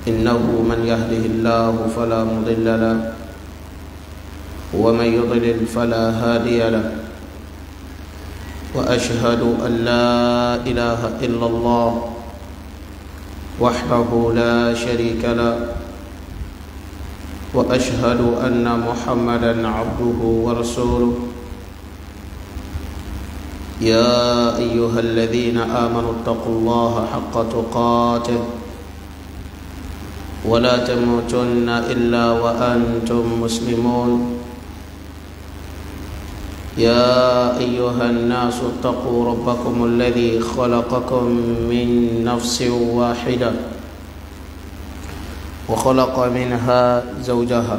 إنه من يهده الله فلا مضل له ومن يضلل فلا هادي له وأشهد أن لا إله إلا الله وحده لا شريك له واشهد ان محمدا عبده ورسوله يا ايها الذين امنوا اتقوا الله حق تقاته ولا تموتن الا وانتم مسلمون يا ايها الناس اتقوا ربكم الذي خلقكم من نفس واحده وخلق منها زوجها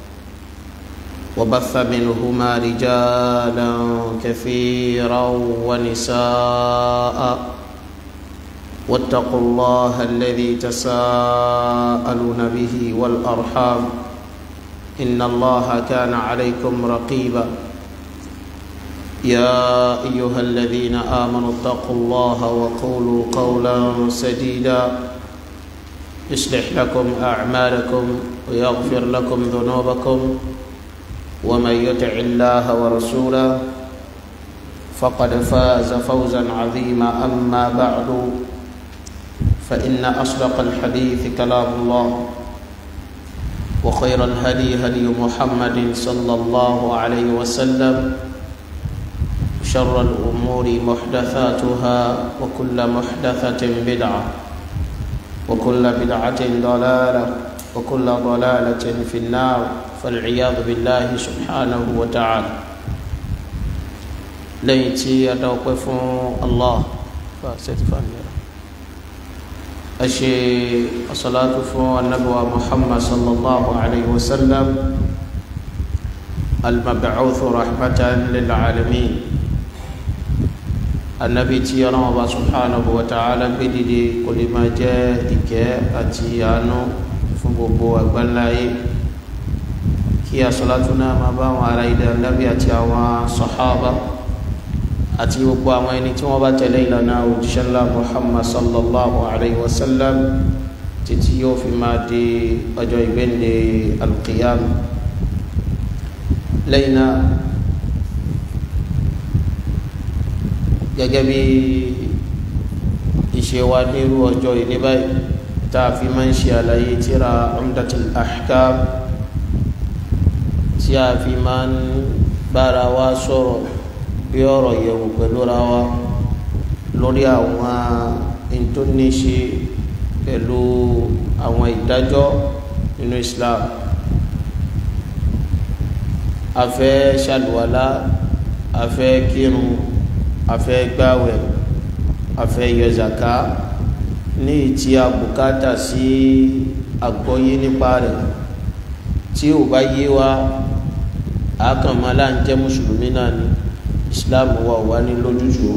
وبث منهما رجالا كثيرا ونساء واتقوا الله الذي تساءلون به والارحام ان الله كان عليكم رقيبا يا ايها الذين امنوا اتقوا الله وقولوا قولا سديدا يصلح لكم اعمالكم ويغفر لكم ذنوبكم ومن يطع الله ورسوله فقد فاز فوزا عظيما اما بعد فان اصدق الحديث كلام الله وخير الهدي هدي محمد صلى الله عليه وسلم شر الامور محدثاتها وكل محدثه بدعه وكل بدعة ضلالة وكل ضلالة في النار فالعياذ بالله سبحانه وتعالى ليتي أتوقف الله فستفاني أشي الصلاة فو النبوة محمد صلى الله عليه وسلم المبعوث رحمة للعالمين anabi tí ọlọ́wọ́n bá subhanahu wa ta'ala gbé dìde kò lè máa jẹ́ ìkẹ́ àti àánú fún gbogbo àgbáńláyé kí asọ́látú náà máa bá àwọn ará ilẹ̀ anabi àti àwọn sọ̀hábà àti gbogbo àwọn ẹni tí wọ́n bá tẹ̀lé ìlànà òjíṣẹ́ ńlá muhammad sallallahu alayhi wa sallam títí yóò fi máa di ọjọ́ ìgbéǹde alqiyam lẹ́yìn náà gẹ́gẹ́ bí ìṣe wa nírú ọjọ́ ìní báyìí tá a fi máa ń ṣe àlàyé tíra umdatul ahkam tí a fi máa ń bára wa sọ̀rọ̀ bí ọ̀rọ̀ yẹ̀wò pẹ̀lú ra wa lórí àwọn ìtúnníṣe pẹ̀lú àwọn ìdájọ́ nínú Islam a fẹ́ ṣàlùwàlá a fẹ́ kírun afẹ́ gbàwẹ̀ afẹ́ yọ zaka ní ìtí àbùkátà sí àgbọ́yé nípa rẹ̀ tí ò bá yé wa àkànmọ́lá ń jẹ́ mùsùlùmí náà ni islam wà wá ní lójútùú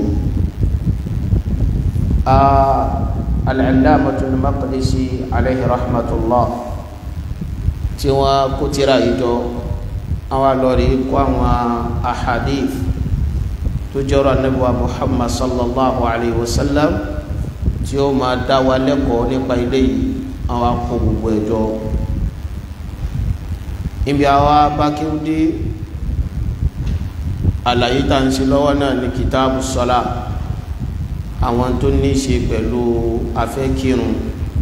al-Allamatul Maqdisi alayhi rahmatullah tí wọ́n kó tírà ìjọ àwọn lọ́rí kó àwọn ahadith tó jọrọ anabiwa muhammad sallallahu alayhi wa sallam tí ó máa dá wa lẹ́kọ̀ọ́ nípa ilé yìí àwọn akó gbogbo ẹ̀jọ́ ibi àwa bákíwdé àlàyé tá à ń ṣe lọ́wọ́ náà ní kìtáàbù sọ́lá àwọn tó ní í ṣe pẹ̀lú afẹ́kírun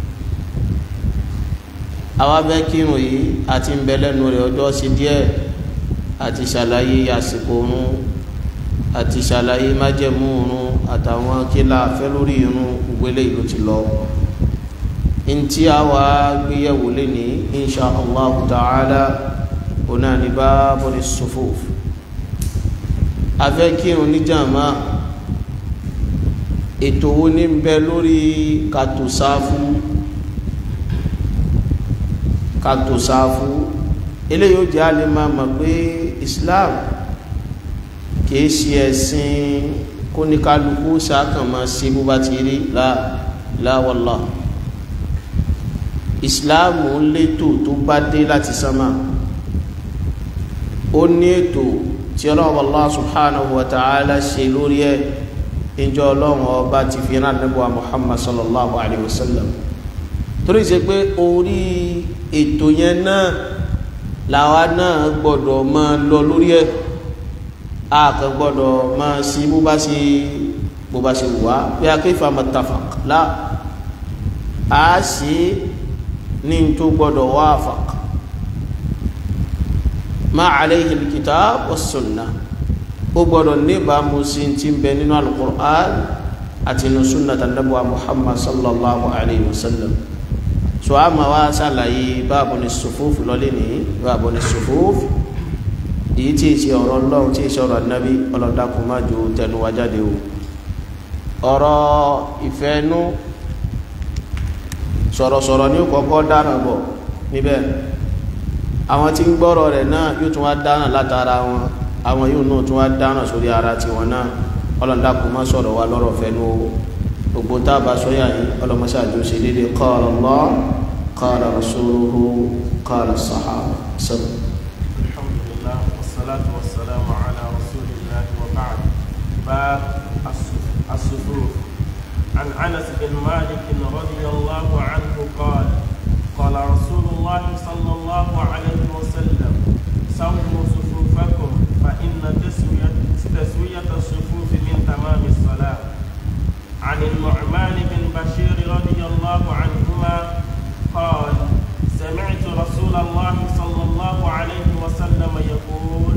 àwa afẹ́kírun yìí àti ń bẹ lẹ́nu rẹ̀ ọjọ́ sí díẹ̀ àti ṣàlàyé àsìkò oorun àti ṣàlàyé májẹ̀mú irun àtàwọn kílà fẹ́ lórí irun gbélé ìlú ti lọ ntí a wá gbéyẹ̀wò lẹ́ni insha allah ta'ala ọ̀nà ní báàbọ̀ ní sufuf afẹ́ kírun ní jàmá ètò wo ní bẹ lórí kàtòsáfù kàtòsáfù eléyìí ó jẹ́ àlè máa mọ̀ pé islam kìí ṣe ẹ̀sìn kóníkálukú ṣàkànmọ́ sí bó bá ti rí láwọ́lá ìsìláàmù létò tó bá dé láti sánmà ó ní ètò tí ọlọ́run Allah subhanahu wa ta'ala ṣe lórí ẹ̀ ìjọ ọlọ́run ọba ti fi rán nígbà Muhammad sallallahu alayhi wa sallam torí ṣe pé orí ètò yẹn náà làwa náà gbọ́dọ̀ máa lọ lórí ẹ̀ a kàn gbọ́dọ̀ máa sí bó bá ṣe bó bá ṣe wà bí a kò fà muttafaq la a sì ní tó gbọ́dọ̀ wafaq ma alayhi al-kitab was-sunnah ó gbọ́dọ̀ níbàámu sí ti ń bẹ nínú al-Qur'an àti inú sunnah tàbí Muhammad sallallahu alayhi wa sallam so a ma wá ṣàlàyé báàbò ní sùfúfù lọ́lé ní báàbò ní sùfúfù èyí tí ìṣe ọ̀rọ̀ ọlọ́run tí ìṣe ọ̀rọ̀ ànábì ọlọ́dàkùn má ju tẹnu wa jáde o ọ̀rọ̀ ìfẹ́nú sọ̀rọ̀sọ̀rọ̀ ní kọ́kọ́ dáná bọ̀ níbẹ̀ àwọn tí ń gbọ́rọ̀ rẹ̀ náà yóò tún wá dáná látara wọn àwọn yóò náà tún wá dáná sórí ara tiwọn náà ọlọ́dàkùn má sọ̀rọ̀ wa lọ́rọ̀ fẹ́nu o gbogbo tá a bá sọ́yà yìí ọlọ́mọṣáájú ṣe dédé qala Allah qala rasuluhu qala sahaba sọ́dọ̀. alhamdulillah wassalatu wassalamu ala rasulillah wa ba'd bab as-sufuf عن انس بن مالك رضي الله عنه قال قال رسول الله صلى الله عليه وسلم سووا صفوفكم فان تسويه تسويه الصفوف من تمام الصلاه عن النعمان بن بشير رضي الله عنهما قال سمعت رسول الله صلى الله عليه وسلم يقول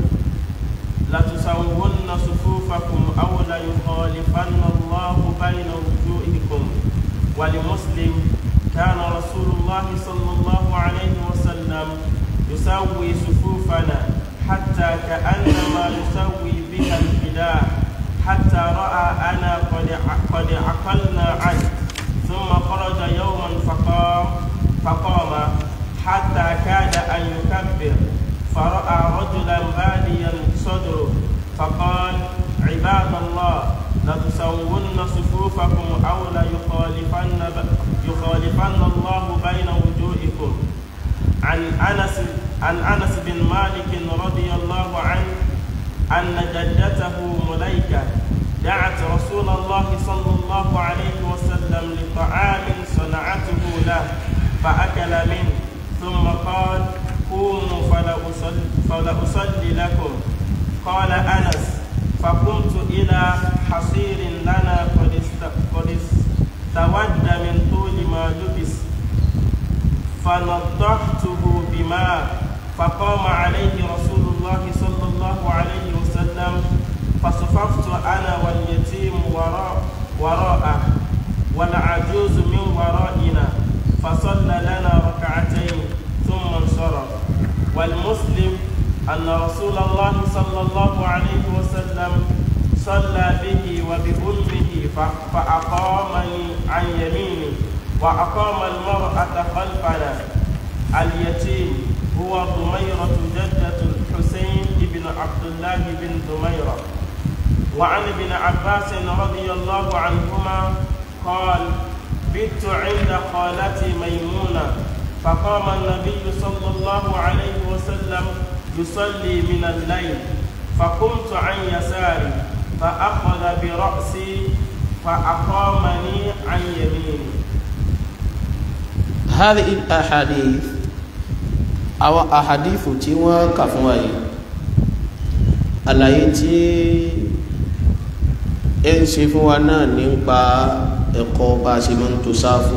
لتسون صفوفكم أو ليخالفن الله بين وجوهكم ولمسلم كان رسول الله صلى الله عليه وسلم يسوي صفوفنا حتى كأنما يسوي بها الفداء حتى رأى أنا قد قد عقلنا عنه ثم خرج يوما فقام فقام حتى كاد أن يكبر فرأى رجلا باديا صدره فقال عباد الله لتسون صفوفكم أو ليخالفن يخالفن الله بين وجوهكم عن أنس عن أنس بن مالك رضي الله عنه أن جدته مليكة دعت رسول الله صلى الله عليه وسلم لطعام صنعته له فأكل منه ثم قال قوموا فلأصلي, فلأصلي لكم قال أنس فقمت إلى حصير لنا قد قد استود من طول ما لبس فنضحته بماء فقام عليه رسول الله صلى الله عليه وسلم فصففت انا واليتيم وراء وراءه والعجوز من ورائنا فصلى لنا ركعتين ثم انصرف والمسلم ان رسول الله صلى الله عليه وسلم صلى به وبأمه فأقامني عن يميني وأقام المرأة خلفنا اليتيم هو ضميرة جدة الحسين بن عبد الله بن ضميرة وعن ابن عباس رضي الله عنهما قال بت عند خالتي ميمونة فقام النبي صلى الله عليه وسلم يصلي من الليل فقمت عن يساري فأخذ برأسي فأقامني عن يميني هذه الأحاديث àwọn àhàdífù tí wọ́n kà fún wa yìí àlàyé tí ẹ ń ṣe fún wa náà nípa ẹ̀kọ́ bá ṣe máa ń tò sáfù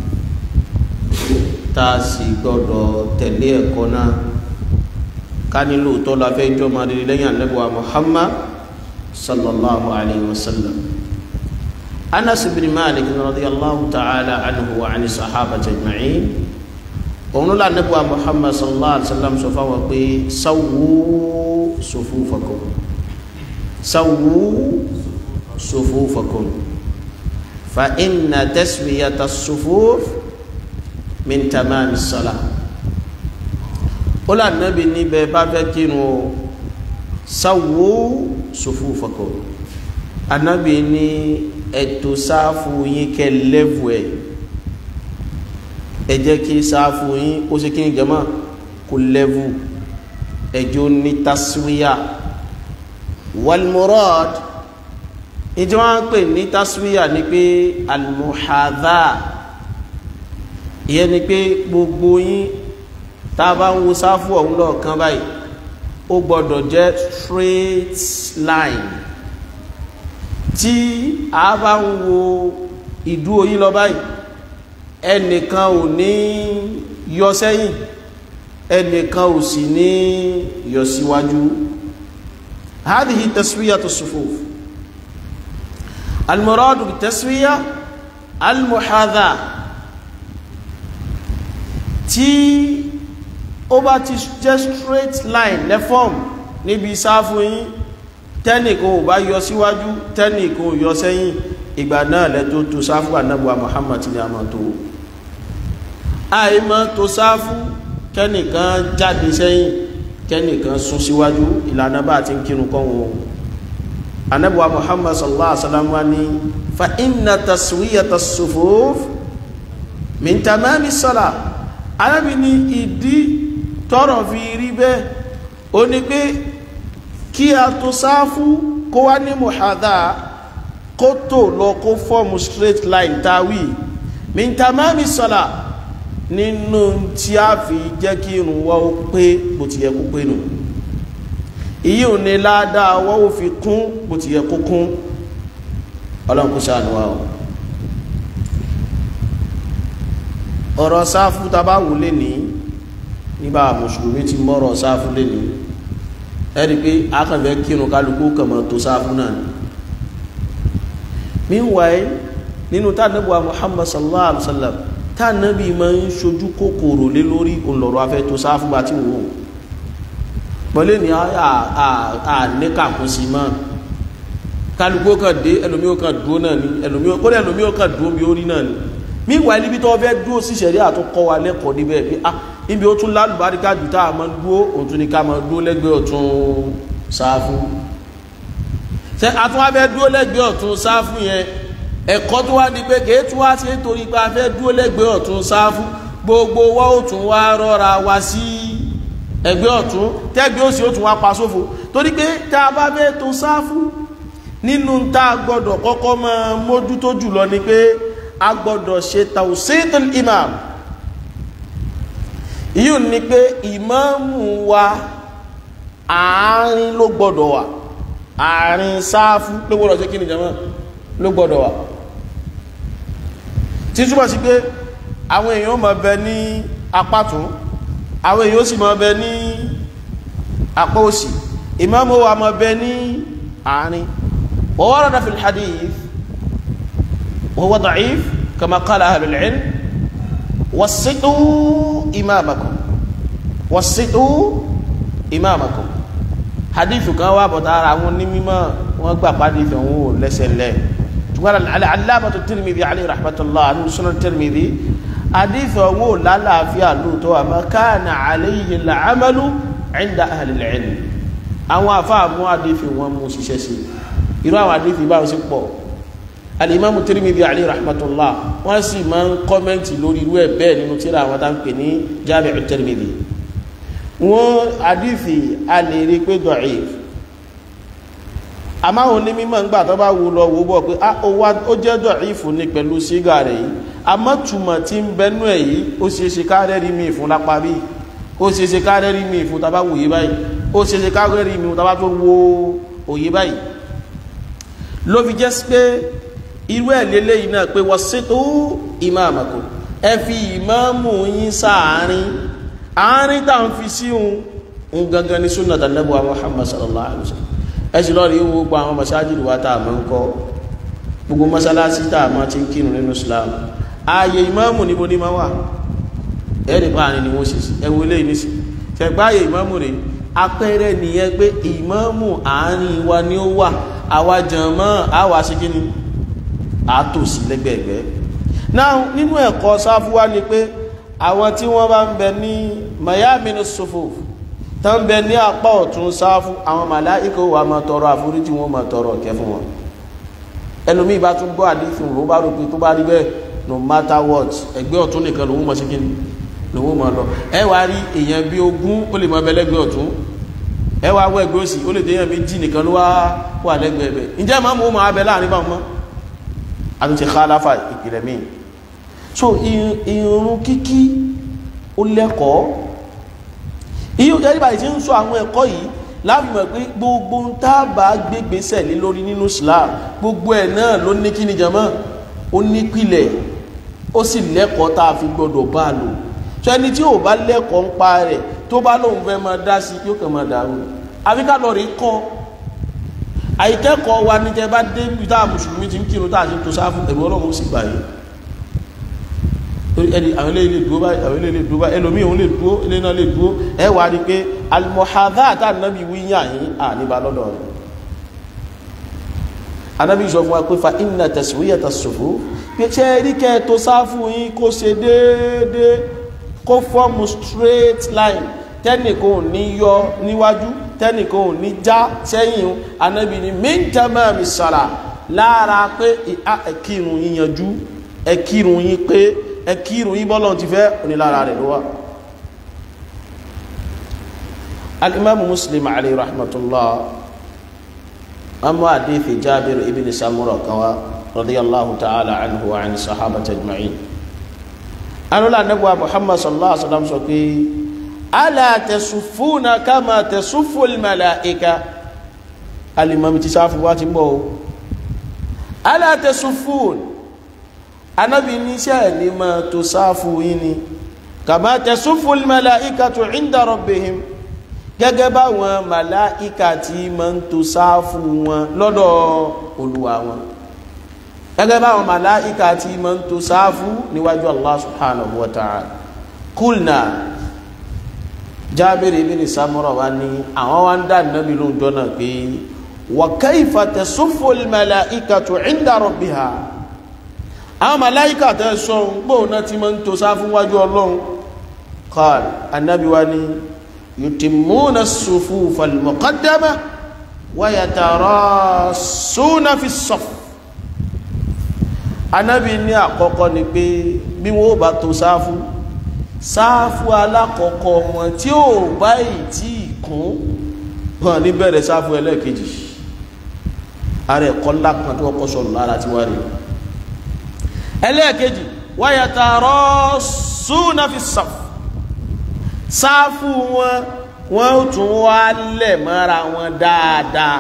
tá a sì gbọ́dọ̀ tẹ̀lé ẹ̀kọ́ náà ká nílò tó la fẹ́ jọ máa rí lẹ́yìn ànábì Muhammad sallallahu alayhi wa sallam Anas bin Malik radiyallahu ta'ala anhu wa ani sahabati ajma'in òun ló lànà bá muhammad sallallahu alaihi wa sallam sọ fáwọn pé sáwù sufufakum sáwù sufufakum fa inna taswiyata sufuf min tamami salah ó lànà bí níbẹ̀ bá fẹ́ kírun o sáwù sufufakum anabi ní ètò sáfù yín kẹ́ lẹ́vù ẹ̀ ẹ jẹ́ kí sáfù yín ó ṣe kí ní jẹmọ́ kò lẹ́vù ẹjọ́ ní taswiya walmurad ìjọ wọn pè ní taswiya ní pé almuhadha ìyẹn ni pé gbogbo yín tá a bá ń wo sáfù ọ̀hún lọ́ọ̀kan báyìí ó gbọ́dọ̀ jẹ́ straight line tí a bá ń wo ìdúró yín lọ báyìí ẹnìkan ò ní yọ sẹ́yìn ẹnìkan ò sì ní yọ síwájú هذه تسوية الصفوف المراد بالتسوية المحاذاة tí ó bá ti jẹ́ straight line lẹ́fọ́m níbi sáfù yín tẹ́nìkan ò bá yọ síwájú tẹ́nìkan ò yọ sẹ́yìn ìgbà náà lẹ́tọ́ tó sáfù ànábùwà Muhammad ní àmà tó àìmọ́ tó sáfù kẹ́nìkan jáde sẹ́yìn kẹ́nìkan sún síwájú ìlànà bá ti ń kírun kọ́ wọn ànábùwà Muhammad sallallahu alaihi wasallam wa ní fa inna taswiyata sufuf min tamami salah arábì ní ìdí tọ́rọ̀ fi rí bẹ́ẹ̀ ó ní pé kí a tó sáfú kó wá ní muhadha kó tó lọ kó fọ́ọ̀mù straight line tawí min tamami sọ́lá nínú tí a fi jẹ́ kí irun wá ó pé bó ti yẹ kó pé nù ìyí ò ní ládàá wọ́n ó fi kún bó ti yẹ kó kún ọlọ́run kó ṣàánú wa o ọ̀rọ̀ sáfú tàbá wù lè ní nígbà mùsùlùmí ti mọ́rọ̀ sáfú lè ní ẹ̀rí pé akànfẹ́ kírun kálukú kàmọ̀ tó sáfú náà ni meanwhile nínú tánàbíwá Muhammad sallallahu alaihi wasallam tánàbí ma ń ṣojú kòkòrò lé lórí òǹlọ̀rọ̀ afẹ́ tó sáfú bá tí wò pọ̀lẹ́ ní àníkàkún sí máa kálukú kan dé ẹlòmí ó kan dúó náà ni ẹlòmí ó kan dúó bí ó rí náà ni míwàá níbi tó fẹ́ dúó sí ṣẹ̀rí àtúnkọ́ wa lẹ́kọ̀ọ́ níbẹ̀ pé ah níbi ó tún lálùbáríkà jù tá a máa dúó òtún ní ká máa dúó lẹ́gbẹ̀ẹ́ ọ̀tún sáfù ṣe àtún wá fẹ́ dúó lẹ́gbẹ̀ẹ́ ọ̀tún sáfù yẹn ẹ̀kọ́ tó wá ní pé kèé tún wá sí torí pé a fẹ́ dúó lẹ́gbẹ̀ẹ́ ọ̀tún sáfù gbogbo wa ó tún wá rọra wá sí ẹgbẹ́ ọ̀tún tẹ́gbẹ́ òsì ó tún wá pa sófo torí pé tá a bá fẹ́ tó sáfù nínú tá a gbọ́dọ̀ kọ́kọ́ máa mójútó jùlọ ni pé a gbọ́dọ̀ ṣe tawsitul imam yíò ní pé ìmáàmù wa àárín ló gbọ́dọ̀ wà àárín sáfú ló gbọ́dọ̀ ṣe kí ni jama ló gbọ́dọ̀ wà tí túnbọ̀ sí pé àwọn èèyàn máa bẹ ní apá tún àwọn èèyàn sì máa bẹ ní apá òsì ìmáàmù wa máa bẹ ní àárín wa warada fil hadith وهو ضعيف كما قال أهل العلم وسطوا إمامكم وسطوا إمامكم حديث كان وابطار عمون نميما وقبع حديث هو لسلة قال العلامة الترمذي عليه رحمة الله عنه سنة الترمذي حديث هو لا لا في اللوتو ما كان عليه العمل عند أهل العلم àwọn afáàmú àdífì wọn mú ṣiṣẹ́ sí irú àwọn àdífì báwọn sí pọ̀ alimamu Tirmidhi alayhi rahmatullah wọ́n sì máa ń kọ́mẹ́ntì lórí irú ẹ̀ bẹ́ẹ̀ nínú tíra àwọn tá ń pè ní Jami'u Tirmidhi wọ́n àdífì a lè rí pé da'if àmọ́ àwọn onímọ̀ ń gbà tó bá wù lọ wò bọ̀ pé ó jẹ́ da'if ní pẹ̀lú sígà rẹ̀ yìí àmọ́ túmọ̀ tí ń bẹnú ẹ̀ yìí ó ṣe é ṣe kárẹ́rì mi fún lápá bí ó ṣe é ṣe kárẹ́rì mi fún tá bá wòye báyìí ó ṣe é ṣe kárẹ́rì mi fún tá bá tó wo òye báyìí ló fi jẹ́ pé irú ẹ̀ lélẹ́ yìí náà pé wọ́n ṣètò ìmáàmàkò ẹ fi ìmáàmù yín sáàárín àárín tá ń fi sí un gangan ní súnà tànàbù Muhammad sallallahu alaihi wasallam ẹ sì lọ́ọ̀rí wo gbogbo àwọn masájìlì wa tá a máa ń kọ́ gbogbo masalasi tá a máa ti ń kírun nínú Islam ààyè ìmáàmù níbo ní máa wà ẹ̀rì pa àárín ni wọ́n sì ẹ wo eléyìí nísì ṣẹ̀gbá ààyè ìmáàmù rẹ̀ apẹ́rẹ́ nìyẹn pé ìmáàmù àárín wa ni ó wà àwa jàmá àwa sí kí ni àtòsí lẹ́gbẹ̀ẹ́gbẹ́ náà nínú ẹ̀kọ́ sáfúwá ni pé àwọn tí wọ́n bá ń bẹ ní mayamini sufuf tó ń bẹ ní apá ọ̀tún sáfú àwọn màláìkò wà máa tọrọ àforíjì wọn máa tọrọ ọ̀kẹ́ fún wọn ẹlòmíì bá tún gbọ́ àdífin ló bá rò pé tó bá rí bẹ́ẹ̀ no matter what ẹgbẹ́ ọ̀tún nìkan lòun mọ̀ sí kí ni lòun mọ̀ lọ ẹ wá rí èèyàn bí ogún ó lè mọ ẹbẹ lẹ́gbẹ́ ọ̀tún ẹ wá wọ ẹgbẹ́ òsì ó lè déyàn méjì nìkan ló wá wà lẹ́gbẹ̀ẹ́ bẹ̀ ǹjẹ́ màmú ó máa bẹ láàrin bá wọn àtúnṣe khalafa ìpìlẹ̀ míì so irun kíkí ó lẹ́kọ̀ọ́ iyo jẹ́rìbà yìí ti ń sọ àwọn ẹ̀kọ́ yìí láti mọ̀ pé gbogbo ń tábà gbégbésẹ̀ lé lórí nínú Islam gbogbo ẹ̀ náà ló ní kíni jàmọ́ ó ní pìlẹ̀ ó sì lẹ́kọ̀ọ́ tá a fi gbọ́dọ̀ bá a lò so ẹni tí ò bá lẹ́kọ̀ọ́ ń pa rẹ̀ tó bá lóun fẹ́ máa dá sí yóò kàn máa dàrú àfi ká lọ rí kọ́ àìkẹ́kọ̀ọ́ wa ní jẹ́ bá dé bí tá a mùsùlùmí ti ń kírun tá a ti ń to sáfù ẹ̀rù ọlọ́run sì gbà yìí ẹni àwọn ilé ilé dúró báyìí àwọn ilé ilé dúró báyìí ẹlòmíì òun lè dúró ilé náà lè dúró ẹ wà á rí pé alimohadá àtànábì wíyà yìí à níbà lọ́dọ̀ rẹ̀ anábì sọ fún wa pé fa inna taswiyata sufu pé ṣe rí kẹ́ tó sáfù yín kó ṣe déédéé kó fọ́ọ̀mù straight line tẹ́nìkan ò ní yọ níwájú tẹ́nìkan ò ní já sẹ́yìn anábì ní min tamami sala lára pé ẹkírun yín yanjú ẹkírun yín pé ẹkírun yín bọ́lọ̀ ti fẹ́ onílára rẹ̀ ló wà alimamu muslim alayhi rahmatullah amma hadithi jabir ibn samura kawa radiyallahu ta'ala anhu wa ani sahabata ajma'in anula nagwa muhammad sallallahu alaihi wasallam sọ pé ala tasufuna kama tasufu almalaika alimami ti sáfù wá ti bọ̀ ala tasufun anabi ní iṣẹ́ ní ma tó sáfù yín ni kama tasufu almalaikatu inda rabbihim gẹ́gẹ́ báwọn màláìka tí ma ń tó sáfù wọn lọ́dọ̀ olúwa wọn gẹ́gẹ́ báwọn màláìka tí ma ń tó sáfù níwájú allah subhanahu wa ta'ala kulna jábìrì ibn samura wa ní àwọn wa ń dá nàbí ló ń jọ́nà pé wa kayfa tasuffu al-malaikatu inda rabbiha àwọn màláìka tẹ́ sọ ń gbọ́ náà tí ma ń tó sáfù wájú ọlọ́run qal annabi wa ní يتمون الصفوف المقدمة ويتراصون في الصف Ànábì ní àkọ́kọ́ ni pé bí wọ́n bá tó sáfù sáfù alákọ̀ọ́kọ́ wọn tí ó bá ì tí kún wọn ní bẹ̀rẹ̀ sáfù ẹlẹ́ẹ̀kejì ààrẹ ẹ̀kọ́ lápá tó kọ́ sọ̀rọ̀ lára tí wá rí ẹlẹ́ẹ̀kejì ويتراصون في الصف sáfù wọn wọn ó tún wá lẹ̀ mọ́ra wọn dáadáa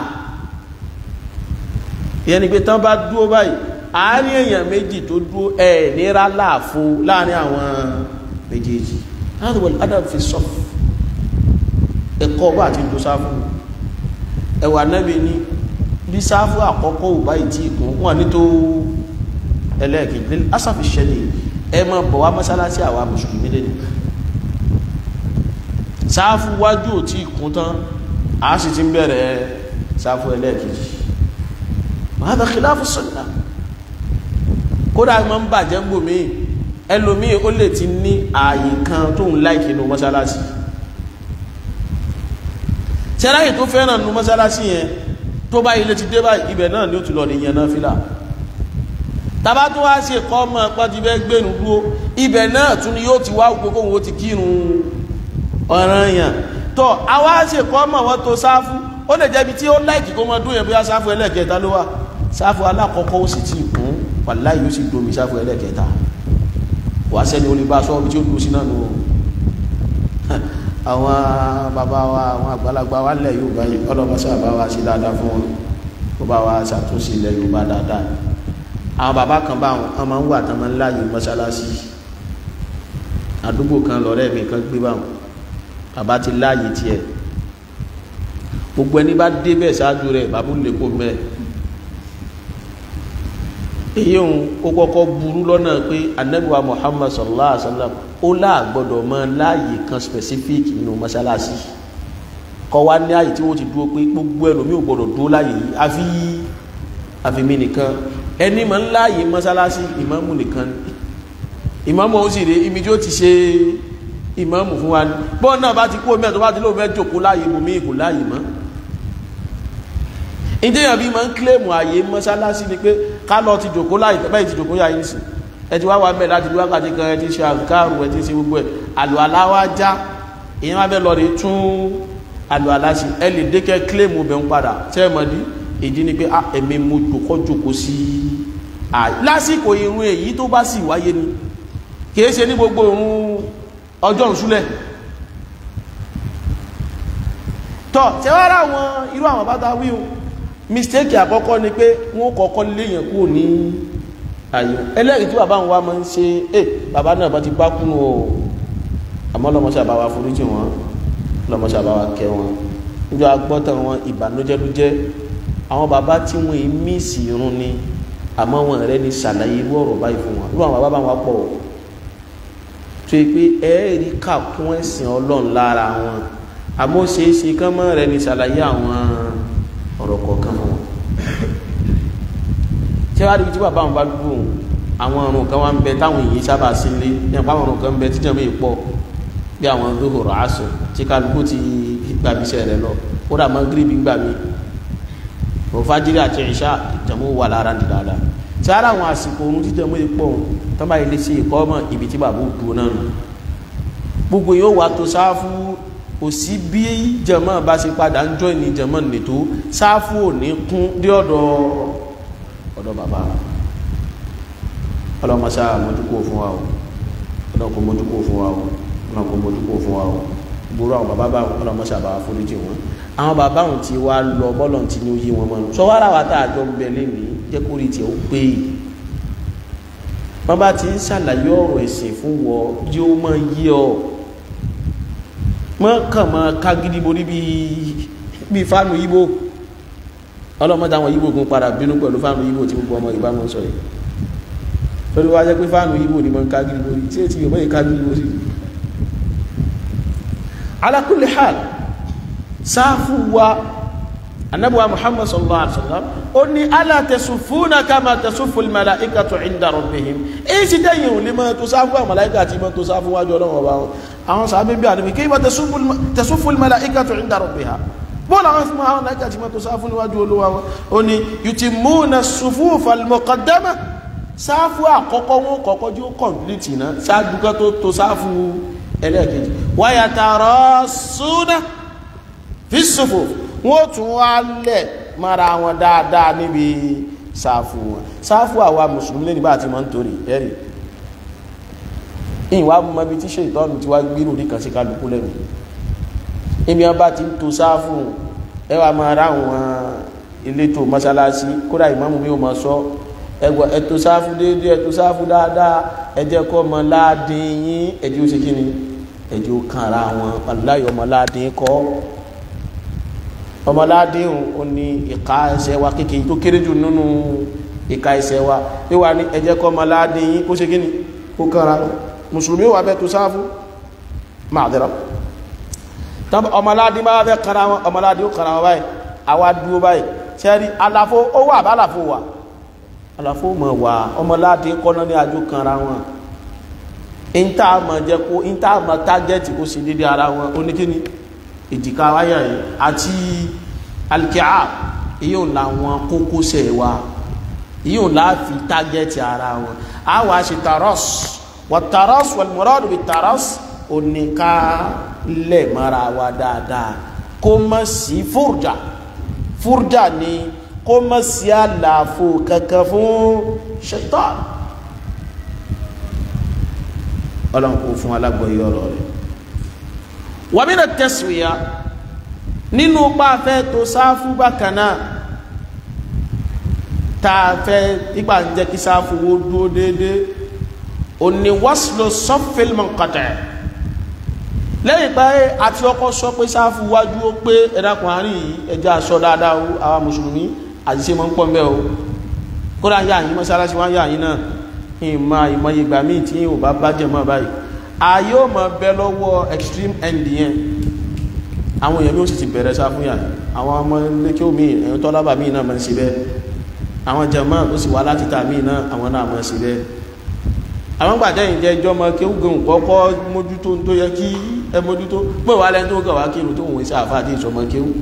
ìyẹn ni pé tán bá dúró báyìí àárín èèyàn méjì tó dúró ẹ̀ nira láàfo láàrin àwọn méjèèjì láti wọlé adam fi sọ ẹ̀kọ́ bá àti tó sáfù ẹ̀wà nẹ́bi ní bí sáfù àkọ́kọ́ ò báyìí tí ìkún wọn ní tó ẹlẹ́ẹ̀kejì asáfi ṣẹlẹ̀ ẹ máa bọ̀ wá mọ́sálásí àwa mùsùlùmí lẹ́nu sáfù wájú ò tí kún tán a sì ti ń bẹ̀rẹ̀ sáfù ẹlẹ́ẹ̀kejì hādhā khilāfu sunnah kódà ma ń bàjẹ́ ń gbòmí ẹlòmí ó lè ti ní ààyè kan tó ń láìkì nù mọ́sálásí tẹ́láyè tó fẹ́ràn nù mọ́sálásí yẹn tó bá ilé ti dé bá ibẹ̀ náà ni ó ti lọ ní yẹn náà fílà tàbá tó wá ṣe kọ́ ọmọ pàtí bẹ́ gbénu dúró ibẹ̀ náà tún ni yóò ti wá gbogbo òun ó ti kírun ọ̀ràn yàn tọ́ àwa ṣe kọ́ mọ̀ wọ́n tó sáfù ó lè jẹ́bi tí ó láìkì kó mọ dún yẹn bóyá sáfù ẹlẹ́kẹta ló wà sáfù alákọ̀ọ́kọ́ ó sì ti kún wàláì yóò sì domi sáfù ẹlẹ́kẹta wà sẹ́ni ó lè bá sọ́ọ́bí tí ó dúró sí náà nù àwọn bàbá wa àwọn àgbàlagbà wa lẹ̀ Yorùbá yìí ọlọ́mọ sábà wa ṣe dáadáa fún wọn kó bá wa ṣàtúnṣe ilẹ̀ Yorùbá dáadáa àwọn bàbá kan bá wọn máa ń wà tán máa ń láàyè mọ́ṣáláṣí àdúgbò kan lọ́rẹ́ mi kan gbé báwọn bàbá ti láàyè tiẹ̀ gbogbo ẹni bá débẹ̀ ṣáájú rẹ̀ bàbá lè kó mẹ́ èyí òun ó kọ́kọ́ burú lọ́nà pé anabiwa Muhammad sallallahu alaihi wa sallam ó láàgbọ́dọ̀ mọ láàyè kan specific nínú mọ́ṣáláṣí kọ́ wá ní àyè tí wọ́n ti dúró pé gbogbo ẹlòmíì ò gbọ́dọ̀ dúró láàyè yìí àfi àfi mi nìkan ẹni mọ̀ ń láàyè mọ́ṣáláṣí ìmáàmù nìkan ìmáàmù ó sì rè ibi tí ó ti ṣe ìmáàmù fún wa ní bọ́ọ̀ náà bá ti kú omi ẹ̀ tó bá ti lóun fẹ́ jòkó láàyè mú mi kò láàyè mọ́ ìdíyàn bí máa ń kílèmù àyè mọ́sálásí ni pé ká lọ ti jòkó láàyè tẹ́bẹ́ ti jòkó yà yín sí ẹ ti wá wà mẹ́ láti wákàtí kan ẹ ti ṣe àzùkárù ẹ ti ṣe gbogbo ẹ̀ àlò aláwá já ìyẹn wá bẹ́ lọ rí tún àlò aláṣì ẹ lè dékẹ́ kílèmù bẹ̀ ń padà tẹ́ ẹ mọ̀ dí ìdí ni pé ẹ̀mí mo jòkó jòkó sí àyè lásìkò irun èyí tó bá sì wáyé ni kìí ṣe ní gbogbo òun ọjọ́ ìṣúlẹ̀ tọ́ tí wọ́n rá àwọn irú àwọn bátá wíhun mistake àkọ́kọ́ ni pé wọ́n kọ́kọ́ léyìn kú ní àyè ẹlẹ́rìí tí bàbá wa máa ń ṣe eh bàbá náà bá ti bá kúnnù o àmọ́ lọ́mọṣẹ́ àbáwá foríjì wọn lọ́mọṣẹ́ àbáwá kẹ́ wọn níjọ́ agbọ́tàn wọn ìbànújẹ́ ló jẹ́ àwọn bàbá tí wọ́n èé mísì irun ni àmọ́ wọn rẹ ní ṣàlàyé irú ọ̀rọ̀ báyìí fún wọn irú àwọn bàbá wọn pọ̀ tó yẹ pé ẹ̀ẹ́rì kàkún ẹ̀sìn ọlọ́run lára wọn àmọ́ ṣeé ṣe kán mọ́ rẹ ní ṣàlàyé àwọn ọ̀rọ̀ kọ̀ọ̀kan fún wọn. ṣé wàá rí tí bàbá wọn bá dúró àwọn ọ̀run kan wá ń bẹ táwọn èyí sábà sí ilé ní àpá àwọn ọ̀run kan ń bẹ tíjọ́ mi pọ̀ bí àwọn zuhur asr tí kálukú ti gbàbíṣẹ́ rẹ lọ ó dà mọ́ gíríbì gbà mí òfájírí àti ìṣá ìjọmọ́ wà lára ní dáadáa tí ara àwọn àsìkò ohun jíjọmọ́ ipò tán bá ilé sí ìkọ́ ọmọ ibi tí bàbá òkú náà nù gbogbo yóò wá tó sáfù kò sí bí jẹmọ́ bá ṣe padà ń jọ ìní jẹmọ́ nìtó sáfù ò ní kún dé ọ̀dọ̀ ọ̀dọ̀ bàbá ọlọ́mọṣá mójúkó fún wa o ọlọ́kọ̀ mójúkó fún wa o ọlọ́kọ̀ mójúkó fún wa o gbogbo àwọn bàbá bá ọlọ́mọṣá bá foríjì wọn àwọn bàbá wọn ti wá lọ bọ́lọ̀ tí ní oyé wọn mọ́nu sọ́wọ́rà wa tá a jọ ń bẹ lẹ́nìí jẹ́ kó rí tiẹ̀ ó pé wọ́n bá ti ń ṣàlàyé ọ̀rọ̀ ẹ̀sìn fún wọ jí ó mọ yí ọ mọ́ kàn mọ́ kágídí borí bí fánù yíbò ọlọ́mọdé àwọn yíbò kún padà bínú pẹ̀lú fánù yíbò tí gbogbo ọmọ ìbámu sọ yìí lórí wá jẹ́ pé fánù yíbò ni mọ́ kágídí borí tí ètí yóò mọ́ kágídí borí ala kulli hal sáfù wa anabuwa muhammad sallallahu alaihi wasallam ó ní ala tasufuna kama tasufu almalaikatu inda rabbihim èyí sì dẹ́yìn ò lè máa tó sáfù àwọn màláìkà àti máa tó sáfù wájú ọlọ́run ọba wọn àwọn sàbẹ̀ bí àdébí kayfa tasufu almalaikatu inda rabbiha bọ́ọ̀lù àwọn fún àwọn màláìkà àti máa tó sáfù níwájú olúwa wọn ó ní yutimuna sufufa almuqaddama sáfù àkọ́kọ́ wọn kọ́kọ́ jí ó kọ̀m̀plìtì náà ṣáájú kan tó tó sáfù ẹlẹ́ẹ̀kejì wa yatarasuna fi sufuf wọ́n tún wá lẹ̀ mara wọn dáadáa níbi sáfù wọn sáfù àwa mùsùlùmí lẹ́ni bá àti mọ́ ń torí ẹ̀rì ìwà mọ́ bí tí ṣe ìtọ́nù tí wá gbírù rí kan sí kálukú lẹ́nu ibi wọn bá ti ń to sáfù ẹwà máa rá àwọn elétò mọ́sálásí kódà ìmáàmù mi ò mọ̀ sọ ẹgbẹ́ ẹ̀tò sáfù déédéé ẹ̀tò sáfù dáadáa ẹjẹ́ kọ́ ọmọ láàdín yín ẹ̀jẹ̀ ó ṣe kí ni ẹ̀jẹ̀ ó kàn ra wọn aláyọ̀ ọmọ láàdín kọ́ ọmọládéhùn ó ní ìka ẹsẹ̀ wa kékeré tó kéré jù nínú ìka ẹsẹ̀ wa pé wà ní ẹjẹ́ kọ́ ọmọládéhìn kó ṣe gíní kó kára mùsùlùmí wà bẹ́ tó sáfú máa dẹ̀rọ ọmọládé máa bẹ́ kára wọn ọmọládé ó kára wọn báyìí àwa dúró báyìí sẹ́rí àlàfo ó wà bá àlàfo wà àlàfo mọ̀ wà ọmọládé kọ́ná ní àjò kára wọn ìntà mọ̀ jẹ́ kó ìntà mọ̀ tágẹ́ẹ̀tì kó sì dédé ara wọn oníkíní ìdíká wáyà yìí àti alkiá yíò láwọn kókósẹ̀ wa yíò láàfi tágẹ́tì ara wọn a wá ṣe taros wà taros wal muradu bi taros oníká lẹ̀ mara wa dáadáa kó mọ́ sí fúrjà fúrjà ni kó mọ́ sí àlàfo kankan fún ṣaitan ọlọ́run kò fún alágbọ̀yé ọ̀rọ̀ rẹ̀ wàmínà tẹ̀sùwìyà nínú pàfẹ́ tó sáfú bákanáà tààfẹ́ ipa ń jẹ́ kí sáfú wó dúó dédé o ní wásìlò sọ́fẹ́lmọ̀ kàtẹ̀ lẹ́yìn pé àti ọkọ̀ sọ pé sáfú wájú ó pé ẹ̀dàkùn àárín yìí ẹjẹ́ aṣọ dáadáa ó àwọn mùsùlùmí àṣìṣe mọ́ ń pọ̀ mẹ́ o kódà yà yín mọ́sálásí wá yà yín náà ìmọ̀ ìmọ̀ ìgbà míì tí ò bá bá jẹ̀ mọ́ báyìí ayé ò mọ bẹ lọ́wọ́ extreme end yẹn àwọn èèyàn mi ò sì ti bẹ̀rẹ̀ sáfúnyà àwọn ọmọ lẹ́kẹ́ omi ẹ̀yìn tọ́lábà míì náà máa ń ṣe bẹ́ẹ̀ àwọn jàmáà tó sì wá láti ta míì náà àwọn náà máa ń ṣe bẹ́ẹ̀ àwọn gbàjẹ́ ìjẹ́ ìjọ ọmọ kí ó gẹ̀hùn kọ́kọ́ mójútó tó yẹ kí ẹ mójútó pé wà lẹ́ni tó gẹ̀wà kí tó wọ́n ṣe àfáà tí ìṣọmọ kí ó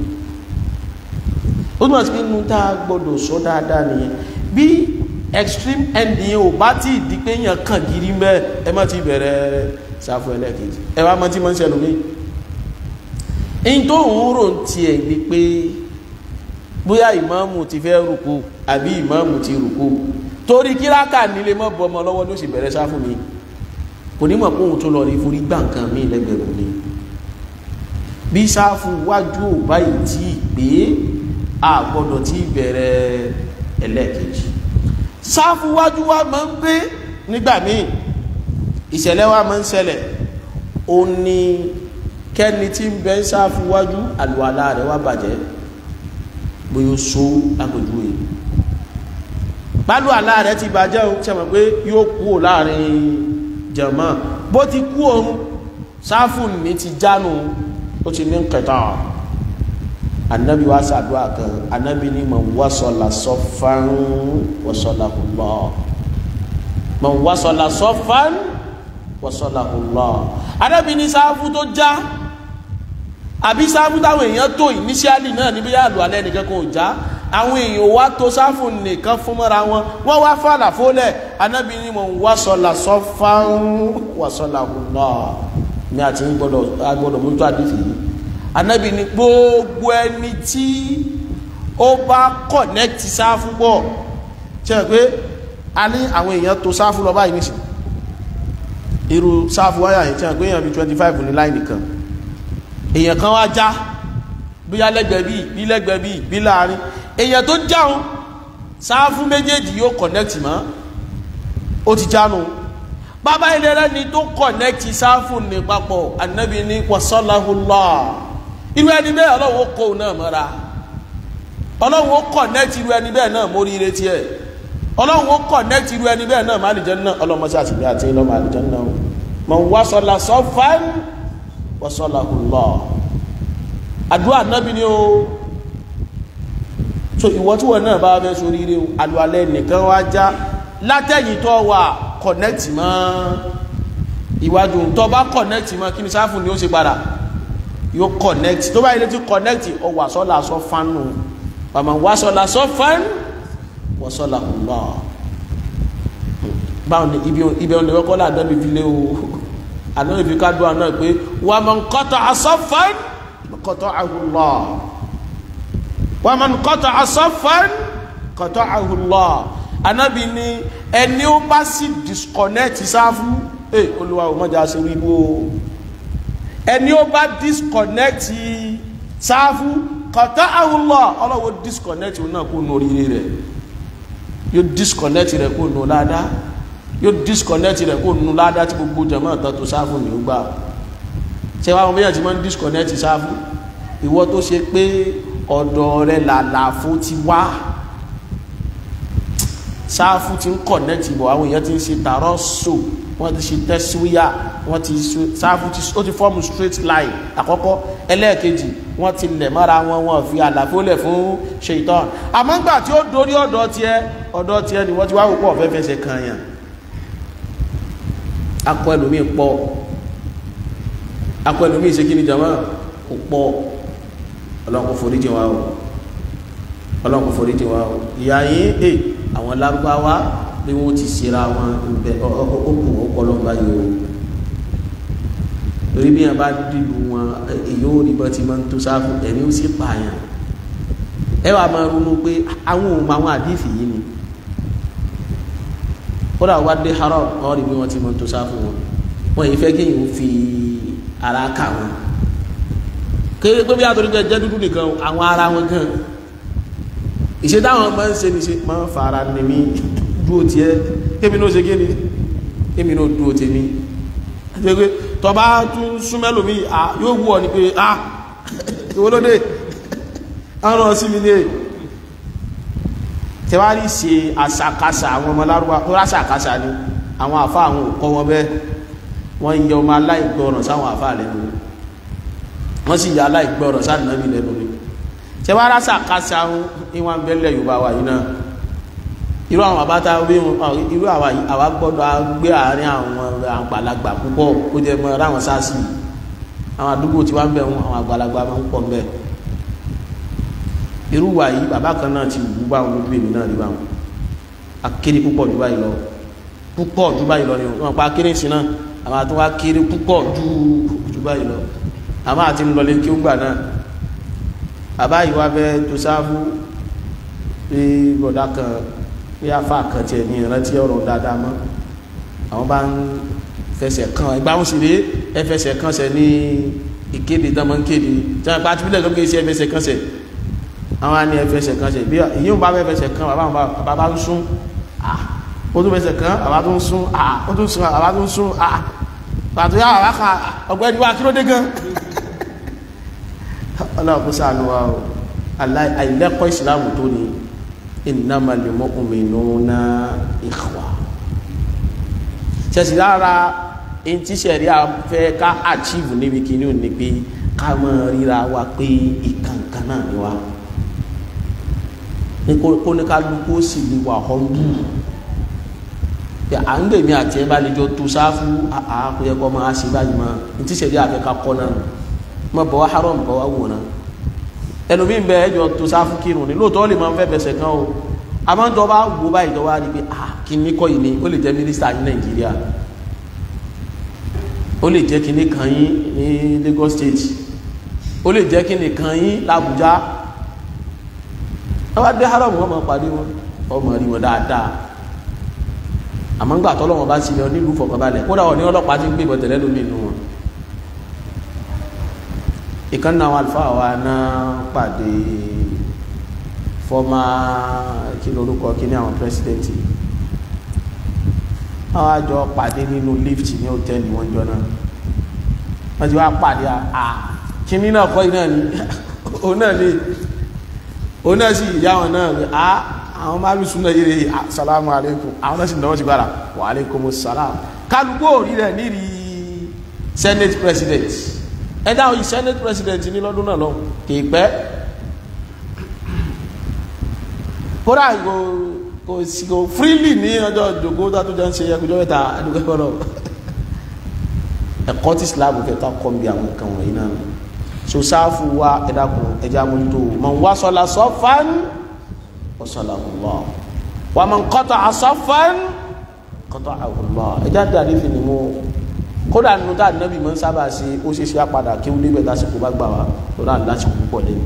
ó túnmọ̀ sí pé inú tá a gbọ́dọ̀ sọ dáadáa nìyẹn bí extreme end yẹn ò bá tí ìdí pé yàn kàn gírí mẹ́ ẹ má ti bẹ̀rẹ̀ sáfù ẹlẹ́kejì ẹ wá mọ́ tí mọ́ ń ṣẹlù mí in tó ń rò ń tiẹ̀ ni pé bóyá ìmáàmù ti fẹ́ rùkú àbí ìmáàmù ti rùkú torí kíráàkà nílé mọ́ bọ́ ọmọ lọ́wọ́ ló sì bẹ̀rẹ̀ sáfù mi kò ní mọ̀ pé òun tó lọ rí forí gbà nǹkan míì lẹ́gbẹ̀rún ni bí sáfù wájú ò báyìí tí pé a gbọ́dọ̀ tí bẹ̀rẹ̀ ẹlẹ́ẹ̀kejì sáfù wájú wa máa ń gbé nígbà míì ìṣẹ̀lẹ̀ wa máa ń ṣẹlẹ̀ ó ní kẹ́ni tí ń bẹ sáfù wájú àlùwàlá rẹ̀ wá bàjẹ́ bóyá so lápòjú yìí bálù àlá rẹ̀ ti bàjẹ́ òun tí a mọ̀ pé yóò kú ò láàrin jẹ̀mọ́ bó ti kú òun sáfù ní ti jánu ó ti ní kẹta anabi wa sàdúrà kan anabi ni man wasala sọfan wasalahu Allah man wasala sọfan wasalahu Allah anabi ni sáfù tó já àbí sáfù táwọn èèyàn tó ìníṣíálì náà níbi yà lù alẹ́ nìkan kò já àwọn èèyàn wá tó sáfù nìkan fún mọ́ra wọn wọ́n wá fàlà fólẹ̀ anabi ni man wasala sọfan wasalahu Allah ní àti gbọ́dọ̀ agbọ́dọ̀ mójútó àdìsí yìí anabi ni gbogbo ẹni tí ó bá kọ̀nẹ́kìtì sáfù pọ̀ ṣe pé a ní àwọn èèyàn tó sáfù lọ báyìí nìsín irú sáfù wáyà yìí ṣe pé èèyàn bí twenty five ní láì nìkan èèyàn kan wá já bí lẹ́gbẹ̀ẹ́ bíi bí lẹ́gbẹ̀ẹ́ bíi bí láàrin èèyàn tó jáun sáfù méjèèjì yóò kọ̀nẹ́kìtì mọ́ ó ti jánu bàbá ilé rẹ ni tó kọ̀nẹ́kìtì sáfù ní papọ̀ anabi ní wasalahullah irú ẹni bẹ́ẹ̀ ọlọ́run kó o náà mọ́ra ọlọ́run ó kọ̀nẹ́tì irú ẹni bẹ́ẹ̀ náà mórí ire tiẹ̀ ọlọ́run ó kọ̀nẹ́tì irú ẹni bẹ́ẹ̀ náà má àlìjẹ́ náà ọlọ́mọṣẹ́ àtìgbẹ́ àti ìlọ́mọ àlìjẹ́ náà mọ̀ wá sọlá sọfán wọ́n sọlá hùlọ́ àdúrà nábì ni o so ìwọ tí wọn náà bá fẹ́ sórí ire o àlùalẹ́ nìkan wá já látẹ̀yìn tó wà kọ̀nẹ́tì mọ́ ìwájú tó bá kọ̀nẹ́tì mọ́ kí ni sáfù ni ó ṣe padà yóò connect tó bá yẹ létí connect ọ wà sọ́la sọ fánù wàmà wà sọ́la sọ fán wà sọ́la ọ̀lá báwọn ni ibi ọ̀nà ìwọ́kọ́ là dábì fi lé o àná ìfi ká dùn àná pé wàmà nkọ́tọ̀ asọ́ fán kọ́tọ̀ àhùlọ́ wàmà nkọ́tọ̀ asọ́ fán kọ́tọ̀ àhùlọ́ anábì ni ẹni ó bá sì disconnect sáfù ẹ olúwa ò mọ̀jà sí wíwú o ẹni ó bá disconnect sáfù kọ̀tọ́ àwùlọ̀ ọlọ́wọ́ disconnect náà kó nù oríire rẹ̀ yóò disconnect rẹ̀ kó nù ládàá yóò disconnect rẹ̀ kó nù ládàá tí gbogbo jẹ̀mọ́ ọ̀tọ́ tó sáfù ní ó gbà ṣé wàá wọn bẹ́yàn tí wọ́n disconnect sáfù ìwọ tó ṣe pé ọ̀dọ̀ rẹ̀ làlàfo ti wá sáfù ti ń connect bọ̀ àwọn èèyàn ti ń ṣe tààrọ̀ so wọ́n ti ṣe tẹ́síwíyà wọ́n ti sáfù ó ti fọ́ọ̀mù straight line àkọ́kọ́ ẹlẹ́ẹ̀kejì wọ́n ti lẹ̀ mọ́ra wọn wọ́n fi àlàfo lẹ̀ fún ṣèitán àmọ́ ńgbà tí ó dorí ọ̀dọ̀ tiẹ̀ ọ̀dọ̀ tiẹ̀ ni wọ́n ti wá wò pọ̀ fẹ́ fẹsẹ̀ kan yàn akọ ẹlòmíì pọ̀ akọ ẹlòmíì ṣe kí ni jama kò pọ̀ ọlọ́run kò foríjì wa o ọlọ́run kò foríjì wa o ìyá yín ẹ àwọn lárúbáwá bí wọ́n ti ṣera wọn bẹ ọkùn ọpọlọ báyìí o torí bí yẹn bá dìlù wọn èyí ò rí bọ́ ti máa ń tó sáfù ẹ̀mí ó sì pààyàn ẹ wàá máa ronú pé àwọn òun àwọn àdìfì yìí ni kódà wá dé haram wọn rí bí wọn ti máa ń tó sáfù wọn wọn yìí fẹ́ kéèyàn ó fi ara kà wọn kéré pé bí àtòrí jẹ dúdú nìkan àwọn ara wọn gan ìṣe táwọn máa ń ṣe ní ṣe máa ń fara ní mi dúró tiẹ̀ kémi náà ṣe kí ni kémi náà dúró tèmi àti pé tọba tún súnmẹ́lòmí yóò wú ọ ní pé ah ìwọlódé ọ̀rọ̀ sí mi ní èyí tẹwárí ṣe àṣàkáṣà àwọn ọmọ lárúbá tó ráṣàkáṣà ni àwọn àfá àwọn òkọ́ wọn bẹ́ wọ́n yẹ ọmọ aláìgbọ́ràn sáwọn àfá lẹ́nu wọ́n sì yà aláìgbọ́ràn sáàdínàbí lẹ́nu ni tẹwárí ráṣàkáṣà ìwọ̀n bẹ́lẹ̀ yorùbá wà yìí náà irú àwọn àbáta irú àwa gbọ́dọ̀ gbé àárín àwọn àgbàlagbà púpọ̀ ó jẹ́ mọ́ ráwọn sáàsì àwọn àdúgbò tí wá ń bẹ̀ wọn àwọn àgbàlagbà máa ń pọ̀ ń bẹ̀ irú wa yìí bàbá kan náà ti wù bá wọn lójú èmi náà rí bá wọn akéré púpọ̀ jù báyìí lọ púpọ̀ jù báyìí lọ ni wọn pa akéré sí náà àwọn àti wọn akéré púpọ̀ jù jù báyìí lọ àwọn àti ńlọlé kí ó gbà náà bàbá yìí wá fẹ́ tó sáfù pé bọ̀dá kan pé afa kan tiẹ̀ ní ìrántí ọ̀rọ̀ dáadáa mọ́ àwọn bá ń fẹsẹ̀ kan ìgbà wọn sì rèé ẹ fẹsẹ̀ kan sẹ̀ ní ìkéde tán máa ń kéde tí wọn pa àtúbílẹ̀ lókè sí ẹ fẹsẹ̀ kan sẹ̀ àwọn á ní ẹ fẹsẹ̀ kan sẹ̀ bí ìyíwọ̀n bá fẹ́ fẹsẹ̀ kan bàbá wọn bàbá ń sún ah ó tún fẹsẹ̀ kan bàbá tó ń sún ah ó tún sún bàbá tó ń sún ah pàtó yà bàbá kan ọ̀gbẹ́ni wa kí ló dé gan ọlọ́run kó sànù wa o àìlẹ́kọ̀ọ́ ìsìlámù tó ní innamal mu'minuna ikhwa ṣẹ̀sì lára in tí sẹ̀rí fẹ́ ká achieve níbi kìíní ò ní pé ká mọ̀ ríra wa pé ìkànkan náà ni wa ní kó ní ká lukó sì lè wà họ́ndù pé à ń gbèmí àti ẹ bá lè jọ tó sáfù àkóyẹ kọ́ máa ṣe báyìí mọ́ in tí sẹ̀rí àfẹ́ ká kọ́ náà mọ̀ bọ̀ wá haram bọ̀ wá wò náà ẹlòmí ń bẹ ẹjọ tó sáfù kírun ní lóòótọ́ lè máa ń fẹ́ bẹ̀sẹ̀ kan o àmọ́ tó bá wò báyìí tó wá rí pé ah kíní kọ́ yìí ni ó lè jẹ́ mínísítà ní nàìjíríà ó lè jẹ́ kíní kan yín ní Lagos State ó lè jẹ́ kíní kan yín l'Abuja wọ́n bá dé haram wọ́n máa pàdé wọn wọ́n máa rí wọn dáadáa àmọ́ ńgbà tọ́lọ́wọ́n bá sílẹ̀ nílùú fọkànbalẹ̀ kódà wọn ní ọlọ́pàá ti ń gbé ìbọ̀tẹ̀lẹ́ lómi inú wọn ìkan náà alfa wa náà pàdé fọ́mà kí lórúkọ kí ní àwọn pírẹsidẹ́ntì àwọn àjọ pàdé nínú lift ní hòtẹ́ẹ̀lì wọn jọ náà wọ́n ti wá pàdé à kí ní náà kọ́ iná ní òun náà ní òun náà sì ìyá wọn náà ní à àwọn máa lù súnà yìí salamu alaikum àwọn náà sì náà ti gbára wa alaikum salam kálukú òrí rẹ̀ níri senate president ẹ̀dá òyìn senate president ní lọ́dún náà lọ kì í pẹ́ kódà kò kò sí kò freely ní ọjọ́ ìjòkó tó tó jẹ́ ń ṣe ẹgbẹ́jọ́ mẹ́ta àdúgbò ẹ̀kọ́ ẹ̀kọ́ tí Islam kẹta kọ́ bí àwọn nǹkan wọ̀nyí náà so sáfù wa ẹ̀dàkùn ẹja mójútó man wasala saffan wasalahu Allah wa man qata'a saffan qata'ahu Allah ẹja dàdí fi ni mo kódà nínú tá ànábì mọ́ ń sábà ṣe ó ṣe ṣe àpadà kí ó níbẹ̀ lásìkò bá gbà wá tó náà lásìkò púpọ̀ lẹ́nu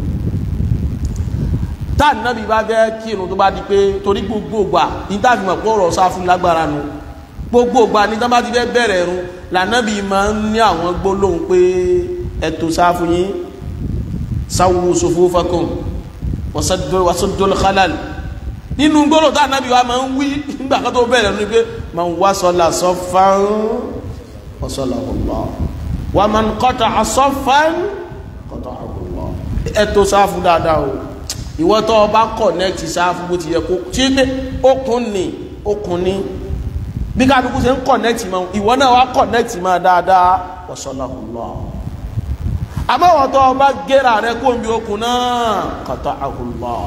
tá ànábì bá fẹ́ kírun tó bá di pé torí gbogbo ògbà ní tá a fi mọ̀ pé ọ̀rọ̀ sáfún lágbára nu gbogbo ògbà ní tá bá ti fẹ́ bẹ̀rẹ̀ ẹ̀rùn lànábì máa ń ní àwọn gbólóhùn pé ẹ̀tọ́ sáfún yín sáwù sufufakum wasaddul khalal nínú gbólóhùn tá ànábì wa máa ń wí nígbà kan tó bẹ̀rẹ̀ ẹ̀rùn ni pé man wasala saffan wasalahu Allah wa man qata'a saffan qata'ahu Allah ẹ̀tọ́ sáfún dáadáa o ìwọ tó o bá connect sáfù bó ti yẹ kó tí pé okùn ni okùn ni bí kálukú ṣe ń connect mọ ìwọ náà wá connect mọ dáadáa wasalahullah àmọ́ ìwọ tó o bá gẹ́ra rẹ kó omi okùn náà qata'ahu Allah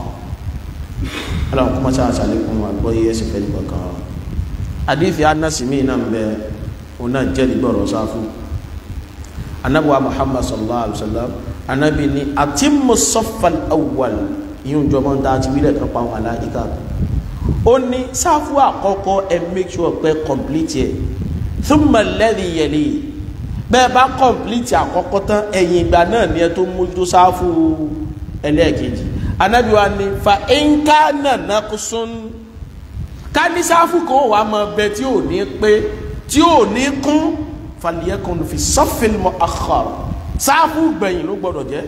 aláwọ̀ kó má sáà sàlékún àgbọ̀ yìí ẹsẹ̀ fẹ́ẹ́ nígbà kan àdìsí anásìmí náà ń bẹ òun náà jẹ́ nígbọ̀rọ̀ sáfù anabuwa Muhammad sallallahu alaihi wa sallam anabi ni atimmu saffal awwal yíò jọmọ́ dáa ti wílẹ̀ kan pa àwọn aláìka ó ní sáfù àkọ́kọ́ ẹ make sure pé complete ẹ̀ thumma alladhi yali bẹ́ẹ̀ bá complete àkọ́kọ́ tán ẹ̀yìn ìgbà náà ni ẹ tó mójútó sáfù ẹlẹ́ẹ̀kejì Ànábì wa ní fa in kana naqsun ká ní sáfù kan wà máa bẹ tí ò ní pé tí ò ní kún falyakun fi saffil mu'akhkhar sáfù gbẹ̀yìn ló gbọ́dọ̀ jẹ́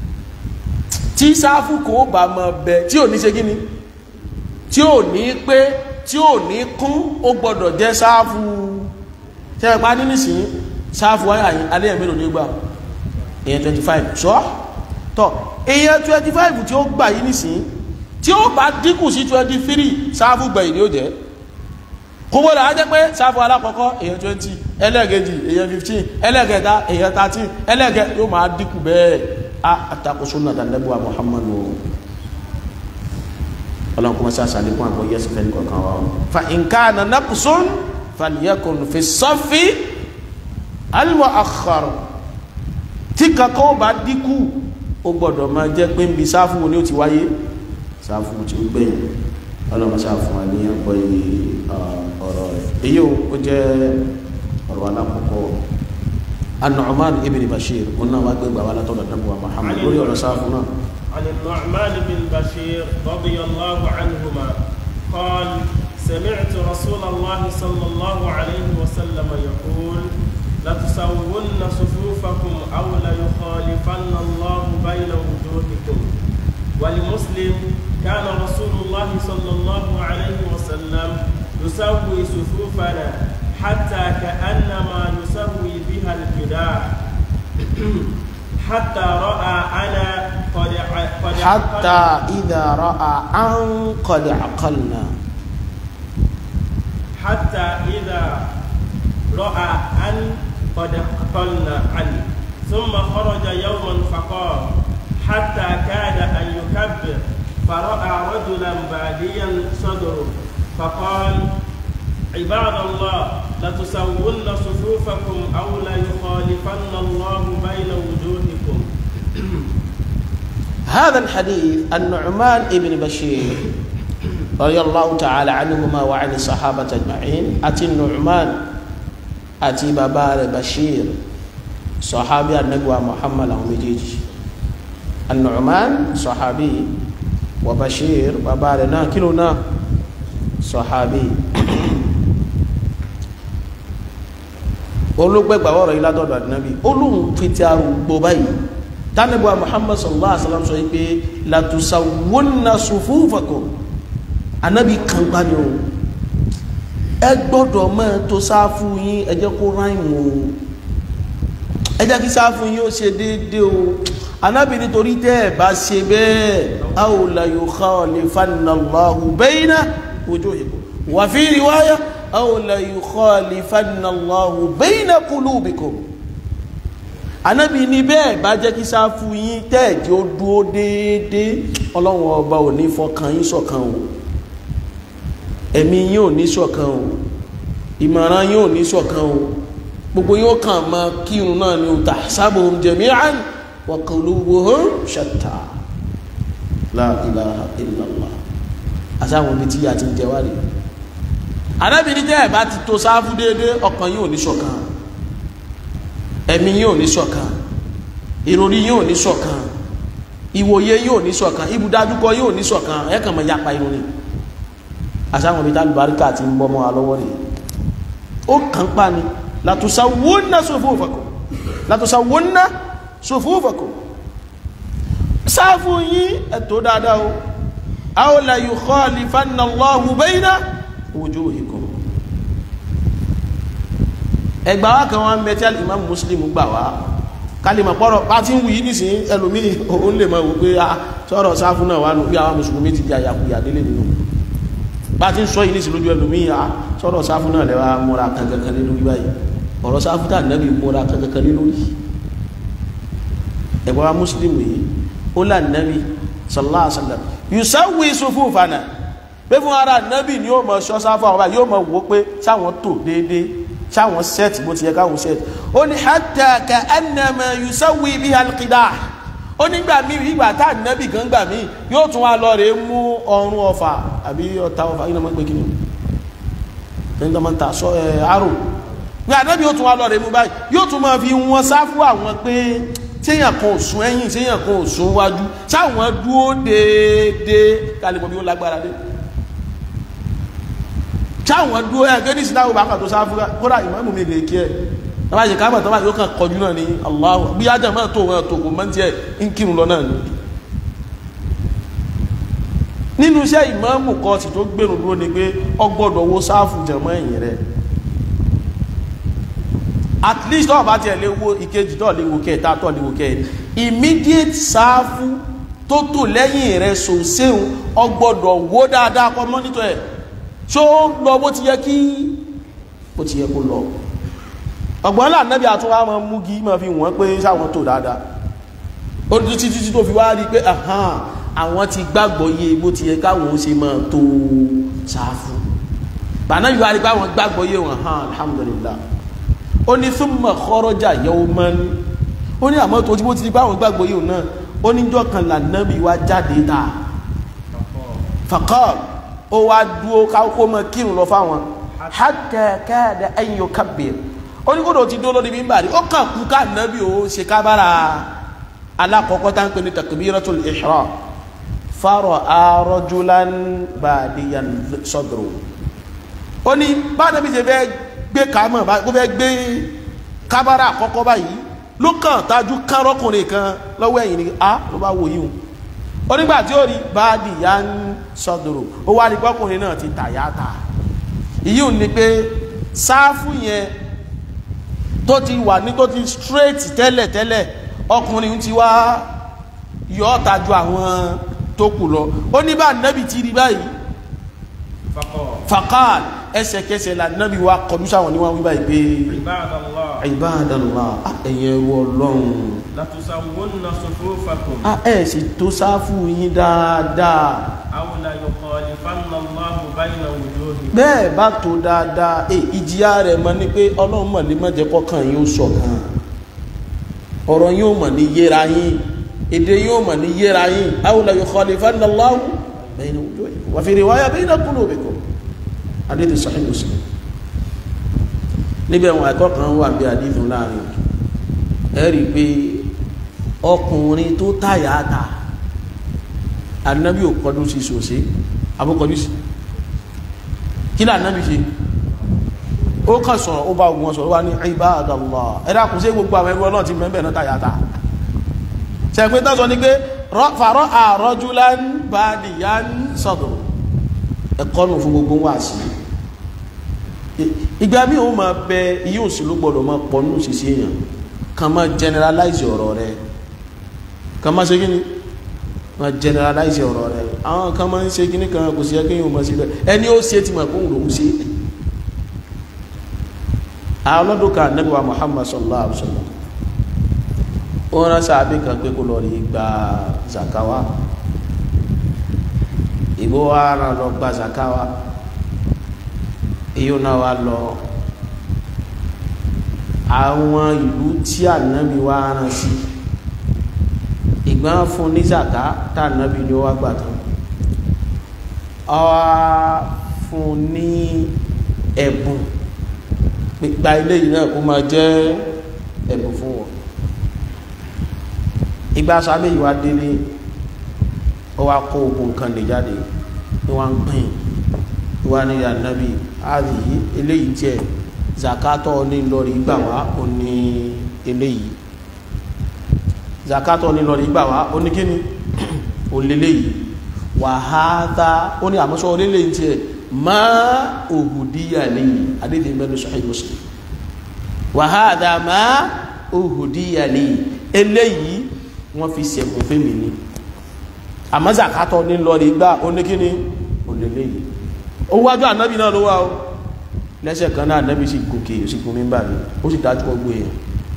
tí sáfù kò bá mọ bẹ tí ò ní ṣe gíní tí ò ní pé tí ò ní kún ó gbọdọ̀ jẹ́ sáfù ṣẹ́pá ní nísìnyí sáfù wáyà yìí alẹ́ ẹ̀mẹ́lò ní gbà èyàn 25 ṣọ́ tọ́ èyàn 25 tí ó gbà yìí nísìnyí tí ó bá dínkù sí 23 sáfù gbẹ̀yìn ni ó jẹ́ kó gbọ́dọ̀ á jẹ́ pé sáfù alákọ̀ọ́kọ́ èyàn 20 ẹlẹ́ẹ̀kejì èyàn 15 ẹlẹ́ẹ̀kẹta èyàn 13 ẹlẹ́ẹ̀kẹ yóò máa dínkù bẹ́ẹ̀ àtakò súnà tàbíwá muhammadu ọlọ́run kọmọ sáà sàlékún àgbọ̀ yẹ́sì fẹ́ nìkan wa fa nǹkan na naqsun falyakun fi saffi al-mu'akhkhar tí kankan bá dínkù ó gbọ́dọ̀ máa jẹ́ pé ń bi sáfù wo ni ó ti wáyé sáfù tí ó gbẹ̀yìn ọlọ́run sáà fún wa ní àgbọ̀ ọ̀rọ̀ rẹ̀ èyí ó jẹ́ ọ̀rọ̀ alákọ̀ọ́kọ́ النعمان ابن بشير قلنا واقع بوالا طول النبوة محمد قولي ولا سافنا عن النعمان بن بشير رضي الله عنهما قال سمعت رسول الله صلى الله عليه وسلم يقول لتسون صفوفكم أو ليخالفن الله بين وجوهكم ولمسلم كان رسول الله صلى الله عليه وسلم يسوي صفوفنا حتى كأنما يسوي بها الجدار حتى رأى أنا قد قد حتى إذا رأى أن قد عقلنا حتى إذا رأى أن قد عقلنا عنه ثم خرج يوما فقال حتى كاد أن يكبر فرأى رجلا باديا صدره فقال عباد الله لتسون صفوفكم أو ليخالفن الله بين وجوهكم هذا الحديث النعمان ابن بشير رضي الله تعالى عنهما وعن الصحابة أجمعين أتي النعمان أتي بابار بشير صحابي النبوة محمد ومجيج النعمان صحابي وبشير بابارنا كلنا صحابي olùgbẹ́gbà ọ̀rọ̀ yìí látọ̀dọ̀ àdínábì olóhùn fi ti arúgbó báyìí tánàbíwá muhammad sallallahu alaihi wasallam sọ pé latusawwunna sufufakum anábì kan gbá ni o ẹ gbọ́dọ̀ mọ́ tó sáfù yín ẹ jẹ́ kó ráìmù o ẹ jẹ́ kí sáfù yín ó ṣe déédéé o anábì nítorí tẹ́ ẹ bá ṣe bẹ́ẹ̀ aw la yukhalifanna Allahu bayna wujuhikum wa fi riwaya aw la yukhalifanna Allahu bayna qulubikum anábì ní bẹ́ẹ̀ bá jẹ́ kí sáfù yín tẹ́ẹ̀dì ó dúó déédéé ọlọ́run ọba ò ní fọkàn yín ṣọ̀kan o ẹ̀mí yín ò ní ṣọ̀kan o ìmọ̀ràn yín ò ní ṣọ̀kan o gbogbo yín ó kàn máa kírun náà ni o tahsabuhum jami'an wa qulubuhum shatta la ilaha illallah àsáwọn ibi tí a ti ń jẹ wá rí anábì ní tẹ́ẹ̀ bá ti tó sáfù déédéé ọkàn yín ò ní ṣọ̀kan ẹ̀mí yóò ní ṣọ̀kan ìròrí yóò ní ṣọ̀kan ìwòye yóò ní ṣọ̀kan ibùdájúkọ yóò ní ṣọ̀kan ẹ̀kàn mọ̀ yapa ìròrí àsáwọn ibi tálùbáríkà ti ń bọ́ mọ́ alọ́wọ́ rẹ̀ ó kàn pa ni latusawwunna sufufakum latusawwunna sufufakum sáfù yín ẹ̀tọ́ dáadáa o aw la yukhalifanna Allahu bayna wujuhikum ẹgbà wá kan wọn mẹtí imam muslim gbà wá kálímà pọ́rọ̀ bá ti ń wù yí nìsín ẹlòmíì òun lè mọ̀ wípé a sọ̀rọ̀ sáfù náà wà nù bí àwọn mùsùlùmí ti di àyàkuyà délé nínú bá ti ń sọ yìí nìsín lójú ẹlòmíì a sọ̀rọ̀ sáfù náà lẹ́wà múra kankankan lé lórí báyìí ọ̀rọ̀ sáfù tà nẹ́bí múra kankankan lé lórí ẹgbà wá muslim yìí ó là nẹ́bí sallallahu alaihi wasallam yusawwi sufufana pé fún ara nẹ́bí ni yóò mọ̀ ṣọ́ sáfù àwọn báyìí yóò mọ̀ wò pé sáwọn tò déédéé sáwọn sẹ́ẹ̀tì bó ti yẹ káwọn sẹ́ẹ̀tì ó ní hatta ka annama yusawi biha alqidah ó nígbà míì ìgbà tá ànábì gan gbà míì yóò tún wá lọ rèé mú ọrùn ọfà àbí ọta ọfà yìí náà máa ń pè kí ni ẹni tó máa ń ta sọ ẹ arò ní ànábì yóò tún wá lọ rèé mú báyìí yóò tún máa fi wọn sáfù àwọn pé séèyàn kan ò sún ẹ̀yìn séèyàn kan ò sún wájú sáwọn dúró déédéé kálí mọ bí ó lágbára dé táwọn dúró ẹ gẹ́gẹ́ ní ìsìláwò bá kàtó sáfúrá kódà ìmáàmù mi lè kí ẹ tọ́bá ṣe káàbà tọ́bá yóò kàn kọjú náà ní Allahu bí ájá máa tó wọn tó kò mọ́ tí ẹ ń kírun lọ náà ni nínú iṣẹ́ ìmáàmù kan sì tó gbèrú dúró ni pé ọgbọ́dọ̀ wo sáfù jẹ̀mọ́ ẹ̀yìn rẹ̀ at least tọ́wọ́ bá tiẹ̀ lè wo ìkejì tọ́ lè wo kẹta tọ́ lè wo kẹrin immediate sáfù tó tò lẹ́yìn rẹ̀ sòséhùn ọgbọ́dọ̀ wo dáadáa kọ́ mọ́nítọ̀ ẹ̀ ṣó lọ bó ti yẹ kí bó ti yẹ kó lọ ọgbọ́n là nẹ́bí àtúnwá mọ́ mú gí mọ́ fi wọ́n pé sáwọn tó dáadáa ó ní títí títí tó fi wá rí pé ahán àwọn ti gbàgbọ́ yé bó ti yẹ káwọn ó ṣe mọ́ tó sáfù bàná yóò rí pé àwọn gbàgbọ́ yé wọn hàn alhamdulillah ó ní thumma kharaja yawman ó ní àmọ́ tó tí bó ti rí pé àwọn gbàgbọ́ yé wọn náà ó níjọ́ kan là nẹ́bí wá jáde ta faqal ó wá dúó káwọ́ mọ́ kírun lọ fáwọn hatta kada an yukabbir ó ní kódò ti dó lórí mímbà rí ó kàn kú ká nàbí ó ṣe kábára alákọ̀ọ́kọ́ tá ń pè ní takbiratul ihram fara'a rajulan badiyan sadru ó ní bá nàbí ṣe fẹ́ gbé kàámọ̀ kó fẹ́ gbé kábàrà àkọ́kọ́ báyìí ló kàn tájú kárọ́kùnrin kan lọ́wọ́ ẹ̀yìn ni a ló bá wò yíhun onígbà tí ó rí báàdì ya ń sọdọ̀rọ̀ ó wá rí pọ́kùnrin náà ti tàyàtà ìyíhun ni pé sáfù yẹn tó ti wà ní tó ti straight tẹ́lẹ̀ tẹ́lẹ̀ ọkùnrin ti wá yọ ọ́ta ju àwọn tó kù lọ ó ní bá nẹ́bì ti rí báyìí faqal ẹsẹ̀kẹsẹ̀ la nẹ́bì wa kọjú sáwọn ní wọ́n wí báyìí pé Ibadallah ibadallah ẹ̀yẹ ẹrú ọlọ́run latusawwunna sufufakum a ẹ̀ sì tó sáfù yín dáadáa aw la yukhalifanna Allahu bayna wujuhikum bẹ́ẹ̀ bá tó dáadáa ẹ ìjìyà rẹ̀ mọ́ ní pé ọlọ́run mọ̀ lè má jẹ́ kọ́kàn yín ó ṣọ̀kan ọ̀rọ̀ yín ó mọ̀ ní yéra yín èdè yín ó mọ̀ ní yéra yín aw la yukhalifanna Allahu bayna wujuhikum wa fi riwaya bayna qulubikum adéde Sahih Muslim níbẹ̀ wọn ẹ̀kọ́ kan wà bí adéde láàrin ẹ rí i pé ọkùnrin tó táyà ta anabi ò kọjú sí sòsé abúkọjú sí kí ní anabi ṣe ó kàn sọ̀rọ̀ ó bá wọn sọ̀rọ̀ wá ní ibadallah ẹ̀dá kò sí gbogbo àwọn ẹgbẹ́ náà ti mẹ́bẹ̀ náà táyà ta ṣẹ̀pẹ́ tán sọ ní pé fàárọ̀ rajulan badiyan sadru ẹ̀kọ́ nù fún gbogbo wà sí ìgbà míì ó máa bẹ iye òsì ló gbọdọ̀ máa pọ̀ nínú òṣìṣẹ́ èèyàn kàn máa generalize ọ̀rọ̀ rẹ kàn máa ṣe kí ni máa generalize ọ̀rọ̀ rẹ àwọn kan máa ń ṣe kí ni kan kò sí ẹ kéèyàn máa ṣe bẹ́ẹ̀ ẹni ó ṣe ti mọ̀ kó ń lòún ṣe àwọn ọlọ́dún kan Ànábì wa Muhammad sallallahu alaihi wa sallam ó rán sáàbì kan pé kó lọ rí gba zakawa ìbò wa rán lọ gba zakawa èyí náà wá lọ àwọn ìlú tí ànábì wá rán sí ìgbọ́n fún ní zaka tá ànábì ni ó wá gbà tán ọwá fún ní ẹ̀bùn pípa ilé yìí náà kó máa jẹ́ ẹ̀bùn fún wọn ìgbà sábẹ́ yìí wá délé ó wá kó ogun kan lè jáde ní wọ́n ń pín wá ní ànábì àdìyí eléyìí tiẹ̀ zakatọ ní lọrí gbà wá ó ní eléyìí zakatọ ní lọrí gbà wá ó ní kíni ó léléyìí wàhálà ó ní àmọ́sọ́ oléléyìí tiẹ̀ má òhùdíyà léyìí adédè mẹ́rin Sahih Muslim wàhálà má òhùdíyà léyìí eléyìí wọ́n fi sẹ̀kùn fẹ́mi ni àmọ́ zakatọ ní lọrí gbà ó ní kíni ó léléyìí ó wájú ànábì náà ló wá o lẹ́sẹ̀ kan náà ànábì sì gòkè sí gùn mímbà ní ó sì dájú ọgbó èèyàn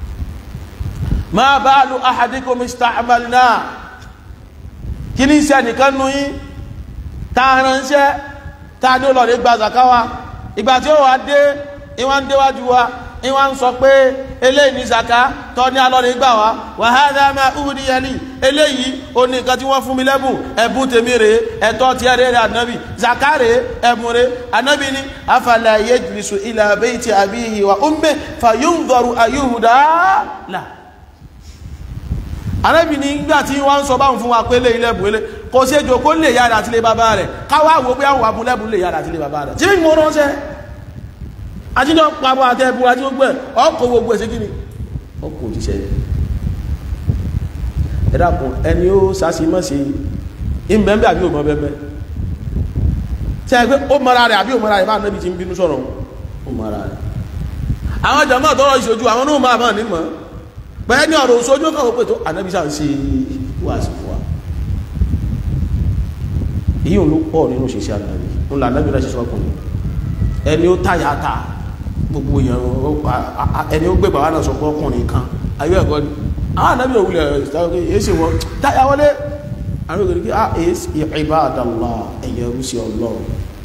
ma balu ahadikum ista'malna kí ní iṣẹ́ nìkan nú yí tààránṣẹ́ tàà ní olóòrè gba zakawa ìgbà tí ó wà dé ìwọ́n déwájú wa ìwọ́n ń sọ pé eléyìí ní zaka tọ́ ní alọ́rẹ̀ gbà wá wa hadha ma uhdiya li eléyìí o ní nǹkan tí wọ́n fún mi lẹ́bùn ẹ̀bùn tèmi rèé ẹ̀tọ́ ti ẹ̀rẹ́ rẹ̀ ànábì zaka rèé ẹ̀bùn rèé ànábì ní afala yajlisu ila bayti abihi wa ummihi fayunzaru ayyuhda la ànábì ní gbà tí wọ́n ń sọ báwọn fún wa pé lè ilẹ̀bùn ilé kò sí ejò kó lè yára àti lè bàbá rẹ̀ káwá wo pé àwọn abúlẹ̀bùn lè yára àti lè bàbá rẹ̀ tí mo ránṣẹ́ ajíjọ pàbọ̀ àtẹ́bù àti gbogbo ẹ̀ ọkọ̀ gbogbo ẹ̀sẹ̀ gíní ọkọ̀ òjíṣẹ́ ẹ̀dàkùn ẹni ó sásí mọ́ sí ìbẹ̀m̀bẹ̀ àbí òmọ bẹ̀m̀bẹ̀ tí ẹgbẹ́ ó mọ́ra rẹ̀ àbí òmọ́ra rẹ̀ bá nẹ́bí ti ń bínú sọ̀rọ̀ ó mọ́ra rẹ̀ àwọn jàmọ́ tọrọ ìṣojú àwọn náà máa máa nímọ̀ pẹ̀lú ní ọ̀rọ̀ òṣojú kan ó pè tó ànẹ́bí sáà ń ṣe wà sí fún wa èyí ò ló pọ̀ nínú ṣiṣẹ́ ànẹ́bí ń la ànẹ́bí rẹ̀ ṣiṣẹ́ ọkùnrin ẹni ó táyà ta gbogbo èèyàn ẹni ó gbé bàbá náà sọ pé ọkùnrin kan ayé ẹ̀kọ́ ni àwọn ànábì òwúlẹ̀ ìtàkùn èsì wọn táyà wọlé àwọn òkèrè kí a èsì ibadallah ẹ̀yẹ rúsì ọlọ́run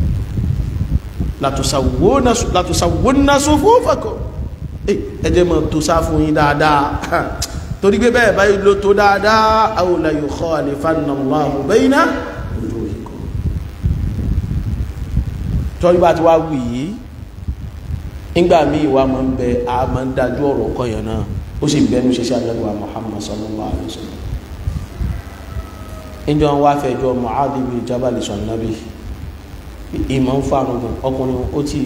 látòsàwọ́nà sufufakum ẹjẹ́ mọ̀ tó sá fún yín dáadáa torí pé bẹ́ẹ̀ báyìí ló tó dáadáa aw la yukhalifanna Allahu bayna wujuhikum tọ́jú bá ti wá wù yìí nígbà míì wá máa ń bẹ a máa ń dájú ọ̀rọ̀ kọyàn náà ó sì bẹnu ṣiṣẹ́ àlẹ́wà Muhammad sallallahu alayhi wa sallam níjọ wá fẹjọ́ Mu'adh bin Jabal sọ̀nàbí ìmọ̀ ń fa àrùn ọkùnrin ó ti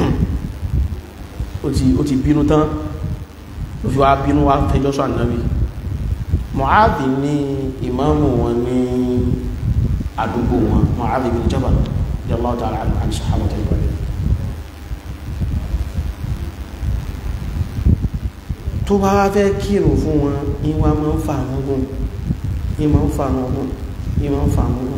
ó ti ó ti bínú tán ó fi wá bínú wá fẹjọ́ sọ ànábì Mu'adh ní ìmáàmù wọn ní àdúgbò wọn Mu'adh bin Jabal radiyallahu ta'ala anhu àti sàhábà tó ń bọ̀ tó bá wá fẹ́ kírun fún wọn ìwà máa ń fa àwọn gùn ìmọ̀ ń fa àwọn gùn ìmọ̀ ń fa àwọn gùn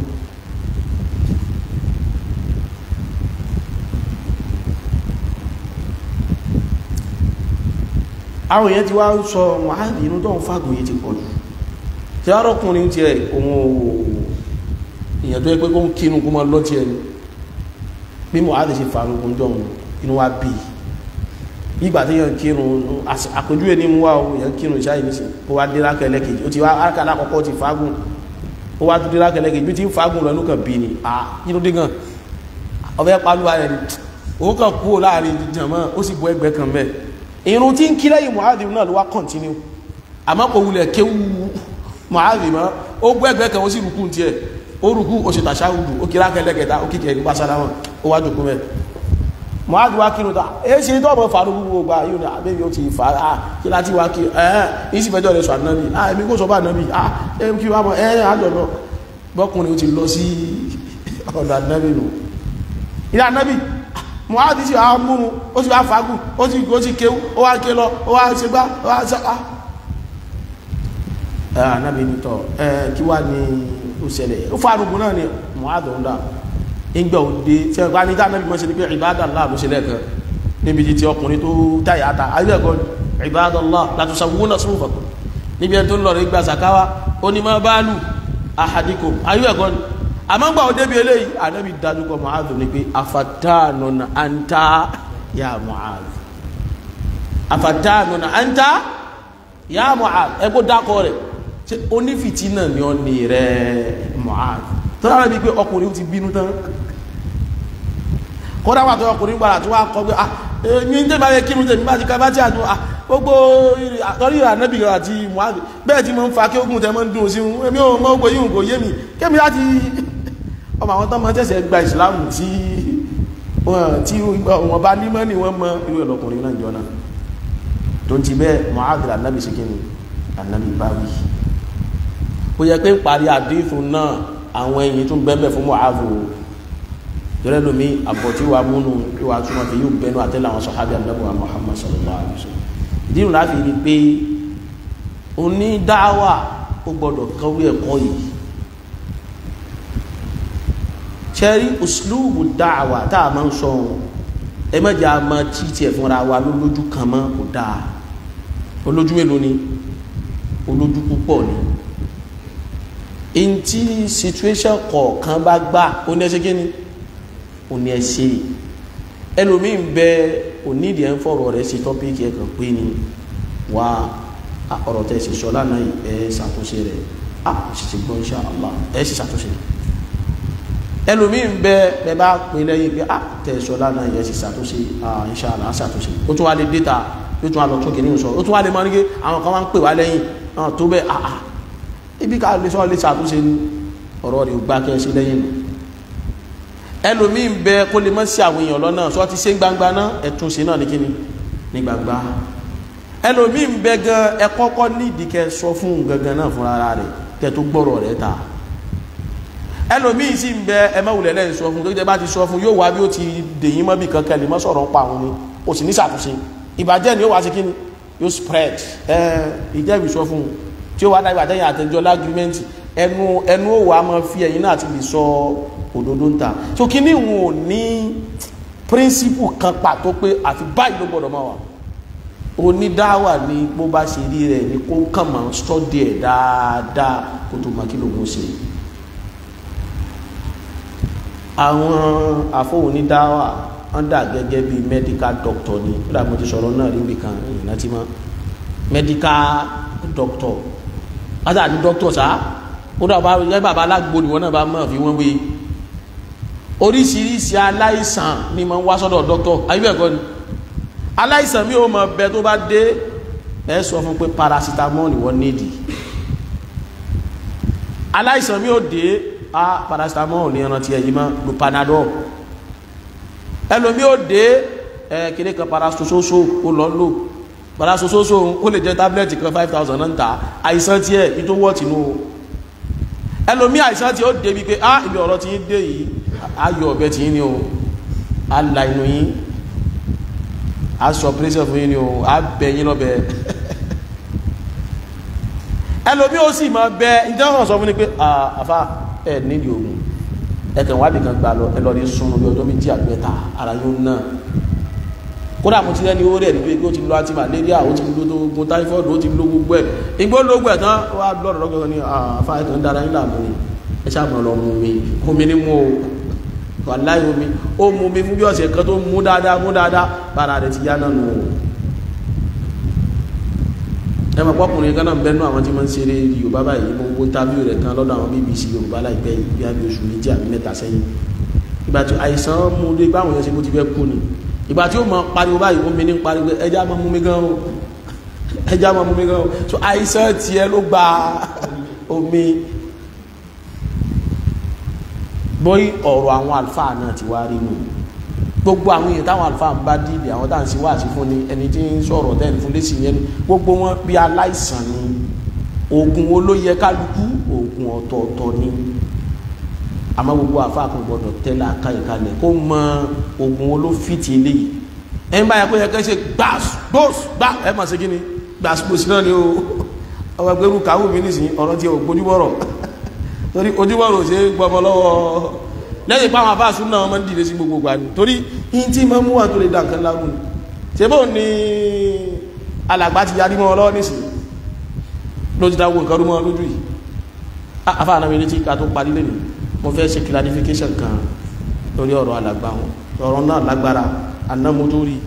àwọn èèyàn ti wá sọ Mu'adh inú tó ń fàgùn yìí ti pọ̀ jù tí a rọ́kùnrin tí ẹ ohun òwò èèyàn tó yẹ pé kó ń kírun kó mọ́ lọ́tí ẹni bí Mu'adh ṣe farugun jọ inú wa bí ìgbà tí yàn kírun àpèjúwe ní mú wá o yàn kírun ìṣáyìí ní sí ó wá dé lákẹ̀lẹ́ kejì ó ti wá ákàlà àkọ́kọ́ ti fagùn ó wá tó dé lákẹ̀lẹ́ kejì bí ti ń fagùn lọ inú kan bí ni à inú dé gan ọbẹ̀ pálúwa rẹ̀ ni ó kàn kúrò láàrin jàmọ́ ó sì bọ́ ẹgbẹ́ kan bẹ́ẹ̀ irun tí ń kí lẹ́yìn Mu'adh náà ló wá kọ̀ntínú àmọ́ kò wulẹ̀ kéwú Mu'adh mọ́ ó gbọ́ ẹgbẹ́ kan ó sì rúkú tiẹ̀ ó rúkú ó ṣe tàṣáwùdù ó kí lákẹ́lẹ́ kẹta ó kíkẹ́ nípa sálámọ̀ ó wá jòkó mẹ́ Mu'adh wá kírun ta ẹ ṣe tó ọmọ faru gbogbo gba yóò ní abẹ́bí ó ti fà á kí láti wá kí ẹ̀hẹ́n yìí sì fẹjọ́ rẹ̀ sọ ànábì ah èmi kò sọ bá ànábì ah ẹ kí wá mọ ẹ àjọ lọ bọ́kùnrin ó ti lọ sí ọ̀dọ̀ ànábì nù ilé ànábì Mu'adh sí àwọn múrun ó sì wá fagùn ó sì ó sì kéwú ó wá ké lọ ó wá ṣe gbá ó wá ṣe á ẹ ànábì nítọ̀ ẹ kí wá ní ó ṣẹlẹ̀ ó farugun náà ni Mu'adh ń dà ìgbà òde tí ẹgbà ní dáná bí wọ́n ṣe ní pé ibadallah ló ṣe lẹ́ẹ̀kan níbi tí ọkùnrin tó táyà ta ayé ẹ̀kọ́ ibadallah latusawwuna sufufakum níbi ẹni tó ń lọ rí gba sàkáwá ó ní ma balu ahadikum ayé ẹ̀kọ́ ni àmọ́ gbà ó débi eléyìí ànábì dájú kọ Mu'adh ní pé afatanun anta ya Mu'adh afatanun anta ya Mu'adh ẹgbó dákọ rẹ̀ ṣe onífìtínà ni ọ ní rẹ̀ Mu'adh tó dára bí pé ọkùnrin ti bínú tán kódà wà tó ọkùnrin gbára tó wá kọ pé ah ní tẹ́ bá yẹ kí ní tẹ́ bá ti ká bá tí àjò ah gbogbo àtọ́rí ànábì àti Mu'adh bẹ́ẹ̀ tí mo ń fa kí ogun tẹ́ mọ́ ń dùn sí èmi ò mọ́ ogun yìí kò yé mi kémi láti ọmọ àwọn tán mọ́ tẹ́sẹ̀ gba ìsìláàmù tí tí wọ́n bá nímọ́ ni wọ́n mọ́ irú ẹ̀lọ́kùnrin náà jọ náà tó ti bẹ́ẹ̀ Mu'adh ànábì sí kíni ànábì bá wí ó yẹ pé ń parí àdéhùn náà àwọn ẹ̀yìn tún bẹ́ẹ̀ fún Mu'adh yọrẹ lomi àbọ̀tí wa múnú ìwà túnmọ̀ fi yóò bẹnu àtẹ́lẹ̀ àwọn sọ̀hábí àdàbọ̀ Muhammad sallallahu alaihi wasallam ìdíhùn láti rí pé onídáwà ó gbọ́dọ̀ kọ́wé ẹ̀kọ́ yìí ṣẹ́rí uslubu dáwà tá a máa ń sọ ohun ẹ mẹ́jọ a máa tí tiẹ̀ fúnra wa lójú kan mọ́ kò dáa olójú mélòó ni olójú púpọ̀ ni ntí situation kọ̀ọ̀kan bá gbà ó ní ẹsẹ̀ kí ni òní ẹ ṣe ẹlòmíín bẹ onídìí ẹ ń fọ̀rọ̀ rẹ̀ ṣe tọ́píìkì ẹ kàn pé ni wá ọ̀rọ̀ tẹ̀ ṣe sọ lánàá yìí ẹ ṣàtúnṣe rẹ̀ á ṣèṣe gbọ́ insha Allah ẹ ṣe ṣàtúnṣe ẹlòmíín bẹ ẹ bá pè lẹ́yìn pé á tẹ̀ sọ lánàá yìí ẹ ṣe ṣàtúnṣe insha Allah ṣàtúnṣe ó tún wá lè déta ó tún wá lọ tún kìíní sọ ó tún wá lè mọ nígbè àwọn kan wá ń pè wá lẹ́yìn tó bẹ́ẹ̀ àà ibi ká lè sọ lè ṣàtúnṣe ní ọ̀rọ̀ rẹ̀ ò gbá kẹ́ ṣe lẹ́yìn nù ẹlòmíín bẹ kó lè mọ́ sí àwọn èèyàn lọ́nà sọ ti ṣe gbangba náà ẹ̀tún ṣe náà ní kíni ní gbangba ẹlòmíín bẹ gan ẹ kọ́kọ́ nídìí kẹ́ sọ fún gangan náà fúnra ara rẹ̀ kẹ́ tó gbọ́rọ̀ rẹ̀ ta ẹlòmíín sì ń bẹ ẹ mẹ́wùlẹ̀ lẹ́yìn sọ fún tó bá ti sọ fún yóò wá bí ó ti dèyìn mọ́ bí kankan lè mọ́ sọ̀rọ̀ ń pa àwọn ni ó sì ní ṣàtúnṣe ìbàjẹ́ ni ó wá sí kíni yóò spread ẹ ìjẹ́bi sọ fún tí ó wá dágbà tẹ́yìn àtẹjọ́ lágrímẹ́ntì ẹnu ẹnu ó wà máa fi ẹ̀yìn náà ti lè sọ òdodo ń ta so kí ní wọn ò ní príncipù kan pàtó pé àfi báyìí ló gbọdọ̀ máa wà onídáwà ni bó bá ṣe rí rẹ̀ ní kó kàn máa stọ́dì ẹ̀ dáadáa kó tó máa kí ló ń ṣe àwọn àfọwò onídáwà wọ́n dà gẹ́gẹ́ bí medical doctor ni ó dàbí mo ti sọ̀rọ̀ náà rí nìkan ìrántí mọ́ medical doctor asa àti doctor sá ó dàbá yẹ bàbá alágbo ni wọn náà bá mọ̀ fi wọ́n wé oríṣiríṣi aláìsàn ni mo ń wá sọ́dọ̀ doctor ayébẹ̀kọ́ ni aláìsàn mi ò mọ̀ bẹ tó bá dé ẹ sọ fún pé paracetamol ni wọ́n nídìí aláìsàn mi ò dé a paracetamol ní ẹran tí ẹ̀yìn mọ́ lo panadol ẹlòmí ó dé ẹ kìnnì kan parasososo ó lọ lò parasososo ó lè jẹ tábìlẹ̀tì kan five thousand náà ń ta àìsàn tiẹ̀ ní tó wọ́ tìǹú o ẹlòmí àìsàn tí ó débi pé á ibi ọ̀rọ̀ tí ń dé yìí ayọ̀ ọ̀bẹ tí ń ní o á la inú yín á sọ pírẹ́sẹ̀ fún yín ní o á bẹ yín lọ́bẹ̀ ẹlòmí ó sì máa bẹ ìjọba sọ fún ni pé àfa ẹ nídìí ogun ẹkàn wádìí kan gbà lọ ẹ lọ rí sunu bí ọjọ́ méjì àgbẹ̀ta ara yóò náà kódà mo ti rẹ́ni owó rẹ̀ níbi ó ti lo anti malaria ó ti lo ogun typhoid ó ti lo gbogbo ẹ̀ igbó lógún ẹ̀ tán wá lọ́dọ̀ lọ́gbẹ̀ẹ́ ní àfa ẹ̀kan dára nílà mú ni ẹ ṣáà mọ̀ lọ mú mi omi ní mú o wàláhì omi ó mú mi fún bí ọ̀sẹ̀ kan tó mú dáadáa mú dáadáa bára rẹ̀ ti yá náà nù o ẹ mọ̀ pọ́kùnrin kan náà ń bẹ́nu àwọn tí wọ́n ń ṣeré yorùbá báyìí mo wo tábìlì rẹ̀ kan lọ́dọ̀ àwọn bbc yorùbá láìpẹ́ yìí bí abẹ́ oṣù méjì àbí mẹ́ta sẹ́yìn ìgbà tí àìsàn mú dé báwọn yẹn ṣe bó ti fẹ́ kú ni ìgbà tí ó mọ pariwo báyìí ó mi ní pariwo ẹja máa mú mi gan o ẹja máa mú mi gan o so àìsàn tiẹ̀ ló gba omi bóyí ọ̀rọ̀ àwọn àlùfáà náà ti wá rí nù gbogbo àwọn èèyàn táwọn àlùfáà ń bá dìde àwọn táwọn sì wá sí fún ni ẹni tí ń sọ̀rọ̀ tẹ́ni fún lẹ́sìn yẹn ni gbogbo wọn bí aláìsàn ni oògùn wo ló yẹ kálukú oògùn ọ̀tọ̀ọ̀tọ̀ ni àmọ́ gbogbo àfáà kan gbọ́dọ̀ tẹ́lẹ̀ àkàyèkalẹ̀ kó mọ oògùn wo ló fìtì eléyìí ẹ̀ ń báyà pé yẹ kẹ́ ṣe gbàs gbòs gbà ẹ̀ mà ṣe kí ni gbàs gbòs náà ni o ọwọ́ ẹgbẹ́rú kàwé mi nísìnyí ọ̀rọ̀ tí o gbójúbọ̀rọ̀ torí ojúbọ̀rọ̀ ṣe gbọmọ lọ́wọ́ lẹ́yìn pàwọn àfáàsù náà wọ́n máa ń dìde sí gbogbo gbà ní torí in tí ma mú wà tó lè dá nǹkan lágùn ṣe bó ní alàgbà ti yarí mọ́ ọlọ́wọ́ nísìn ló ti dáwọ́ nǹkan rúmọ́ lójú yìí afáàná mi létí ká tó parí lẹ́nu mo fẹ́ ṣe clarification kan lórí ọ̀rọ̀ alàgbà wọn ọ̀rọ̀ náà lágbára anámótórí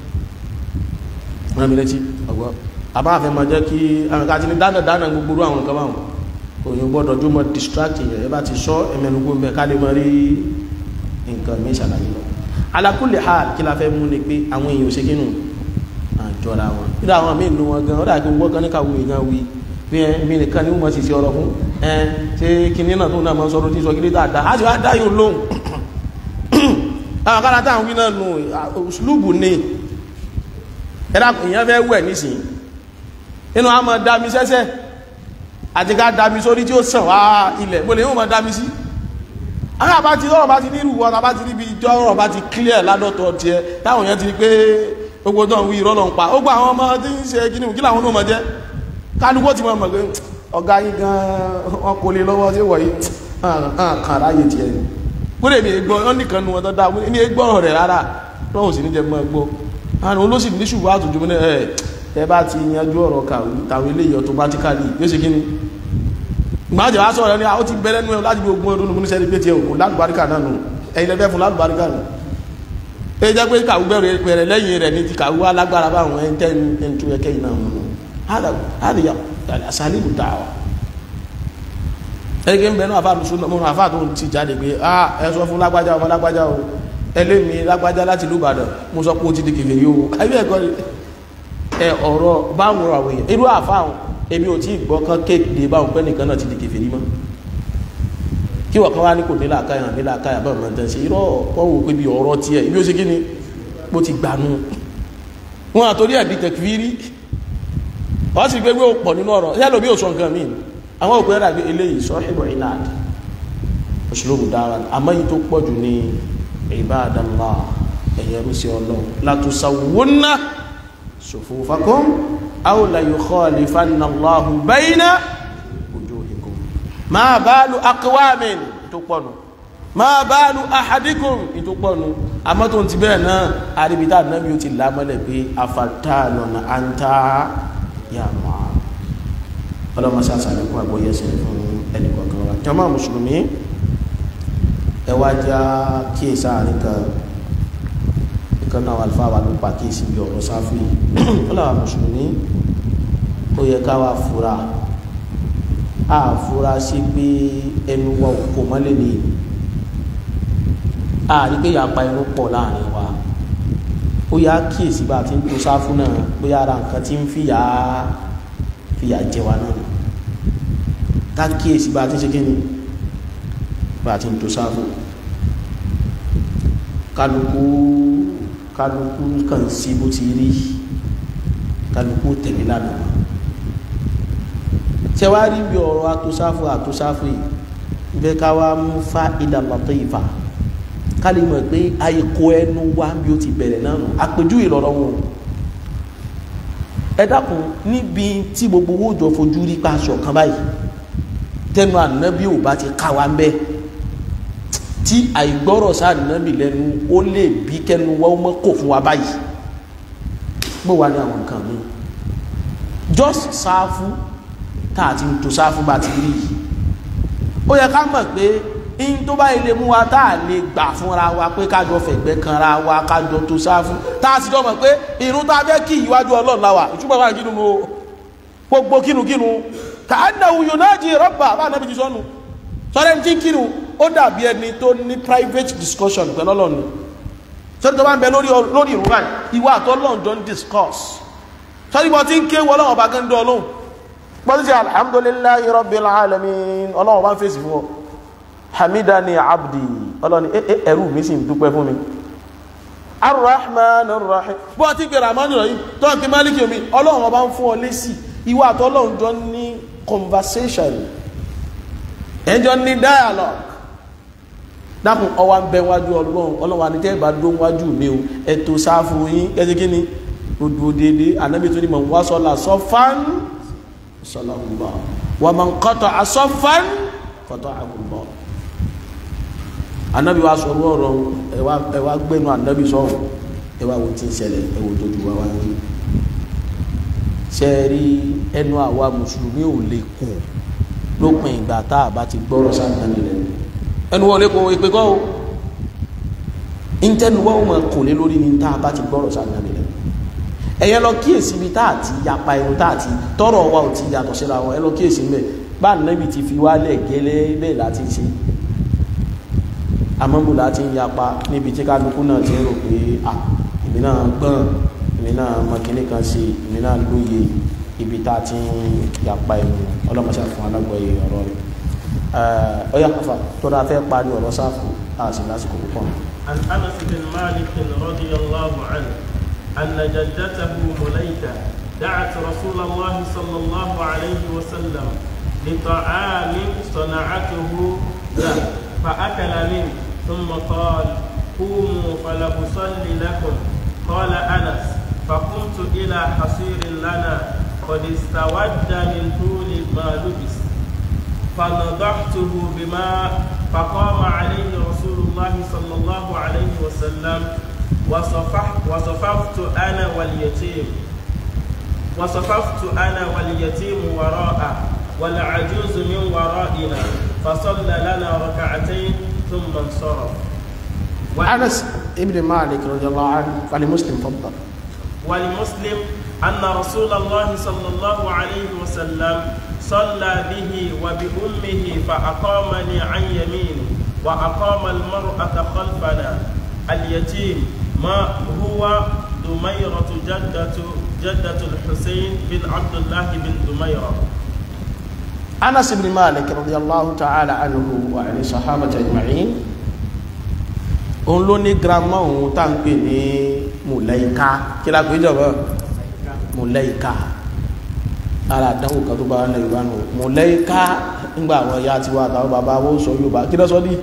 rán mi létí ọgbọ́ àbáfẹ́ máa jẹ́ kí àwọn ká ti ní dáná dáná gbogbo àwọn nǹkan báwọn òyìn gbọ́dọ̀ jó mọ́ distract yẹn ẹ bá ti sọ ẹmẹnugbó mẹ́ ká lè mọ́ rí nǹkan mi ṣàlàyé lọ ala kulli hal kí la fẹ́ mú ni pé àwọn èèyàn ò ṣe kínú àjọra wọn nígbà àwọn míì nu wọn gan ó dàgbé wọ́n gan ní káwé gan wí bí ẹ mi nìkan ni wọ́n sì ṣe ọ̀rọ̀ fún ẹ ṣé kinní náà tó náà máa ń sọ̀rọ̀ tí sọ kí lè dáadáa á sì wá dá yóò lóhùn àwọn kára táwọn wí náà nù ṣlúùbù ni ẹ dàpọ̀ ìyẹn fẹ́ wẹ̀ nísìnyí inú àmọ́ dá mi sẹ́sẹ́ àti ká dámi sórí tí ó sàn wá ilẹ̀ mo lè yíò mọ̀ dámi sí àwọn àbá ti lọ́rọ̀ bá ti ní ìrùwọ́ àbá ti níbi ìjọ ọ̀rọ̀ bá ti clear ládọ́tọ̀ tiẹ̀ táwọn èèyàn ti rí pé gbogbo náà wí ìrọ́lọ̀ ń pa ó gba àwọn ọmọ tí ń ṣe kí ni kí làwọn náà mọ̀ jẹ́ kálukú ti mọ̀ mọ̀ pé ọ̀gá yín gan wọn kò lè lọ́wọ́ sí wọ̀nyí kàn láàyè tiẹ̀ ni kúrò èmi gbọ́ wọn nìkan nu wọn tó dáa ní gbọ́rọ̀ rẹ̀ rárá lọ́wọ́ sì ní jẹ́ mọ́ gbọ́ àwọn olóṣèlú ní ṣùgbọ́n àtòjú mi náà ẹ̀ ẹ bá ti yanjú ọ̀rọ̀ kàwé tàwọn eléyìí automatically yóò ṣe kí ni ìgbàjẹ̀ wá sọ̀rọ̀ ní àwọn ti bẹ̀rẹ̀ nú ẹ láti bí ogun ọdún ní sẹ́ni pé tí ẹ̀kùn lálùbáríkà náà nù ẹ̀yìn lẹ́fẹ́ fún lálùbáríkà nù ẹ jẹ́ pé kàwé bẹ̀rẹ̀ pẹ̀rẹ̀ lẹ́yìn rẹ̀ ní ti kàwé alágbára báwọn ẹ̀ ń tẹ́ ń tún ẹkẹ́ yìí náà mú hádìyà sàlìbù dáwà ẹgbẹ́ ń bẹ̀rẹ̀ àfáà lùsùn mọ́ àfáà tó ti jáde pé ah ẹ sọ fún lágbájá ọmọ lágbájá o ẹlẹ́mi lágbájá láti lùbàdàn mo sọ pé ó ti di kèfèrí o ayé ẹ̀kọ́ ẹ ọ̀rọ̀ báwọn àwọn èèyàn irú àfáà èmi ò tí gbọ́ kán kéde báwọn pẹ́ nìkan náà ti di kèfèrí mọ́ kí wọ́n kan wá ní kò nílà káyà nílà káyà báwọn máa ń tẹ́ ṣe irọ́ wọ́n wò pé bí ọ̀rọ̀ tiẹ̀ ibi ó ṣe kí ni bó ti gbanú wọn àtòrí ẹ̀dí tẹ̀kìfìrí wọ́n sì gbé gbé pọ̀ nínú ọ̀rọ̀ yálò bí òṣùwọ̀n nǹkan míì àwọn òpin ẹ̀dà gbé eléyìí sọ ìbọ̀ ìlàd òṣèlú dára àmọ́ yìí tó pọ̀ jù ní ibadallah ẹ̀yẹrú sí ọlọ́run latusawwunna sufufakum aw la yukhalifanna Allahu bayna wujuhikum ma balu aqwamin tó pọ̀nù ma balu ahadikum tó pọ̀nù àmọ́ tó ti bẹ́ẹ̀ náà àríbítà náà bí ó ti lámọ́lẹ̀ pé afatanun anta ya Mu'adh ọlọ́mọ sàṣàlẹ̀kún àgbóyẹsẹ̀ fún ẹnìkọ̀ọ̀kan wa jàmá mùsùlùmí ẹwà já kíyèsí àárín kan ìkan náà alfa wà ló pa kíyèsí bí ọ̀rọ̀ sáfì ọlọ́wà mùsùlùmí ó yẹ ká wà fura a fura sí pé ẹnu wa kò mọ́lẹ̀ ní a rí pé yàpa ẹnu pọ̀ láàrin wa ó yà kíyèsí bá a ti ń tó sáfù náà bóyá ara nǹkan ti ń fìyà fìyà jẹ wa náà ká kíyèsí bá a ti ń ṣe kí ni bá a ti ń tó sáfù kálukú kálukú kàn sí bó ti rí kálukú tẹ̀lé lánàá ṣe wá rí bí ọ̀rọ̀ àtòsáfù àtòsáfù yìí bẹ́ẹ̀ ká wá mú fa ìdàlọ́tọ̀ ìfà ká lè mọ̀ pé àìkó ẹnu wá bí ó ti bẹ̀rẹ̀ náà nù àpèjúwe lọ́rọ̀ wọn ẹ dákun níbi tí gbogbo owó jọ fojú rí pa aṣọ kan báyìí tẹnu ànábì ò bá ti ká wa ń bẹ tí àìgbọ́rọ̀ sáà ànábì lẹ́nu ó lè bí kẹnu wọ́n mọ́ kò fún wa báyìí bó wà ní àwọn nǹkan mi just sáfù tá a ti ń to sáfù bá ti rí yìí ó yẹ ká mọ̀ pé in tó bá ilé mú wa tá a lè gbà fúnra wa pé kájọ fẹ̀gbẹ́ kanra wa kájọ tó sáfù tá a sì jọ mọ̀ pé irun tá a fẹ́ kí ìwájú ọlọ́run láwà ìtumọ̀ wà kínú o gbogbo kínukínu kà á nà wùyọ̀ náà jí rọ́bà bá nàbí ti sọ́nu sọ́dẹ̀ tí kínu ó dàbí ẹni tó ní private discussion pẹ̀lú ọlọ́run sọ́dẹ̀ tó bá ń bẹ lórí lórí ìrún báyìí ìwà àtọ́lọ́run jọ ń discuss sọ́dẹ̀ bọ́ tí ń ké wọ ọlọ́run ọba gẹ́ndọ́ ọlọ́run bọ́ tí ṣe alhamdulillahi rabbil alamin ọlọ́run bá ń fèsì fún ọ hamidani abdi ọlọ́ni ẹrú mi sì ń dúpẹ́ fún mi arrahman arrahim bọ́ tí pé ramani rọ̀ yìí tó ń pè maliki omi ọlọ́run ọba ń fún ọ lésì ìwà àtọ́lọ́run jọ ní conversation ẹjọ́ ní dialogue dákun ọwá ń bẹ wájú ọlọ́run ọlọ́run àti tẹ́ ìbá dó wájú mi o ẹ̀tọ́ sáfù yín ẹjẹ́ kí ni odò dédé anábì tó ní mọ̀ wá sọ́lá sọ́fán sọ́lá ọgbà wà mọ̀ kọ́tọ̀ àsọ́fán kọ́tọ̀ àgùnbọ̀ anabi wa sọ̀rọ̀ ọ̀rọ̀ ẹwà ẹwà gbẹnu anabi sọ̀rọ̀ ẹwà wo ti ń ṣẹlẹ̀ ẹwò tó ju wa wá ní. sẹ́ẹ̀rí ẹnu àwa mùsùlùmí ò lè kùn lópin ìgbà tá a bá ti gbọ́rọ̀ sáńtánì rẹ̀ ẹnu wọlé kò ìpè kọ́ o ìtẹnu wọ́n máa kùn lé lórí ni tá a bá ti gbọ́rọ̀ sáńtánì rẹ̀ ẹ̀yẹ lọ kíyèsí ibi tá a ti yapa ẹnu tá a ti tọrọ wa ò ti yàtọ̀ síra wọn ẹ lọ kíyèsí mẹ́ bá anabi ti fi wálẹ̀ gẹ́lẹ́ bẹ́ẹ̀ láti ṣe àmọ́bù láti ń yapa níbi tí kálukú náà ti ń rò pé à èmi náà gbọ́n èmi náà mọ kíní kan sí èmi náà lóye ibi tá a ti ń yapa ẹnu ọlọ́mọṣẹ́ fún alágbọ̀ọ́yé ọ̀rọ̀ rẹ̀ ọyá kọfà tó dáa fẹ́ parí ọ̀rọ̀ sáfù àti lásìkò púpọ̀. عن انس بن مالك رضي الله عنه ان جدته مليكه دعت رسول الله صلى الله عليه وسلم لطعام صنعته له فاكل منه ثم قال قوموا فلأصلي لكم قال أنس فقمت إلى حصير لنا قد استود من طول ما لبس فنضحته بماء فقام عليه رسول الله صلى الله عليه وسلم وصفحت, وصففت أنا واليتيم وصففت أنا واليتيم وراءه والعجوز من ورائنا فصلى لنا ركعتين ثم انصرف أنس ابن مالك رضي الله عنه فلمسلم فضل ولمسلم أن رسول الله صلى الله عليه وسلم صلى به وبأمه فأقامني عن يمينه وأقام المرأة خلفنا اليتيم ما هو دميرة جدة جدة الحسين بن عبد الله بن دميرة أنس بن مالك رضي الله تعالى عنه وعن الصحابة أجمعين òun ló ní girama òun tá ń pè ní mùlẹ́ìká kí la pè jọ̀bọ́ mùlẹ́ìká ara àdánwò kan tó bá wọn lẹ́yìn nù mùlẹ́ìká ńgbà àwọn ìyá àti wa àtàwọn bàbá wọn sọ Yorùbá kí ló sọ ní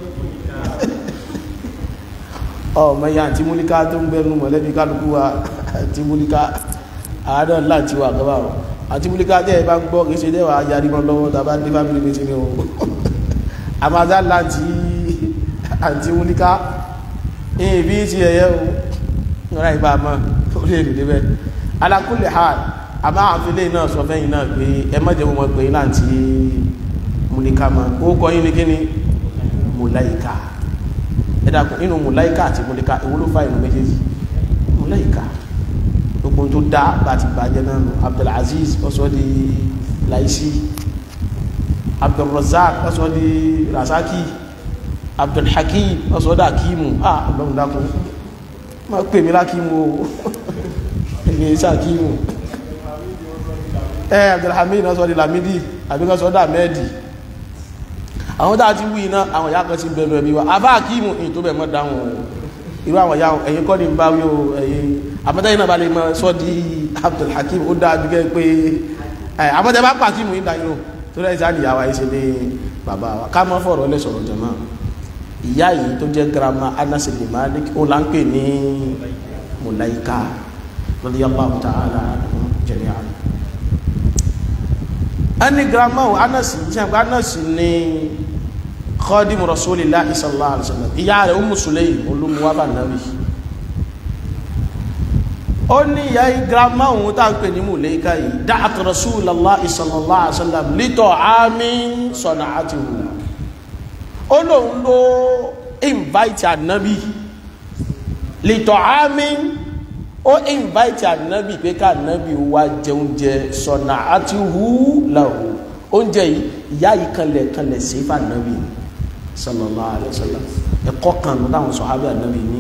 ọmọ ìyá àti múlíká tó ń gbẹnu mọ̀lẹ́bí kálukú wa àti múlíká àádọ́ láti wà gbọ́bà wọn àti múlíká tẹ́ ẹ bá ń gbọ́ kìí ṣe dẹ́wà yarí mọ́ lọ́wọ́ tàbá ní fámìlì mi ti ní o àmàdá láti àti múlíká ìyìn bí ti ẹ̀yẹ́ o ọ̀rá ìbá mọ́ ó lè rí níbẹ̀ alákùnlé ha àmá àfilé náà sọ fẹ́yìn náà pé ẹ má jẹ́ wọn pé láti múlíká mọ́ ó kọ́ yín ní kí ni mùláìká ẹ dàkún inú mùláìká àti múlíká èwo ló fa inú méjèèjì mùláìká gbogbo tó dá bá ti bàjẹ́ náà nù Abdulaziz ọ̀sọ́ di Laisi Abdulrazak ọ̀sọ́ di Rasaki abdulhakim ọ̀sọ́dá kíìmù ah ọlọ́run dákun ma pè mí lákíìmù o ẹgbẹ̀ iṣẹ́ kíìmù ẹ abdulhamid ọ̀sọ́dí lamidi àbíkọ́sọ́dá mẹ́ẹ̀dì àwọn tàà ti wí iná àwọn ìyá kan sí bẹ̀rù ẹ̀mí wa abá kíìmù ní tó bẹ̀ mọ́ dáhùn irú àwọn ya ẹ̀yin kọ́ ni ń bá wí o ẹ̀yin àmọ́tẹ́yìn náà bá lè mọ sọ́ di Abdul Hakim ó dáa bí kẹ́ pé ẹ̀ àmọ́tẹ́ bá pàkí mú ìdá yìí o tó rẹ̀ sáà níyàwó ayé ṣe ní bàbá wa ká mọ́ fọ̀rọ̀ lẹ́ sọ̀rọ̀ jẹ̀mọ́ ìyá yìí tó jẹ́ girama Anas bin Malik ó là ń pè ní Mulaika radiyallahu ta'ala jami'an ẹni girama o Anas jẹ́ Anas ní khadimu rasulillahi sallallahu alaihi wasallam ìyá rẹ̀ Ummu Sulaym olúmuwá bá nàbí ó ní ìyá girama òun tá ń pè ní Mulaika yìí da'at rasulallahi sallallahu alaihi wasallam li ta'amin sana'atuhu ó lóun ló invite ànábì li ta'amin ó invite ànábì pé ká ànábì wá jẹ oúnjẹ sana'atuhu lahu oúnjẹ yìí ìyá yìí kanlẹ̀ kanlẹ̀ sí fún ànábì sallallahu alaihi wasallam ẹ̀kọ́ kan ló dáhùn sọ̀hábì ànábì ní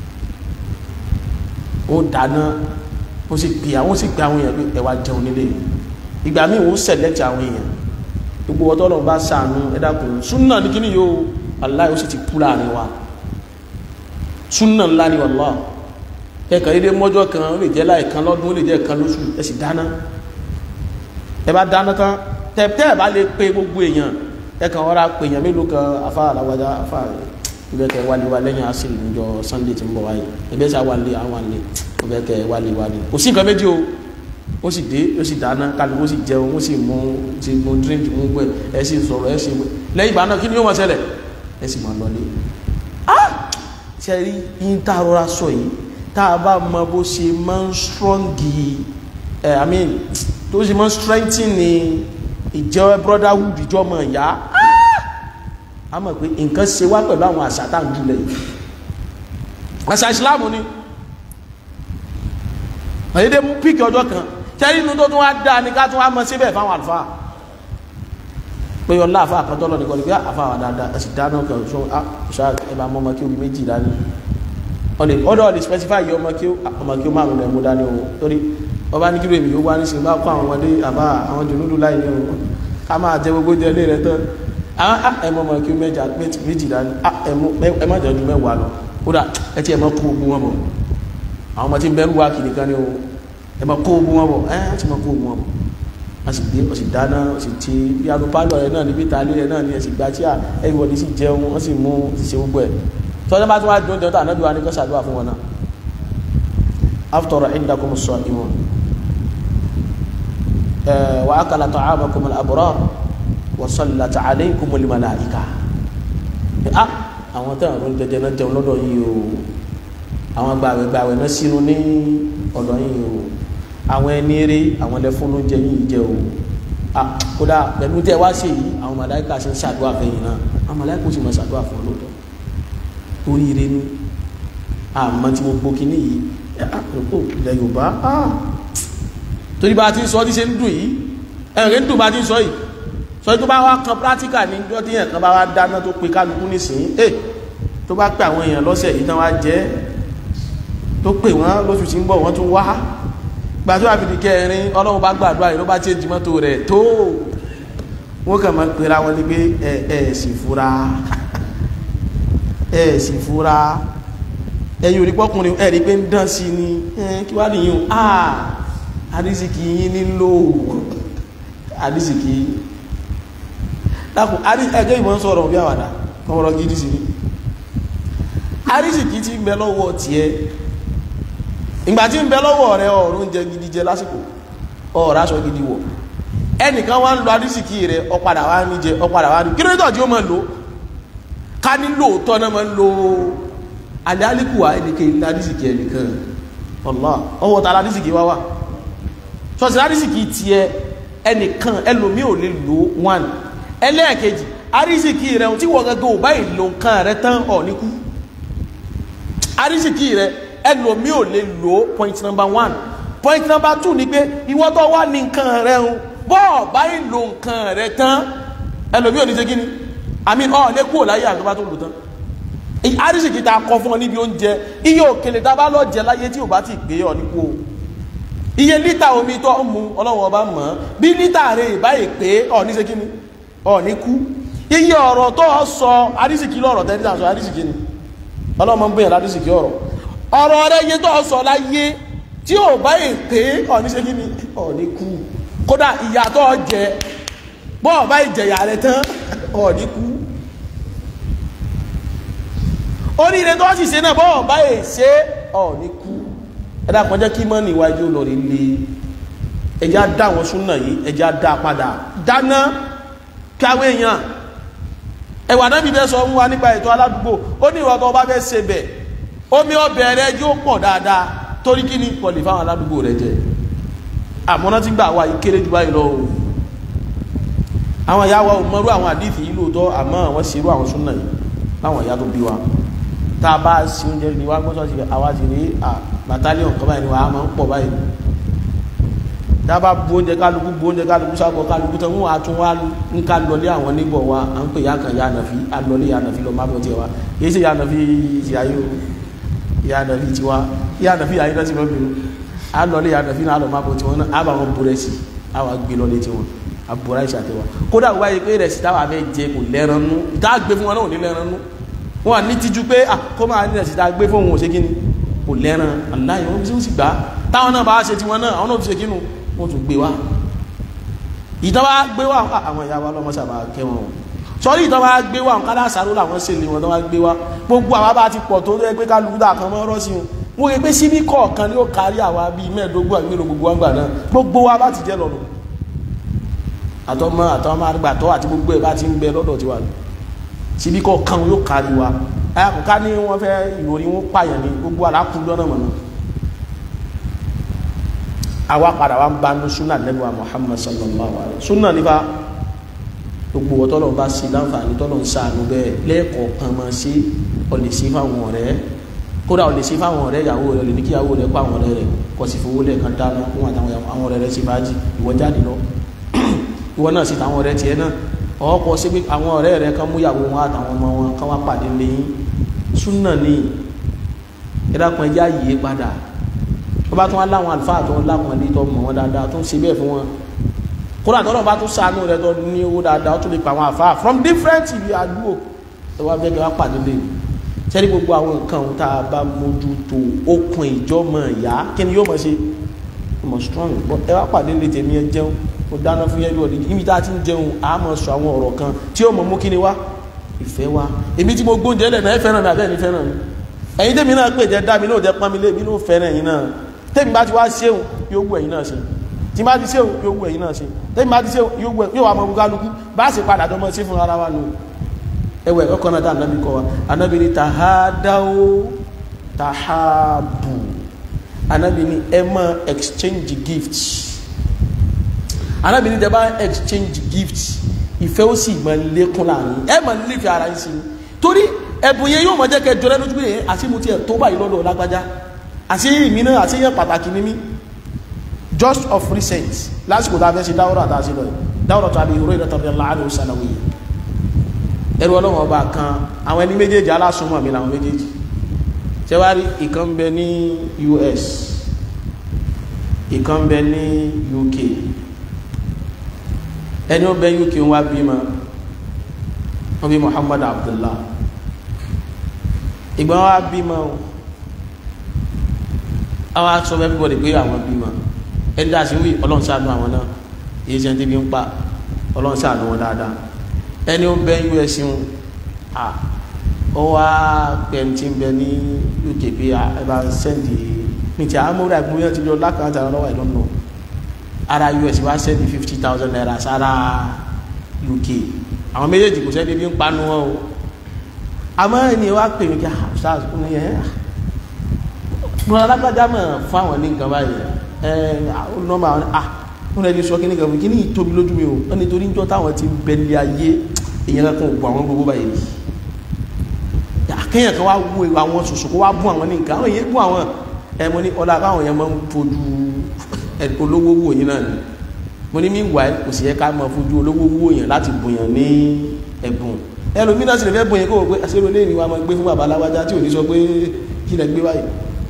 ó dáná ó sì pè àwọn sì pè àwọn èèyàn pé ẹ wá jẹun nílé ìgbà míì ó select àwọn èèyàn gbogbo ọtọ́ lọ́wọ́ bá sànú ẹ dákun súnà ní kíní yóò aláì ó sì ti kú láàrin wa súnà ńlá ni wàllá ẹ̀kan dédé mọ́jọ́ kan ó lè jẹ́ láì kan lọ́dún ó lè jẹ́ kan lóṣù ẹ sì dáná ẹ bá dáná tán tẹ tẹ́ ẹ bá lè pe gbogbo èèyàn ẹ kàn wọ́n ra pe èèyàn mélòó kan afá aláwájá afá ibẹ̀ kẹ wálé wa lẹ́yìn asìlì níjọ sunday tí ń bọ̀ wáyé ẹgbẹ́ sá wálé àwọn àlè ibẹ̀ kẹ wálé wa ni kò sí nǹkan méjì o ó sì dé ó sì dáná kálukú ó sì jẹun ó sì mú ti mú drink mú gbẹ ẹ sì sọ̀rọ̀ ẹ sì mú lẹ́yìn ìgbà náà kí ni yóò máa ṣẹlẹ̀ ẹ sì máa lọlé ah ṣe rí yín tá a rọra sọ yìí tá a bá mọ bó ṣe máa ń strong ẹ i mean tó ṣe máa ń strengthen ní ìjẹ́ brotherhood ìjọ ọmọ ìyá a mọ̀ pé nǹkan ṣe wá pẹ̀lú àwọn àṣà tá à ń jùlẹ̀ yìí àṣà ìsìláàmù ni àyédè mú píkì ọjọ́ kan tẹ́rí inú tó tún wá dáa ní ká tún wá mọ síbẹ̀ fáwọn àlùfáà pé ọlá àfa àkọ́tọ́ lọ nìkan ni pé àfa wà dáadáa ẹ̀sì dáná kan ṣó ṣá ẹ bá mọ ọmọ kí omi méjì dání ọ̀lẹ̀ ọ̀dọ̀ ọ̀lẹ̀ specify yọ ọmọ kí ọmọ kí ó márùn lẹ̀ mú dání o torí ọba ní kílò èmi yóò wá ní sinmi bá kó àwọn ọmọdé àbá àwọn jòlúdú láì ní o ká máa jẹ gbogbo jẹ ilé rẹ tán àwọn ẹmọ ọmọ kí ó mẹ́jà méjì dání ẹ má jẹ́ ju mẹ́wàá lọ kódà ẹ ti ẹ má kó ogun wọn bọ̀ àwọn ọmọ tí ń bẹ́rù wá kìnnì kan ní o ẹ má kó ogun wọn bọ̀ ẹ á ti má kó ogun wọn bọ̀ a sì gbé ọ sì dáná ọ sì ti bí aago pálọ̀ rẹ náà níbi ìtàlẹ́ rẹ náà ni ẹ sì gba tí a everybody sì jẹun wọ́n sì mú sì ṣe gbogbo ẹ̀ tọ́jú bá tún wá dùn dẹ́wọ́tà ànábì wa ní kọ́ ṣàdúrà fún wọn náà after indakum as-sa'imun wa akala ta'amakum al-abrar wa sallat alaykum al-malaika ah àwọn tẹ́wọ̀n ló ń jẹjẹ náà jẹun lọ́dọ̀ yìí o àwọn gbàwẹ̀ gbàwẹ̀ náà sínú ní ọ̀dọ̀ yìí o àwọn ẹni eré àwọn ẹlẹ́fún ló ń jẹ yìí jẹ o kódà pẹ̀lú tẹ́ wá sí yìí àwọn màláìka ṣe ń ṣàdúrà fẹ́yìn náà àwọn màláìka ó sì máa ṣàdúrà fún ọlọ́dọ̀ oríire ní àmọ́ tí mo gbókí ní yìí àpòpò ilẹ̀ Yorùbá torí bá ti ń sọ tí ṣe ń dùn yìí ẹ̀rẹ́ ń dùn bá ti ń sọ yìí sọ tó bá wá kan practical ní ọjọ́ tí yẹn kan bá wá dáná tó pe kálukú nísìnyí ẹ̀ tó bá pè àwọn èèyàn lọ́sẹ̀ yìí tán wá jẹ́ tó pè wọ́n lóṣù tí ń bọ̀ wọ́n tún wá gbàtọ́ àfìdí kẹrin ọlọ́run bá gbàdúrà yìí ló bá tiẹ̀ jìmọ́ tó rẹ̀ tó wọ́n kàn máa pera wọn ní pé ẹ ẹ sì fura ẹ sì fura ẹ̀yin òrí pọ́kùnrin ẹ̀rí pé ń dán sí ni kí wá nìyí o ah àdísìkì yín nílò àdísìkì dákùn ẹgbẹ́ ìmọ̀ ń sọ̀rọ̀ bí àwàdà ọmọrọ̀ gidi sí ni àdísìkì ti ń bẹ lọ́wọ́ tiẹ̀ ìgbà tí ń bẹ lọ́wọ́ rẹ ọ̀rọ̀ oúnjẹ gidi jẹ lásìkò ọ̀rọ̀ aṣọ gidi wọ̀ ẹnìkan wá ń lo àdísìkì rẹ ọ̀padà wá ní jẹ ọ̀padà wá ní kí ló dọ̀jú ó máa lò ká ní lóòótọ́ náà máa ń lo àdálíkùwà ẹnìkan ilé àdísìkì ẹnìkan ọ̀lá ọwọ́ ta àdísìkì wá wà sọ́sì àdísìkì tiẹ̀ ẹnìkan ẹlòmí ò lè lo one ẹlẹ́ẹ̀kejì àdísìkì rẹ tí wọ́n gẹ́gẹ́ ò báyìí lo nǹkan rẹ tán ọ̀ níkú àdísìkì rẹ ẹlòmí ò lè lo point number one point number two ni pé ìwọ tó wà ní nǹkan rẹ ń bọ́ọ̀ báyìí lo nǹkan rẹ tán ẹlòmí ò ní ṣe kíni àmì ọ̀ lè kúrò láyé àgbà tó lò tán àríṣìkì ta kọ fún ọ níbi oúnjẹ iye òkèlè tá a bá lọ jẹ láyé tí ò bá ti gbé ọ nípò iye lítà omi tó ń mu ọlọ́wọ́ ọba mọ̀ bí lítà rẹ̀ báyìí pé ọ̀ ní ṣe kíni ọ̀ ní kú iye ọ̀rọ̀ tó ọ sọ àríṣìkì lọ́rọ̀ tẹ́lẹ̀ sọ àríṣìkì ni ọlọ́mọ ń bẹ̀yàn ládùúsì kí ọ̀rọ̀ ọ̀rọ̀ rẹ yé tó sọ láyé tí ò bá yè pé ọ̀ní ṣe kí ni ọ̀ní kú kódà ìyà tó jẹ bọ́ọ̀ bá ìjẹ̀yà rẹ tán ọ̀ní kú oríire tó sì ṣe náà bọ́ọ̀ bá yè ṣe ọ̀ní kú ẹ̀dá kan jẹ́ kí mọ́nì iwájú lórí lé ẹjá dá wọn súnà yìí ẹjá dá padà dáná káwé èèyàn ẹwà náà bí bẹ́ sọ fún wa nípa ètò aládùúgbò ó ní ìwà tó bá fẹ́ ṣe bẹ̀ omi ọbẹ̀ rẹ yóò pọ̀ dáadáa torí kí ni pọ̀lì fáwọn aládùúgbò rẹ jẹ àmọ́ná tí gbà wá ìkéré jù báyìí lọ o àwọn ìyá wa ò mọrú àwọn àdìsí yìí lóòótọ́ àmọ́ àwọn ṣerú àwọn súnà yìí láwọn ìyá tó bí wa tá a bá sí oúnjẹ ní wá gbọ́sọ̀ sí àwa ti rí bàtálíọ̀n kan báyìí ni wàá máa ń pọ̀ báyìí tá a bá bu oúnjẹ kálukú bu oúnjẹ kálukú sábọ̀ kálukú tán wọn àtún wá ń ká lọlé àwọn níbọ̀ wa à ń pè ya kan ya nàfi alọlé ya nàfi lọ má bọ̀ tiẹ̀ wa kì í ṣe ya nàfi ti ayé o ya nàfi tiwa ya nàfi ayé náà ti lọ bìrù alọlé ya nàfi náà lọ má bọ̀ tiwọn náà á bá wọn bu rẹ̀ sí á wà gbé lọlé tiwọn á bu rẹ̀ sí àtẹwà kódà wáyé pé rẹ̀ sí táwa fẹ́ jẹ kò lẹ́ran nú ìta gbé fún wọn náà ò ní lẹ́ran nú wọn ní tijú pé à kó máa ní rẹ̀ sí ta gbé fún òun ò ṣe kí ni kò lẹ́ran aláì wọn sì gbà táwọn náà bá ṣe tiwọn náà àwọn náà fi ṣe kí nu wọ́n tún gbé wá ìtọ́wà gbé wá àwọn ìyá wa lọ́mọ sábà kẹwọn wọn sọ́rí ìtọ́wà gbé wá kádà sàrò làwọn sì lè wọn tọ́wà gbé wá gbogbo àwọn bá ti pọ̀ tó rẹ́ pé kálukú dà kan mọ́ rọ́ọ̀sì wọn wọ́n rí pé síbí kọ̀ọ̀kan ni ó kárí àwa bíi mẹ́ẹ̀ẹ́dógún àbí mélòó gbogbo àgbà náà gbogbo wa bá ti jẹ́ lọ́nà àtọ́mọ́ àtọ́mọ́ àgbàtọ́ àti gbogbo ẹ̀ bá ti ń bẹ lọ́dọ̀ tiwa síbí kọ̀ọ̀kan yóò kárí wa ayàkùnká ní wọ́n fẹ́ ìròyìn wọn pààyàn ní gbogbo àlákùn lọ́nà mọ̀nà àwa padà wá ń bá ní súnà lẹ́nu Muhammad sallallahu alaihi súnà nípa gbogbo wọ́n tọ́lọ̀ bá sí láǹfààní tọ́lọ̀ ń sàánú bẹ́ẹ̀ lẹ́ẹ̀kọ̀ọ̀kan máa sí ọ̀lẹ̀ sí fáwọn ọ̀rẹ́ kódà ọ̀lẹ̀ sí fáwọn ọ̀rẹ́ ìyàwó rẹ̀ lè ní kí ìyàwó rẹ̀ pa àwọn ọ̀rẹ́ rẹ̀ kọ̀ sí fowó lẹ́ẹ̀kan dáná fún àwọn ọ̀rẹ́ rẹ̀ sí fàájì ìwọ jáde lọ ìwọ náà sí tàwọn ọ̀rẹ́ tiẹ̀ náà ọkọ̀ sí pé àwọn ọ̀rẹ́ rẹ̀ kan mú ìyàwó wọn àtàwọn ọmọ wọn kan wá pàdé lẹ́yìn súnà ní ìdákan ẹjá yìí padà tó bá tún wá láwọn àlùfáà tó ń láwọn ilé tó mọ̀ wọn dáadáa tó ń ṣe bẹ́ẹ̀ fún wọn kódà tọ́lọ̀ bá tún ṣàánú rẹ tó ní owó dáadáa ó tún lè pa àwọn àfáà from different ibi àdúgbò tó wá bẹ́ẹ̀ kí wọ́n pàdé lè sẹ́ni gbogbo àwọn nǹkan tá a bá mójútó okùn ìjọ́mọ̀ ìyá kí ni yóò mọ̀ ṣe mọ̀ strong but ẹ wá pàdé lè tèmi ẹ jẹun mo dáná fún yẹn lọ́ọ̀dì ibi tá a ti ń jẹun a mọ̀ sọ àwọn ọ̀rọ̀ kan tí yóò mọ̀ mú kí ni wá ìfẹ́ wá èmi tí mo gbóúnjẹ lẹ̀ náà ẹ fẹ́ràn mi àbẹ́ mi fẹ́ràn mi ẹ̀yin tèmi náà pè jẹ́ dá mi náà jẹ́ pọ́n mi lé mi náà fẹ́ràn ẹ̀yin náà tẹ́mi bá ti wá ṣéun yóò wù ẹ̀yin náà ṣe tí bá ti ṣéun yóò wù ẹ̀yin náà ṣe tẹ́mi bá ti ṣéun yóò wà mọ́ kálukú bá sì padà dọ́mọ sí fún ara wa nù ẹwẹ́ ẹ̀kọ́ náà dá ànábì kọ́ wa ànábì ní tàhádáwó tàhábù ànábì ní ẹ máa exchange gift ànábì ní tẹ́ bá exchange gift ìfẹ́ ó sì máa lékún láàrin ẹ máa nífẹ̀ẹ́ ara yín sí i torí ẹ̀bùn yẹn yóò mọ̀ jẹ́ kẹ́ jọrẹ́ lójú pé àti mo tiẹ̀ tó báyìí lọ́dọ̀ lágbájá àti ìmí náà àti yẹn pàtàkì ní mí just of recent lásìkò tá a fẹ́ ṣe dáwọ́rọ̀ àtàṣe lọ dáwọ́rọ̀ tó a bí ìró ìrẹ́tọ̀ rẹ̀ láàrin òsàlàwé ẹrú ọlọ́wọ́n ọba kan àwọn ẹni méjèèjì alásùnmọ̀ mi làwọn méjèèjì tẹwárí ìkan bẹ ní US ìkan bẹ ní UK ẹni ó bẹ UK wá bímọ wọ́n bí Muhammad Abdullah ìgbà wa bímọ o àwọn aṣọ everybody pé àwọn bímọ ẹni dá sí wí ọlọ́run ṣàánú àwọn náà èyí ṣe ń tẹ́bi ń pa ọlọ́run ṣàánú wọn dáadáa ẹni ó bẹ us ń à ó wá pẹ̀ntì ń bẹ ní uk pé ẹ bá sẹ́ndì ní ti àmúra ìgbóyàn ti lọ lákàtà lọ́wọ́ ìlọ́nà ara us wá sẹ́ndì fifty thousand naira sára uk àwọn méjèèjì kò sẹ́ndì bí ń panu wọn o àmọ́ ẹni wá pè mí kí a stars ní ẹ̀ mo alágbájá mọ̀ fún àwọn ní nǹkan báyìí ẹ̀ nọ́mbà àwọn ah wọ́n lẹ́ni sọ kíní kan fún kíní ìtóbi lójú mi o wọ́n ni torí ń jọ táwọn ti bẹ̀lẹ̀ ayé èèyàn kan gbọ́ àwọn gbogbo báyìí rí àkẹ́yàn kan wá wú àwọn sòsò kó wá bú àwọn ní nǹkan àwọn èèyàn bú àwọn ẹ mo ní ọlá káwọn èèyàn máa ń fojú olówó wò yín náà ni mo ní mí wà kò sì yẹ ká máa fojú olówó wò yín láti bùyàn ní ẹ̀bùn ẹlòmínà sì lè fẹ́ bùyàn kó o pé àṣírí olè ní wa máa gbé fún bàbá aláwájá tí ò ní sọ pé kí lẹ gbé wáyé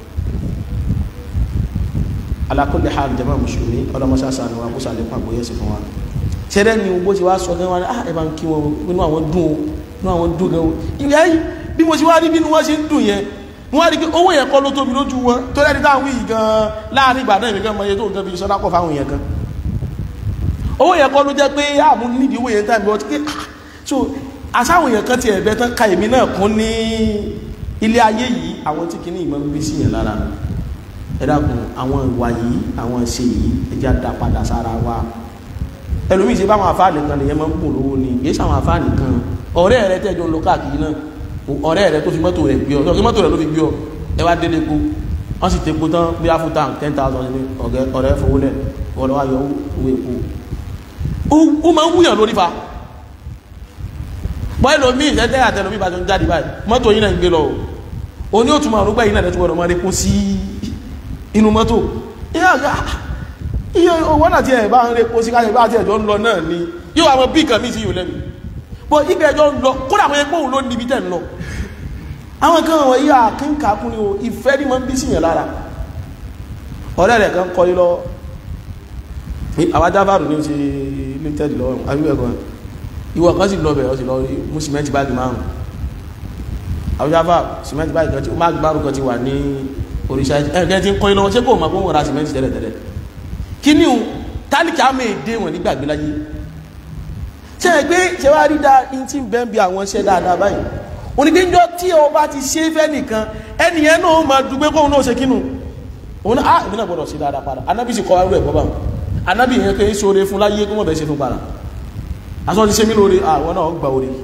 ala kulli hal jama musulmi ọlọmọsá sànù wa kó sàlẹ̀ fún àgbóyè sí fún wa ṣẹlẹ̀ ni bó ti wá sọ gan wa ah ẹ bá ń kí wọn inú àwọn dùn o inú àwọn dùn gan o ìyá yìí bí mo ṣe wá rí bí wọ́n ṣe ń dùn yẹn wọ́n rí pé owó yẹn kọ́ ló tóbi lójú wọn tó lẹ́ni táwọn yìí gan láàrin ìgbà náà ìgbà mọ iye tó nǹkan fi sọ́dá pọ̀ fáwọn èèyàn kan owó yẹn kọ́ ló jẹ́ pé àmú nídìí owó yẹn táìmì ọtí pé so àsáwọn èèyàn kan ti ẹ̀bẹ̀ tán ka èmi náà kún ní ilé ayé yìí àwọn tí kìíní ìmọ̀ ń gbé sí yẹn lára ẹ dákun àwọn ìwà yìí àwọn ìṣe yìí ẹ jẹ́ àdá padà sára wa ẹlòmíì ṣe báwọn afáàní kan lèyẹn máa ń kún lówó ni kì í ṣàwọn afáàní kan ọ̀rẹ́ rẹ tẹ́jọ́ ń lọ káàkiri náà ọ̀rẹ́ rẹ tó fi mọ́tò rẹ̀ gbé ọ tó fi mọ́tò rẹ̀ ló fi gbé ọ ẹ wá délé epo wọ́n sì tepo tán bí a fún tank ten thousand ní ọ̀rẹ́ fowó lẹ̀ ọ̀rẹ́ wa yọ owó epo ó máa ń wúyàn lórí fa bọ́ ẹlòmíì ìṣẹ́jẹ́ àtẹlòmíì bá jọ ń jáde báyìí mọ́tò yìí náà ń gbé lọ o ní òtún máa rúgbà yìí náà lẹ́tọ́ máa répo sí inú mọ́tò iye owó náà tí ẹ̀ bá ń répo sí káyọ̀ bá tí ẹ̀jọ́ ń lọ náà ni yóò wá mọ bí nǹkan míì sí yóò lẹ́nu bọ́ ibẹ̀ ẹjọ́ ń lọ kódà àwọn ẹgbẹ́ òun ló níbi tẹ̀ ń lọ àwọn kan wọ̀ yí àkínkà kún ní o ìfẹ́ ní mọ́ ń bí sí yẹn lára ọ̀rẹ́ rẹ̀ kan kọ́ lọ àwọn ajábàrù ní ṣe limited lọ́wọ́ àbíwẹ̀kọ́ ìwọ kan sì lọ bẹ̀ ọ sì lọ mú sìmẹ́ntì báàgì márùn àwọn ajábàrù sìmẹ́ntì báàgì kan tí má gbárù kan ti wà ní oríṣà ẹ̀kẹ́ tí ń kọ́ lọ́wọ́ ṣé kò mọ̀ pé wọ́n ra sìmẹ́ntì tẹ́lẹ̀ tẹ́lẹ̀ kí ni o tálíkì àmì èdè wọn nígbàgbé láyé ṣe é pé ṣe wá rí dáa ní tí ń bẹ́ ń bi àwọn iṣẹ́ dáadáa báyìí onígbẹ́njọ́ tí o bá ti ṣe fẹ́ nìkan ẹnìyẹn náà máa dùgbé kóhun náà ṣe kínú òun náà ìbí náà gbọ́dọ̀ sí dáadáa padà anábì sì kọ́ wá rú ẹ̀kọ́ bá wọn anábì yẹn kẹ́ ṣe oore fún láyé kó mọ̀ bẹ́ẹ̀ ṣe fún padà aṣọ ti ṣe mí lóore àwọn náà gba oore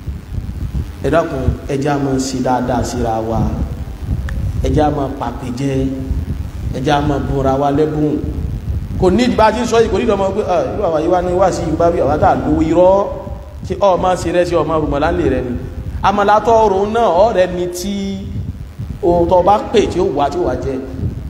ẹ dákun ẹjẹ́ a máa ṣe dáadáa síra wa ẹjẹ́ a máa pàpè jẹ ẹjẹ́ a máa bùra wa lẹ́bùn kò ní ìdìbò àti sọ yìí kò ní ìdọ̀mọ pé irú àwa yìí wá ní wá sí ìgbà bí àwa tá a lówó irọ́ tí ọ máa ṣe rẹ sí ọmọ rùmọ̀lá lè rẹ ni amalatọ ọrùn náà ọ̀rẹ́ ni tí òótọ́ bá pè tí ó wà tí ó wà jẹ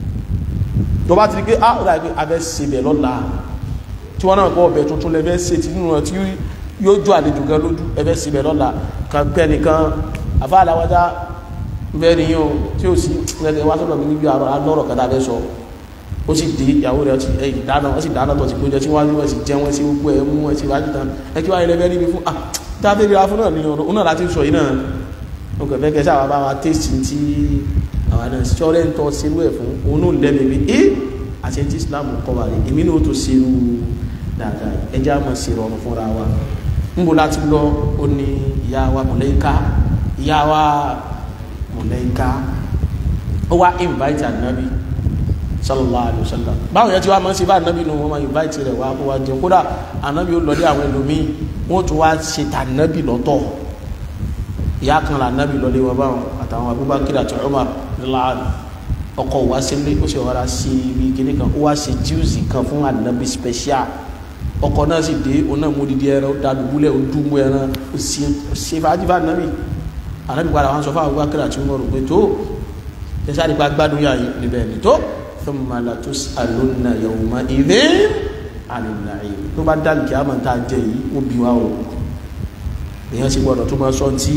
tó bá ti rí pé á rà pé abẹ́ sebẹ̀ lọ́la tí wọ́n náà kọ́ ọbẹ̀ tuntun lẹ́fẹ́ ṣe tí nínú ẹ̀ tí yóò jọ àlejò gan lójú ẹfẹ́ sebẹ̀ lọ́la kan pẹ́ nìkan àfa àlàwájá bẹ́ẹ̀ ni yóò tí ó sì lẹ́tẹ̀ wá sọ́dọ̀ mi níbi alọ́rọ̀ kan tàbẹ́ sọ ó sì dé ìyàwó rẹ̀ dáná wọ́n sì dáná tó ti gbójẹ tí wọ́n sì jẹ́ wọ́n sí gbogbo ẹ̀ mú wọ́n sì wájú tán ẹ kí wáyé lẹ́fẹ́ rí mi fún ah dábẹ́ rí afún náà ní ọ̀rọ̀ òun náà láti sọ yìí náà ó kẹ̀ fẹ́ kẹsà bá wa tẹ́sì tí àwọn náà sí ọ̀rẹ́ ń tọ́ sínú ẹ̀ fún òun náà lẹ́mìí pé ẹ́ àti tí Islam kọ́ wa rí èmi náà tó sínú dáadáa ẹjẹ́ àmọ́ sí rọrùn fúnra wa ń bo láti lọ ó ní ìyá wa mọ̀lẹ́ká ìyá wa mọ̀lẹ́ká ó wá invite ànábì sallallahu alayhi wa sallam báwọn yẹn ti wá máa ń ṣe bá ànábì nù wọn máa invite rẹ̀ wá kó wá jẹun kódà ànábì ó lọlé àwọn ẹlòmíì wọn tún wá ṣe tànábì lọ́tọ̀ ìyá kan là nábì lọlé wọn báwọn àtàwọn Abubakar àti Umar láàrin ọkọ wa sílé ó sì wára sí ibi kíní kan ó wá ṣe jíùsì kan fún ànábì special ọkọ náà sì dé òun náà mú didi ẹran ó da dùbúlẹ̀ ó dùnmú ẹran ó ṣe fàájì fún ànábì ànábì padà wọn sọ fún Abubakar àti Umar pé tó ṣẹṣẹ àdìpá gbádùn yà yìí níbẹ̀ ni tó thumma latus'alunna yawma idhin 'anil na'im tó bá dá nìkẹ́ àmọ́ tá a jẹ yìí ó bí wa o èèyàn sì gbọ́dọ̀ tó máa sọ tí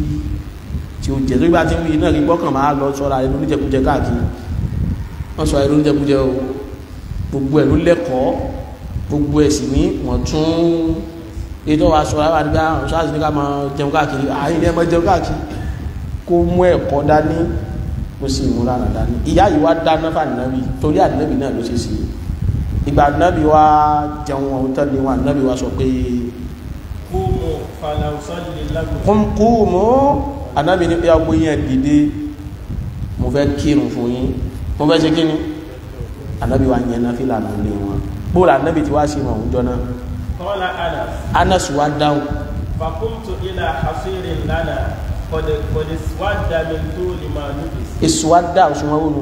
tí ó jẹ tó bá ti ń wí náà kí gbọ́kàn máa lọ sọ́ra ẹnu oníjẹkújẹ káàkiri wọ́n sọ ẹnu oníjẹkújẹ o gbogbo ẹ̀ ló lẹ́kọ̀ọ́ gbogbo ẹ̀ sì ní wọ́n tún ètò wa sọ ara nígbà àwọn sáà sì ní ká máa jẹun káàkiri àyìn ní ẹ máa jẹun káàkiri kó mú ẹ̀kọ́ dání kó sì mú rárá dání ìyá yìí wá dáná fún ànábì torí ànábì náà ló ṣe sí ìgbà ànábì wá jẹun ọ̀hún tẹ́lẹ̀ wọn ànábì wá sọ pé kúmù falausalli lakum kúmù ànábì ní pé agbó yẹn dìde mo fẹ́ kírun fún yín mo fẹ́ ṣe kí ni ànábì wá yẹn náà fìlà nílé wọn bóòlù ànábì tí wá sí wọn òun jọ náà qala anas anas wá dáhùn فقمت إلى حصير لنا قد قد اسود من طول ما لبس èso wá dá òṣùwọ̀n wọnú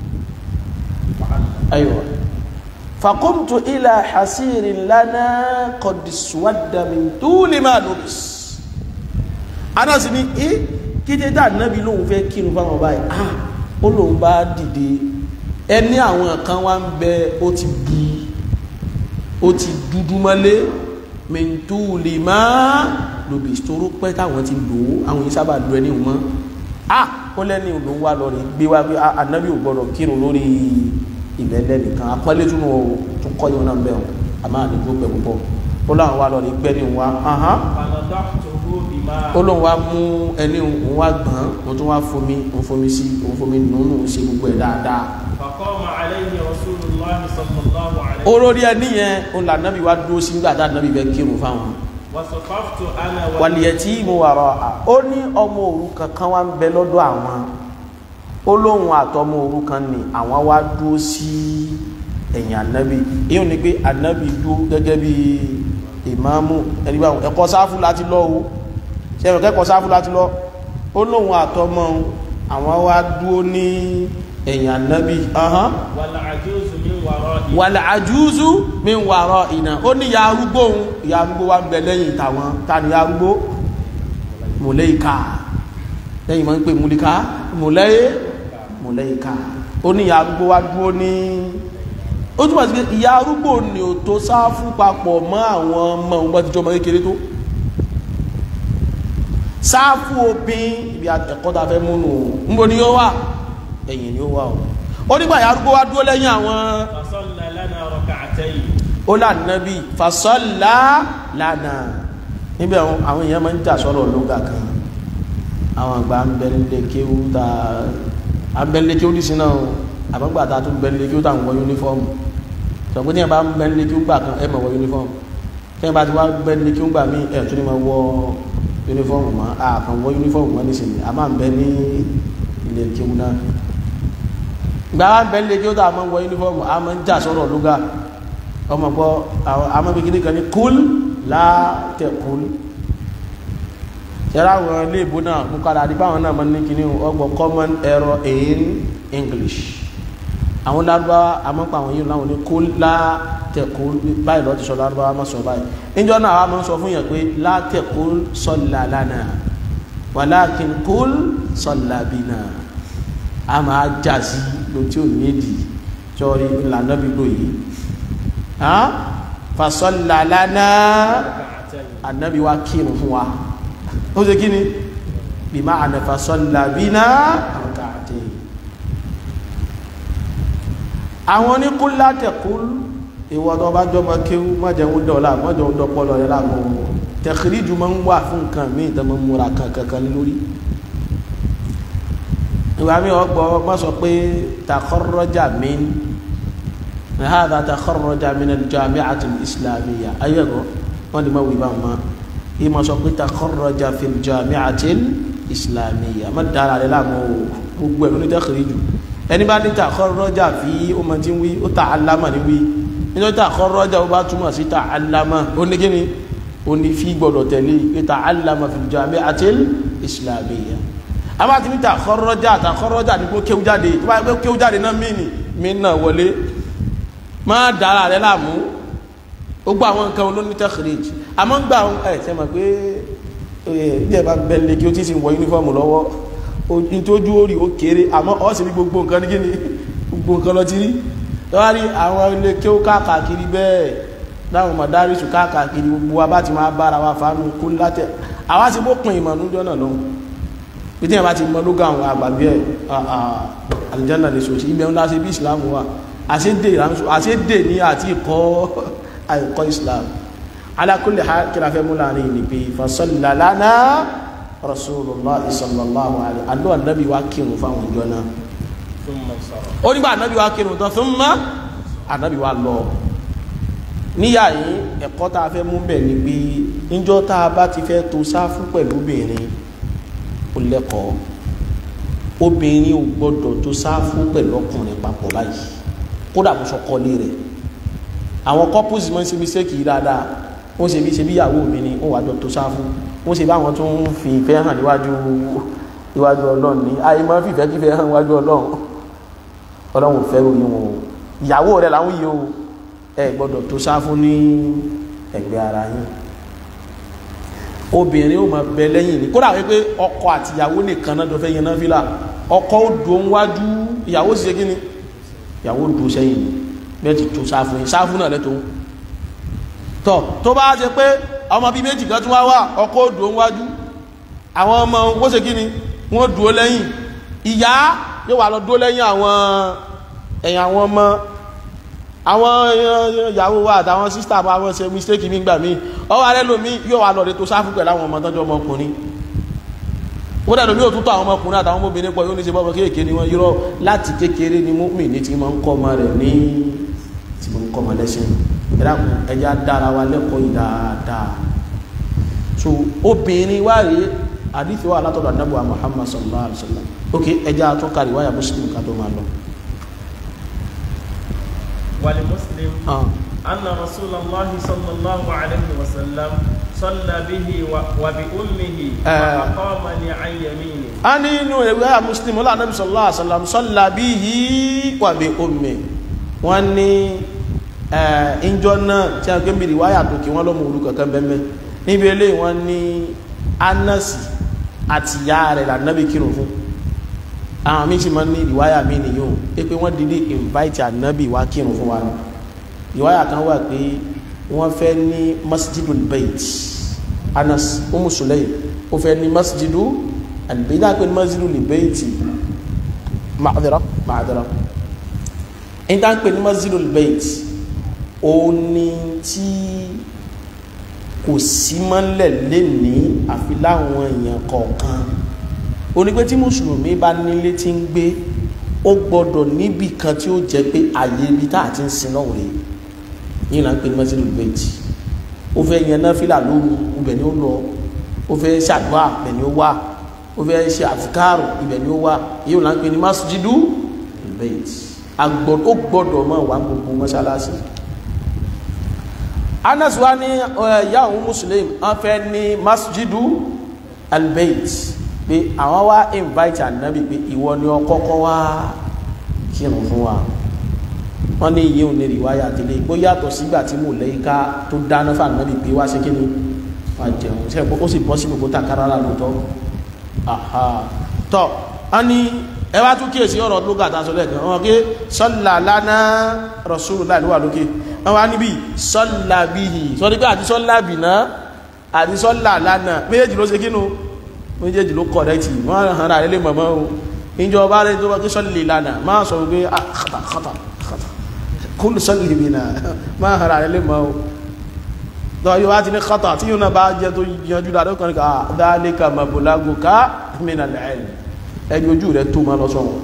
ayiwa faqumtu ila hasirin lana qad iswadda min tuli ma lubis anas ní ẹ kété tá ànábì lóun fẹ́ kírun fáwọn báyìí ah ó lóun bá dìde ẹni àwọn kan wá ń bẹ ó ti bu ó ti dúdú mọ́lé min tuli ma lubis toró pẹ́ táwọn ti lò ó àwọn yìí sábà lo ẹni wọn ah ó lẹ́ni ló ń wá lọ rí gbé wá pé ànábì ò gbọ́dọ̀ kírun lórí ìbẹ̀lẹ̀ nìkan apọ́lé tún wọ́n tún kọ́ yóò náà bẹ̀rù àmọ́ àdìgbò pẹ̀ púpọ̀ ó láwọn wá lọ rí gbẹ́ ní wa ahán فنضحته بماء ó lóun wá mú ẹni òun wá gbọ́n òun tún wá fomi òun fomi sí òun fomi nùnú ṣe gbogbo ẹ̀ dáadáa فقام عليه رسول الله صلى الله عليه وسلم olórí ẹni yẹn òun là nábì wá dúró sí nígbà tá nábì bẹ kírun fáwọn وصففت أنا wàlìyẹ tí mo wà rọ à ó ní ọmọ òrukàn kan wá ń bẹ lọ́dọ̀ àwọn ó lóun àtọmọ òrukàn ni àwọn wá dúró sí ẹ̀yìn ànábì èyí ni pé ànábì dúró gẹ́gẹ́ bí ìmáàmù ẹni bá ẹ̀kọ́ sáfù láti lọ o ṣe ẹ̀rọ kẹ́kọ̀ọ́ sáfù láti lọ ó lóun àtọmọ àwọn wá dúró ní ẹ̀yìn ànábì ahán والعجوز من ورائه wàlẹ̀ àjúúzú mi ń wàrọ̀ ìnà ó ní ya arúgbó òun ya arúgbó wa ń bẹ lẹ́yìn tàwọn ta ni ya arúgbó mùlẹ́ìka lẹ́yìn máa ń pè múlíká mùlẹ́yẹ mùlẹ́ìka ó ní ya arúgbó wa dúró ní ó túnbọ̀ sí pé ìyá arúgbó ni ò tó sáfù papọ̀ mọ́ àwọn ọmọ òun bá ti jọ ọmọ kékeré tó sáfù òpin ibi ẹ̀kọ́ ta fẹ́ múnú níbo ni yóò wà ẹ̀yìn ni ó wà o ó nígbà ìyá arúgbó wa dúró lẹ́yìn àwọn فصلى لنا ركعتين ó lànàbí fasọ́lá lánà níbẹ̀ àwọn èèyàn máa ń jà sọ́rọ̀ lóga kan àwọn àgbà ń bẹ nílé kéwú ta à ń bẹ nílé kéwú dìsí náà àbọ̀gbà ta tún bẹ nílé kéwú ta ń wọ yúnífọ́ọ̀mù sọ̀gbọ́n tí yẹn bá ń bẹ nílé kéwú gbà kan ẹ̀ mọ̀ wọ yúnífọ́ọ̀mù tí yẹn bá ti wá bẹ nílé kéwú gbà mí ẹ̀ tún ní máa wọ yúnífọ́ọ̀mù mọ́ a kàn wọ yúnífọ́ọ̀mù mọ́ nísìnyí a máa ń bẹ ní ilé kéwú náà gbà wá ń bẹ nílé kéwú ta máa ń wọ yúnífọ́ọ̀mù a máa ń jà sọ́rọ̀ lóga ọmọ gbọ́ àwọn amọ́bìkiri kan ní kúl látẹ̀kúl yẹ́rọ àwọn ilé ìbò náà mú kára àdìbá àwọn náà mọ́ ní kíní ọgbọ̀ common error in English àwọn lárúbáwá amọ́pọ̀ àwọn yìí láwọn ní kúl látẹ̀kúl báyìí lọ́ọ́ ti sọ lárúbáwá má sọ báyìí níjọ́ náà àwọn máa sọ fún yẹn pé látẹ̀kúl sọ́là lánàá wàlákin kúl sọ́là bínà a máa jà sí lótí ò ní èdì sọ́ọ́rí ìlànà bíbó yìí fasọ́lá lánàá ركعتين annabi wa kírun fún wa ó ṣe kí ni bí máa ànà fasọ́lá bí náà àkàtẹ́ àwọn ní kú látẹ̀kúl ìwọ̀dọ̀ bá jọba kéwú mọ́jẹun dọ̀lá mọ́jẹun dọ̀pọ̀lọ̀ rẹ̀ láàmú tẹ̀kìríjù máa ń wà fún nǹkan míì tó máa ń múra kankan lórí ìwà mi ọgbọ́ má sọ pé takọ́rọ́jà mi هذا تخرج من الجامعة الإسلامية أيضا wọ́n lè máa wí bá wọn ìmọ̀ sọ pé تخرج في الجامعة الإسلامية má dára rẹ láàmú o gbogbo ẹ̀rọ ní tẹ́kìrìjù ẹni bá ní تخرج fi ó máa ti ń wí ó تعلم ní wí nítorí تخرج ó bá túmọ̀ sí تعلم ó ní kíni ó ní fi gbọ́dọ̀ tẹ̀lé pé تعلم في الجامعة الإسلامية a bá ti ní تخرج تخرج ní kó kéwú jáde tó bá yẹ kó kéwú jáde náà mí ni mí náà wọlé máa dára rẹ láàmú gbogbo àwọn nǹkan olóní tẹ́kìrìjì àmọ́ ń gbà ẹ̀ ṣe mọ̀ pé bí ẹ bá bẹ̀lẹ̀ kí ó ti sì wọ yúnífọ́ọ̀mù lọ́wọ́ nítójú orí ó kéré àmọ́ ọ́ sì ní gbogbo nǹkan ní kíni gbogbo nǹkan lọ ti rí lọ́wọ́ rí àwọn ilé kí ó káàkiri bẹ́ẹ̀ láwọn mọ̀dárísù káàkiri gbogbo wa bá ti máa bára wa fánú kó látẹ̀ àwa sì bó pin ìmọ̀ nújọ́ náà lọ́hùn bí tí ẹ bá ti mọ lóga àwọn àgbàgbé ẹ̀ àlìjáná lè sòsì ibẹ̀ ńlá sí bí ìsìlámù wà àṣédè ní àti ìkọ́ àìkọ́ islam alákùnlé ha kíra fẹ́ mú láàrin ní pé fasọ́lá lánàá rasulullah sallallahu alaihi alọ́ ànábì wá kírun fáwọn ìjọ náà ثم انصرف ó nígbà ànábì wá kírun tán fún mọ́ ànábì wá lọ níyà yìí ẹ̀kọ́ tá a fẹ́ mú bẹ̀ ni pé níjọ́ tá a bá ti fẹ́ to sáfù pẹ̀lú obìnrin ó lẹ́kọ̀ọ́ obìnrin ò gbọ́dọ̀ tó sáfù pẹ̀lú ọkùnrin papọ̀ báyìí kódà bó sọkọlé rẹ̀ àwọn couples máa ń ṣe mistake yìí dáadáa wọ́n ṣe bí ṣe bí ìyàwó mi ni wọ́n wà jọ tó sáfù wọ́n ṣe báwọn tó ń fi ìfẹ́ hàn níwájú níwájú ọlọ́run ní ayé máa ń fìfẹ́ kífẹ́ hàn níwájú ọlọ́run ọlọ́run ò fẹ́ ròyìn wọn o ìyàwó rẹ̀ làwọn yìí o ẹ gbọ́dọ̀ tó sáfù ní ẹgbẹ́ ara yín obìnrin ó máa bẹ lẹ́yìn ní kódà wípé ọkọ àti ìyàwó nìkan náà dọ̀fẹ́ yẹn náà fìlà ọkọ ó dùn wájú ìyàwó sì ṣe kí ni ìyàwó dùn sẹ́yìn ni bẹ́ẹ̀ ti tó sáfù yìí sáfù náà lẹ́tọ̀ọ́ tọ̀ tó bá ṣe pé ọmọ bíi méjì kan tún wá wà ọkọ ó dùn wájú àwọn ọmọ wọ́n ṣe kí ni wọ́n dùn lẹ́yìn ìyá yóò wà lọ dúró lẹ́yìn àwọn ẹ̀yìn àwọn ọmọ àwọn ìyàwó wa àtàwọn sísítà bá wọ́n ṣe mistake mi gbà mí ọwọ́ alẹ́ lomi yóò wà lọ́ọ̀dẹ tó sáfù pẹ̀lú àwọn ọmọ tọ́jú ọmọkùnrin ó dẹ̀ lomi ò tútọ́ àwọn ọmọkùnrin àtàwọn ọmọbìnrin pọ̀ yóò ní ṣe bọ́bọ̀ kéèké ni wọ́n yírọ́ láti kékeré ni mọ́mì ní ti máa ń kọ́ ọmọ rẹ̀ ní ti máa ń kọ́ ọmọ lẹ́sìn ìdákun ẹja dára wa lẹ́kọ̀ọ́ yìí dáadáa so obìnrin wá rèé àdìsí wa látọ̀dọ̀ àdábọ̀ Muhammad sallallahu alaihi wasallam ok ẹja tó kárí wáyà Muslim ká tó máa lọ. ولمسلم Ah. أن رسول الله صلى الله عليه وسلم صلى به و- وبأمه آه. وأقامني عن يمينه a ní inú ìwé à muslim ọlá anábì sallallahu alaihi wasallam salla bihi wa bi ummi wọ́n ní ìjọ náà tí a gbé mìírí wáyà tó kí wọ́n lọ́mọ orúkọ kan bẹ́ẹ̀ níbi ilé wọ́n ní anasi àti ìyá rẹ̀ lànàbì kírun fún àwọn méjì máa ń ní ìwáyà mi nìyó pé pé wọ́n dìde invite ànábì wá kírun fún wa ní ìwáyà kan wà pé wọ́n fẹ́ ní masjidul bait anas umu sulaim ó fẹ́ ní masjidu albayt pé ní masjidul bait ma'adara ma'adara in ta ń pè ní masjidul bait ó ní tí kò sí mọ́lẹ̀ lé ní àfi láwọn èèyàn kọ̀ọ̀kan ó ní pé tí mùsùlùmí bá nílé tí ń gbé ó gbọ́dọ̀ níbì kan tí ó jẹ́ pé àyè ibi tá a ti ń sin náà rèé yìí là ń pè ní masjidul bait ó fẹ́ yan náfìlà lóru ibẹ̀ ni ó lọ ó fẹ́ ṣàdúrà ibẹ̀ ni ó wà ó fẹ́ ṣe àfikárò ibẹ̀ ni ó wà yìí là ń pè ní masjidul bait agbọ́dọ̀ ó gbọ́dọ̀ máa wà gbogbo mọ́ṣáláṣí anas wa ní ìyá òun muslim wọ́n fẹ́ ní masjidu albayt pé àwọn wá invite anabi pé ìwọ ni ọ kọ́kọ́ wá kírun fún wa wọ́n ní iye òun ní ìwáyà àtìlẹ́ ìgbó yàtọ̀ sígbà tí mo lẹ́yìn ká tó dáná fún anabi pé wá ṣe kí ni wá jẹun ṣe ó sì bọ́ sí gbogbo takara la lóòótọ́ aha tọ́ a ní ẹ wá tún kíyèsí ọ̀rọ̀ lóga tá a sọ lẹ́ẹ̀kan wọn kí sọ́là lánà rasulullah ló wà lókè wọn wá níbi sọ́là bíhì sọ́dí pé àti sọ́là bìnà àti sọ́là lánà méjèèjì ló ṣe kínú méjèèjì ló kọ̀rẹ́tì wọ́n hàn rà lé mọ̀mọ́ o ìjọba rẹ̀ tó wá kí sọ́lì lánà máa sọ pé ah kàtà kàtà kàtà kúlù sọ́lì bìnà máa hàn rà lé mọ̀ o tọ́ yóò wá ti ní kàtà tí yóò náà bá jẹ́ tó yanjú dáadọ́ kan ní ká dhalika mablaguka minal ilm ẹni ojú rẹ̀ tó ma lọ sọ́wọ́n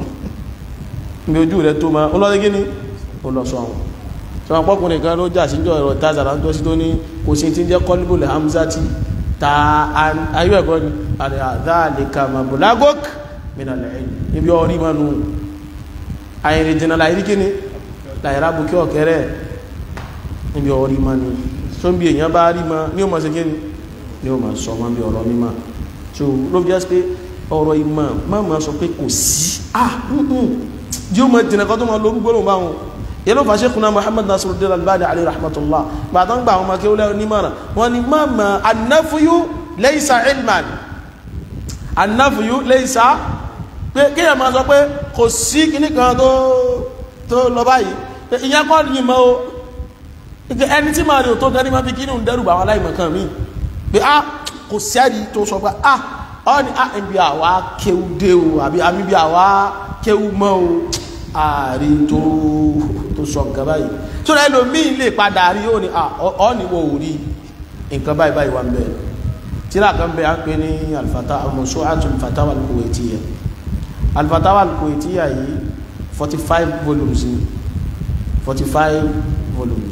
ní ojú rẹ̀ tó ma ọlọ́dé gíní ó lọ sọ́wọ́n tí wọ́n pọ́kùnrin kan ló jà síjọ́ ẹ̀rọ tazara tó sí tó ní kò sí ti jẹ́ kọlíbùlẹ̀ hamzati ta ayé ẹ̀kọ́ ni dhalika mablaguk minal ilm níbi ọrí ma nù àyìnrìn jìnà láìrí kíní láìrá bukí ọ̀kẹ́rẹ́ níbi ọrí ma nù tó ń bí èèyàn bá rí ma ní ó ma ṣe kíní ní ó ma sọ wọn bí ọ̀rọ̀ mímọ̀ tó ló fi jẹ́ pé ọ̀rọ̀ ìmọ̀ máa ma sọ pé kò sí ah yíò mọ̀ jìnà kan tó ma lórú gbọ́nà bá wọn yẹ́lò fà Sheikhuna Muhammad Nasiruddin Albani alayhi rahmatullah bá tán gbà àwọn ọmọ kéwọ́lẹ́ onímọ̀ràn wọ́n ni máa ma annafuyu laysa ilman annafuyu laysa pé kíyàn máa sọ pé kò sí kíní kan tó tó lọ báyìí ìyẹn kọ́ ni mọ́ o ẹni tí máa rí òtó gan ní máa fi kíní ń dẹ́rù bá wọn aláìmọ̀ kan mí pé ah kò sẹ́ni tó sọ pé ah ọ́ni àìbí àwá kéwú dé o àbí àmìbí àwá kéwú mọ́ o ààrí tó tó sọ nǹkan báyìí tó rẹ̀ lò mí lè padà rí ó ní ọ́ni wò ó rí nǹkan báyìí báyìí wà ń bẹ̀ tíra kan bẹ̀ á pé ní alfata al-Mawsu'atu al-Fatawa al-Kuwaitiyya al-Fatawa al-Kuwaitiyya yìí forty five volumes ni forty five volumes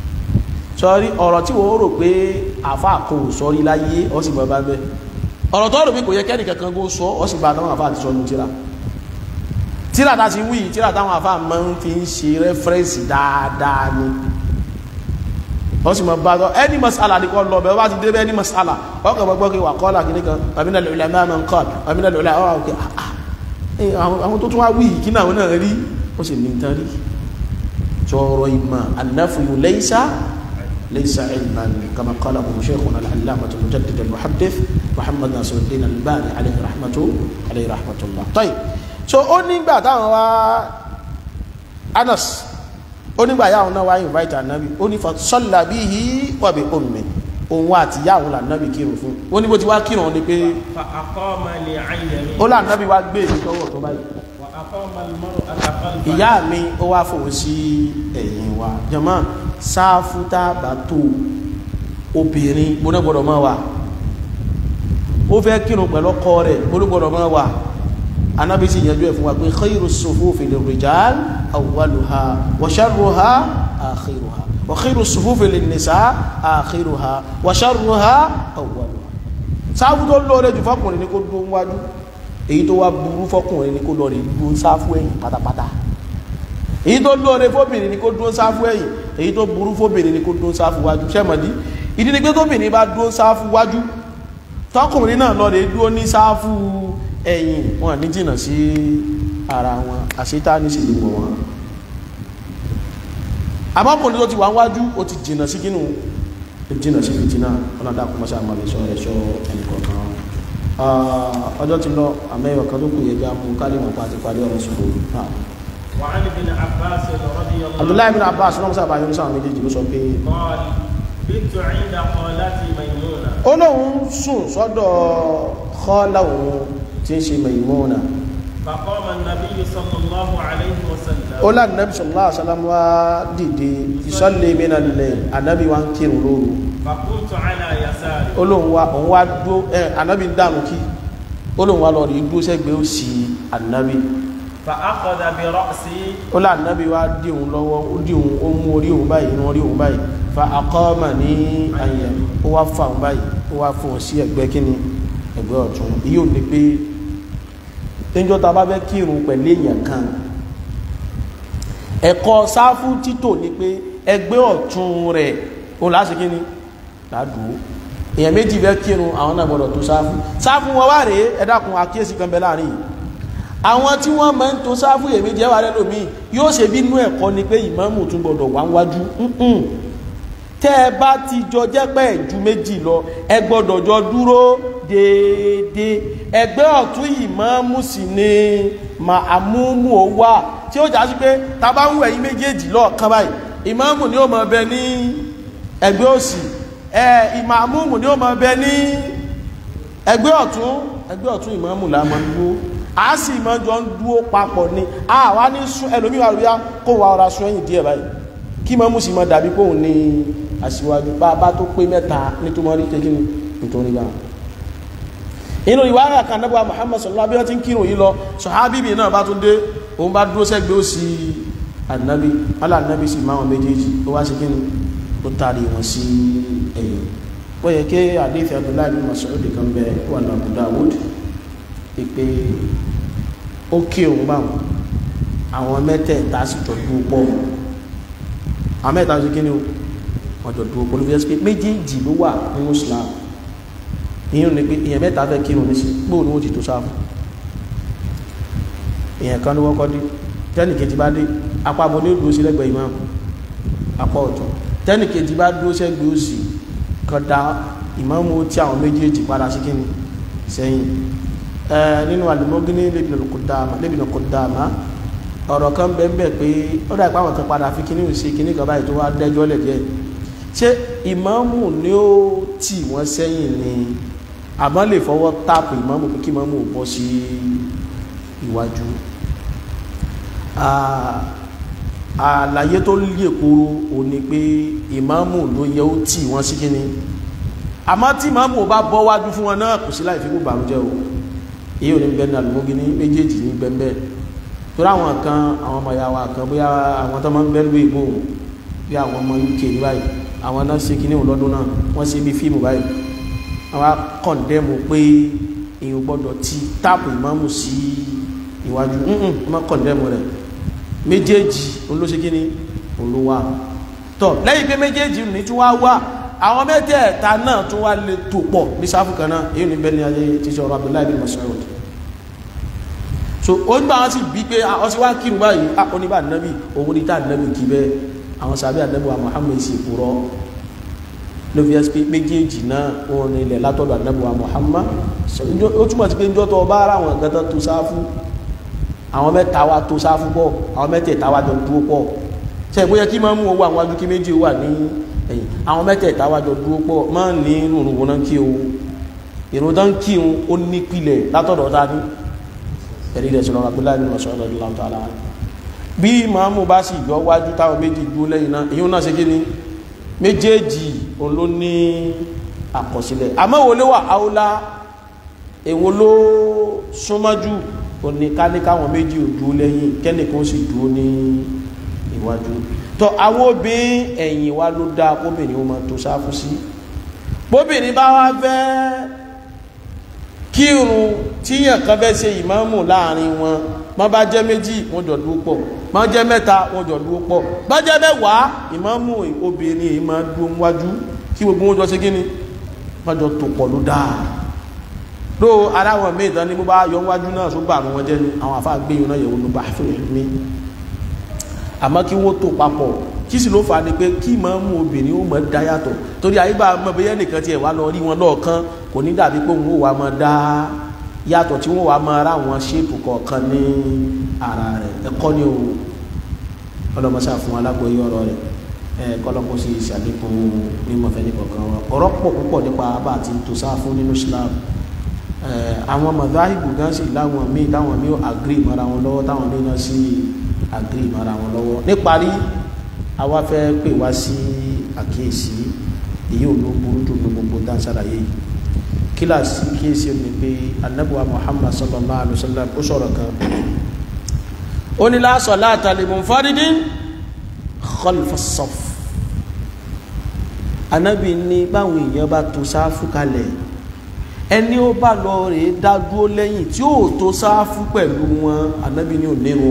sọrí ọ̀rọ̀ tí wọ́n rò pé àfa kò sọrí láyé ó sì bọ́ bá bẹ́ẹ̀ ọ̀rọ̀ tó rò bí kò yẹ kẹ́nì kankan kó sọ ọ́ sì bá táwọn àfáà ti sọ ní tíra tíra tá ti wí tíra táwọn àfáà máa ń fi ń ṣe rẹ́fẹ́rẹ́nsì dáadáa ni ó sì máa bá tọ́ ẹni masala ní kọ́ lọ bẹ́ẹ̀ bá ti dé bẹ́ẹ̀ ní masala ọkọ̀ gbogbo kí wà kọ́lá kìíní kan àmìnà lòlá máa ń kọ́ àmìnà lòlá ọ̀ ọ̀kẹ́ àwọn tó tún wá wí kí náà náà rí ó sì ní tán rí sọ̀rọ̀ ìmọ̀ annafuyu laysa ليس علما كما قاله شيخنا العلامة المجدد المحدث محمد ناصر الدين الباني عليه رحمة عليه رحمة الله طيب so ó nígbà táwọn wá Anas ó nígbà yáwọn náà wá invite ànábì ó ní fa salla bihi wa bi ummi òun àti yáwọn lànábì kírun fún ó ní bó ti wá kírun ni pé فأقام لي عن يمينه ó lànábì wá gbé èyí tọwọ́ tó báyìí وأقام المرأة خلفنا ìyá mi ó wá fòun sí ẹ̀yìn wa jọmọ́ sáfù tá a bá tó obìnrin gbọ́dọ̀ gbọ́dọ̀ máa wà ó fẹ́ kírun pẹ̀lú ọkọ rẹ̀ gbọ́dọ̀ gbọ́dọ̀ máa wà anábì sì yanjú ẹ̀ fún wa pé khayru sufufi lirrijal awwaluha wa sharruha akhiruha wa khayru sufufi linnisa akhiruha wa sharruha awwaluha sáfù tó lóore jù fọkùnrin ni kó dún wájú èyí tó wá burú fọkùnrin ni kó lọ rí dún sáfù ẹ̀yìn pátápátá èyí tó lóore fóbìnrin ni kó dún sáfù ẹ̀yìn èyí tó burú fóbìnrin ni kó dún sáfù wájú sẹ́mọ̀dí ìdí ni pé tóbìnrin bá dún sáfù wájú tọkùnrin náà lọ rí dún ní sáfù ẹ̀yìn wọn ní jìnnà sí ara wọn àṣetá ní sì gbogbo wọn àmọ́kùnrin tó ti wà wájú ó ti jìnnà sí kínú jìnnà sí fìtínà ọlọ́dà kọmọṣẹ́ àmàlẹ̀ sọ ẹ̀ṣọ́ ẹnìkọ̀ọ̀kan ọjọ́ ti lọ àmẹ́yọ̀ kan tó kù yẹ já mú kálí mọ̀ pàtí parí ọ̀rọ̀ sùkú وعن ابن عباس رضي الله Abdullahi bin Abbas lọ́wọ́ sábà yóò sáwọn méjèèjì ló sọ pé قال بت عند خالتي ميمونة ó lóun sùn sọ́dọ̀ kọ́lá òun tí ń ṣe Maimuna فقام النبي صلى الله عليه وسلم ó láti nàbí sallallahu alaihi wasallam wá dìde ìsọ́lẹ̀ mìíràn lẹ̀ ànábì wá ń kírun lóru فقمت على يساري ó lóun wá òun wá dúó ẹ ànábì ń dànù kí ó lóun wá lọ rí dúó sẹ́gbẹ̀ẹ́ òsì ànábì فأخذ برأسي ó lá ànábì wá dí òun lọ́wọ́ ó dí òun ó mú orí òun báyìí inú orí òun báyìí fa aqama ní àyẹ̀ ó wá fa òun báyìí ó wá fún un sí ẹgbẹ́ kíni ẹgbẹ́ ọ̀tún yóò ní pé níjọ́ ta bá fẹ́ kírun pẹ̀lú èèyàn kan ẹ̀kọ́ sáfù títò ní pé ẹgbẹ́ ọ̀tún rẹ̀ ó láti kíni ládùú èèyàn méjì fẹ́ kírun àwọn náà gbọ́dọ̀ tó sáfù sáfù wọn wá rèé ẹ dákun àkíyèsí kan bẹ láàrin yìí àwọn tí wọ́n máa ń to sáfù èméjì ẹwà rẹ lómi yóò ṣe bínú ẹ̀kọ́ ni pé ìmáàmù tún gbọ́dọ̀ wá wájú ǹǹ tẹ́ ẹ bá ti jọ jẹ́ pé ju méjì lọ ẹ gbọ́dọ̀ jọ dúró déédéé ẹgbẹ́ ọ̀tún ìmáàmù sì ni màmúmù ó wà tí ó jà sí pé ta bá ń wẹ̀ yín méjèèjì lọ́ọ̀kan báyìí ìmáàmù ni ó máa bẹ ní ẹgbẹ́ òsì ẹ ìmáàmù ni ó máa bẹ ní ẹgbẹ́ ọ̀tún ẹgbẹ́ ọ̀tún ìmáàmù là máa ń dúró a sì máa jọ ń dúró papọ̀ ni a wá ní sún ẹlòmíì wà lóyá kó wa ọ̀rá sún ẹ̀yìn díẹ̀ báyìí kí ìmáàmù sì máa dàbí pé òun ní aṣíwájú bá a bá tó pé mẹ́ta nítorí kékeré ni nítorí bá inú ìwárà kan náà Muhammad sallallahu alaihi wasallam bí wọ́n ti ń kírun yìí lọ sọ̀hábìbì náà bá tún dé òun bá dúró sẹ́gbẹ́ òsì ànábì alànábì sì máa wọn méjèèjì ó wá sí kí ni ó tàrí wọn sí ẹ̀yìn ó yẹ kí àdéhìí Abdullahi bin Mas'ud kan bẹ wà ní Abu Dawud ìpè ó kí òun bá wọn àwọn mẹ́tẹ̀ẹ̀ta sì jọ dúró pọ̀ àwọn mẹ́tẹ̀ẹ̀ta sì kí ni wọ́n jọ dúró pọ̀ ló fi ẹ́ sí pé méjèèjì ló wà nínú Islam ìyẹn ni pé èèyàn mẹ́ta fẹ́ kírun ní sí gbóò ní wọ́n ti tó sáfù èèyàn kan ní wọ́n kọ́ dé tẹ́nì kejì bá dé apá abọ́ ní òdúró sí lẹ́gbẹ̀ẹ́ imam apá ọ̀tún tẹ́nì kejì bá dúró sẹ́gbẹ̀ẹ́ òsì kan dá ìmáàmù tí àwọn méjèèjì padà sí kíni sẹ́yìn ẹ nínú àlùmọ́gínní lébìnà kọ̀dáàmà ọ̀rọ̀ kan bẹ́ẹ̀ bẹ́ẹ̀ pé ó dà ìpáwọn kan padà fi kíní òsì kíní kan báyìí tó wá dẹ́jọ́ lẹ̀ díẹ̀ ṣé ìmáàmù ni ó tì wọ́n sẹ́yìn ni àmọ́ lè fọwọ́ táàpù ìmáàmù pé kí ìmáàmù bọ́ sí iwájú àlàyé tó lè kúrò ò ní pé ìmáàmù ló yẹ ó tì wọ́n sí kíní àmọ́ tí ìmáàmù bá bọ́ wájú fún wọn náà kò sí láì fi kú bàrújẹ́ o èyí ò ní bẹ́ẹ̀ ní àlùmọ́gí ní méjèèjì ní bẹ́ẹ̀ torí àwọn kan àwọn ọmọ ìyá wa kan bóyá àwọn tó máa ń bẹ́ẹ̀ lóye ìbò bí àwọn ọmọ UK ní báyìí àwọn náà ṣe kíní lọ́dún náà wọ́n ṣe bí fíìmù báyìí àwọn kọ̀ndẹ́mù pé èèyàn gbọ́dọ̀ ti táàpù ìmáàmù sí ìwájú ǹǹ wọ́n kọ̀ndẹ́mù rẹ̀ méjèèjì olóṣe kíní olówà tọ́ lẹ́yìn pé méjèèjì ní tí wọ́n wá àwọn mẹ́tẹ̀ẹ̀ta náà tún wá lè tò pọ̀ ní sáfù kan náà èyí ní bẹ́ẹ̀ ni ayé ti ṣe ọ̀rọ̀ Abdullahi bin Mas'ud so ó ń gbà wọn sì bí pé ọ sí wá kírun báyìí oníbà nàbì òun ní tá nàbì kí bẹ́ẹ̀ àwọn sàbí àdẹ́bùwà Muhammad sì kúrọ́ ló fi ẹ́sì pé méjèèjì náà wọn ní ilẹ̀ látọ̀dọ̀ àdẹ́bùwà Muhammad ó túmọ̀ sí pé ń jọ́tọ̀ ọba ara àwọn gẹ́tọ́ tó sáfù àwọn mẹ́ta wá tó sáfù pọ̀ àwọn mẹ́tẹ̀ẹ̀ta wá jọ dúró pọ̀ ṣe ìbóyẹ kí máa mú owó àwọn adúkí méjì wà ní ẹ̀yìn àwọn mẹ́tẹ̀ẹ̀ta wá jọ dúró pọ̀ máa ní rùrùn wọn náà kí o ìrùn tán kí o ó ní pilẹ̀ látọ̀dọ̀ ta ní ẹ̀rí rẹ̀ sọ̀rọ̀ Abdullahi bin Mas'ud radiyallahu ta'ala bí ìmáàmù bá sì yọ wájú táwọn méjì dúró lẹ́yìn náà èyí náà ṣe kí ni méjèèjì òun ló ní àkọsílẹ̀ àmọ́ wo ló wà áúlá èwo ló súnmọ́jú òní ká ní káwọn méjì ò dúró lẹ́yìn kẹ́nìkan sì dúró ní ìwájú tọ́ àwọn obìnrin ẹ̀yìn wa ló dáa kóbìnrin ó máa tó sáfù sí bóbìnrin bá wá fẹ́ kírun tíyàn kan fẹ́ ṣe ìmáàmù láàrin wọn má bá jẹ́ méjì wọ́n jọ dúró pọ̀ má jẹ́ mẹ́ta wọ́n jọ dúró pọ̀ bá jẹ́ mẹ́wàá ìmáàmù obìnrin yìí máa dúró wájú kí gbogbo wọn jọ ṣe kí ni wọ́n jọ tó pọ̀ ló dáa ló aláwọ̀ míì tán ní bó bá yọ wájú náà tó bá àwọn wọn jẹ́ ni àwọn àfáà gbé yìí náà yẹ̀wò ló bá fẹ́ mi àmọ́ kí wọ́n tó papọ̀ kí sì ló fà á ni pé kí ìmáàmù obìnrin ó mọ̀ dá yàtọ̀ torí àyíbá mọ̀ bẹ́yẹ́ nìkan tiẹ̀ wá lọ rí wọn lọ́ọ̀kan kò ní dàbí pé òun ó wà máa dá yàtọ̀ tí wọ́n wà máa rá àwọn ṣéèpù kọ̀ọ̀kan ní ara rẹ̀ ẹ̀kọ́ ni o ọlọ́mọṣà fún alágbóyé ọ̀rọ̀ rẹ̀ ẹ̀ kọ́lọ́kọ́ sí ìṣàlékún mímọ̀fẹ́ ní kọ̀ọ̀kan wa ọ̀rọ̀ pọ̀ púpọ̀ nípa bá àti tó sáfún nínú Islam àwọn mọ̀dáhìbù gan sì láwọn míì táwọn míì àgírí mọ́ra wọn lọ́wọ́ táwọn míì náà sì àgírí mọ́ra wọn lọ́wọ́ níparí àwa fẹ́ pè wá sí àkíyèsí èyí ò ló burú jù ní gbogbo dáńsára yìí kíláàsì kíyèsí ni pé anabuwa Muhammad sallallahu alaihi wa sallam ó sọ̀rọ̀ kan ó ní la salata li munfaridin khalfa as-saff anabi ní báwọn èèyàn bá tó sáfù kalẹ̀ ẹni ó bá lọ rè é dá dúró lẹ́yìn tí ó tó sáfù pẹ̀lú wọn anabi ní ònírun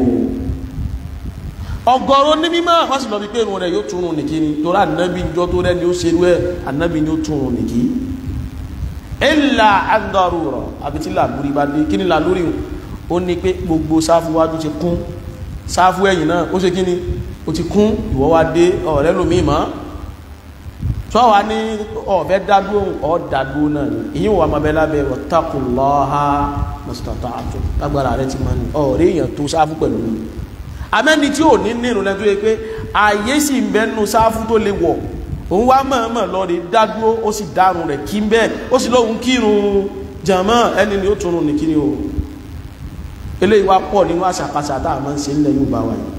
o ọ̀gọ̀rọ̀ ní mímọ́ wọ́n sì lọ bí pé irun rẹ̀ yóò túnrun nìkí ni torí anabi jọ tó rẹ̀ ni ó ṣerú ẹ̀ anabi ni ó túnrun nìkí illa andarura àbí tí làlúrí bá dé kí ni làlúrí ó ní pé gbogbo sáfù wájú ti kún sáfù ẹ̀yìn náà ó ṣe kí ni ó ti kún ìwọ wá dé ọ̀rẹ́ lómi mọ́ tó wà ní ọ̀fẹ́ dádúró ọ̀dádúró náà ni ìyí wà máa bẹ lábẹ́ wattaqullaha mastata'tum lágbára rẹ ti máa ní ọ̀rẹ́ èèyàn tó sáfù pẹ̀lú mi amẹ́ni tí ò ní nínú lẹ́tọ́ yẹ pé ààyè sì ń bẹ́nu sáfù tó lè wọ̀ òun wá mọ̀ọ́mọ̀ lọ rí dádúró ó sì dárun rẹ̀ kí ń bẹ́ẹ̀ ó sì lóhun kírun jàmọ́ ẹni ni ó túnrun ní kíni o eléyìí wá pọ̀ nínú àṣàkáṣà tá a máa ń ṣe ńlẹ̀ yóò bá wa yìí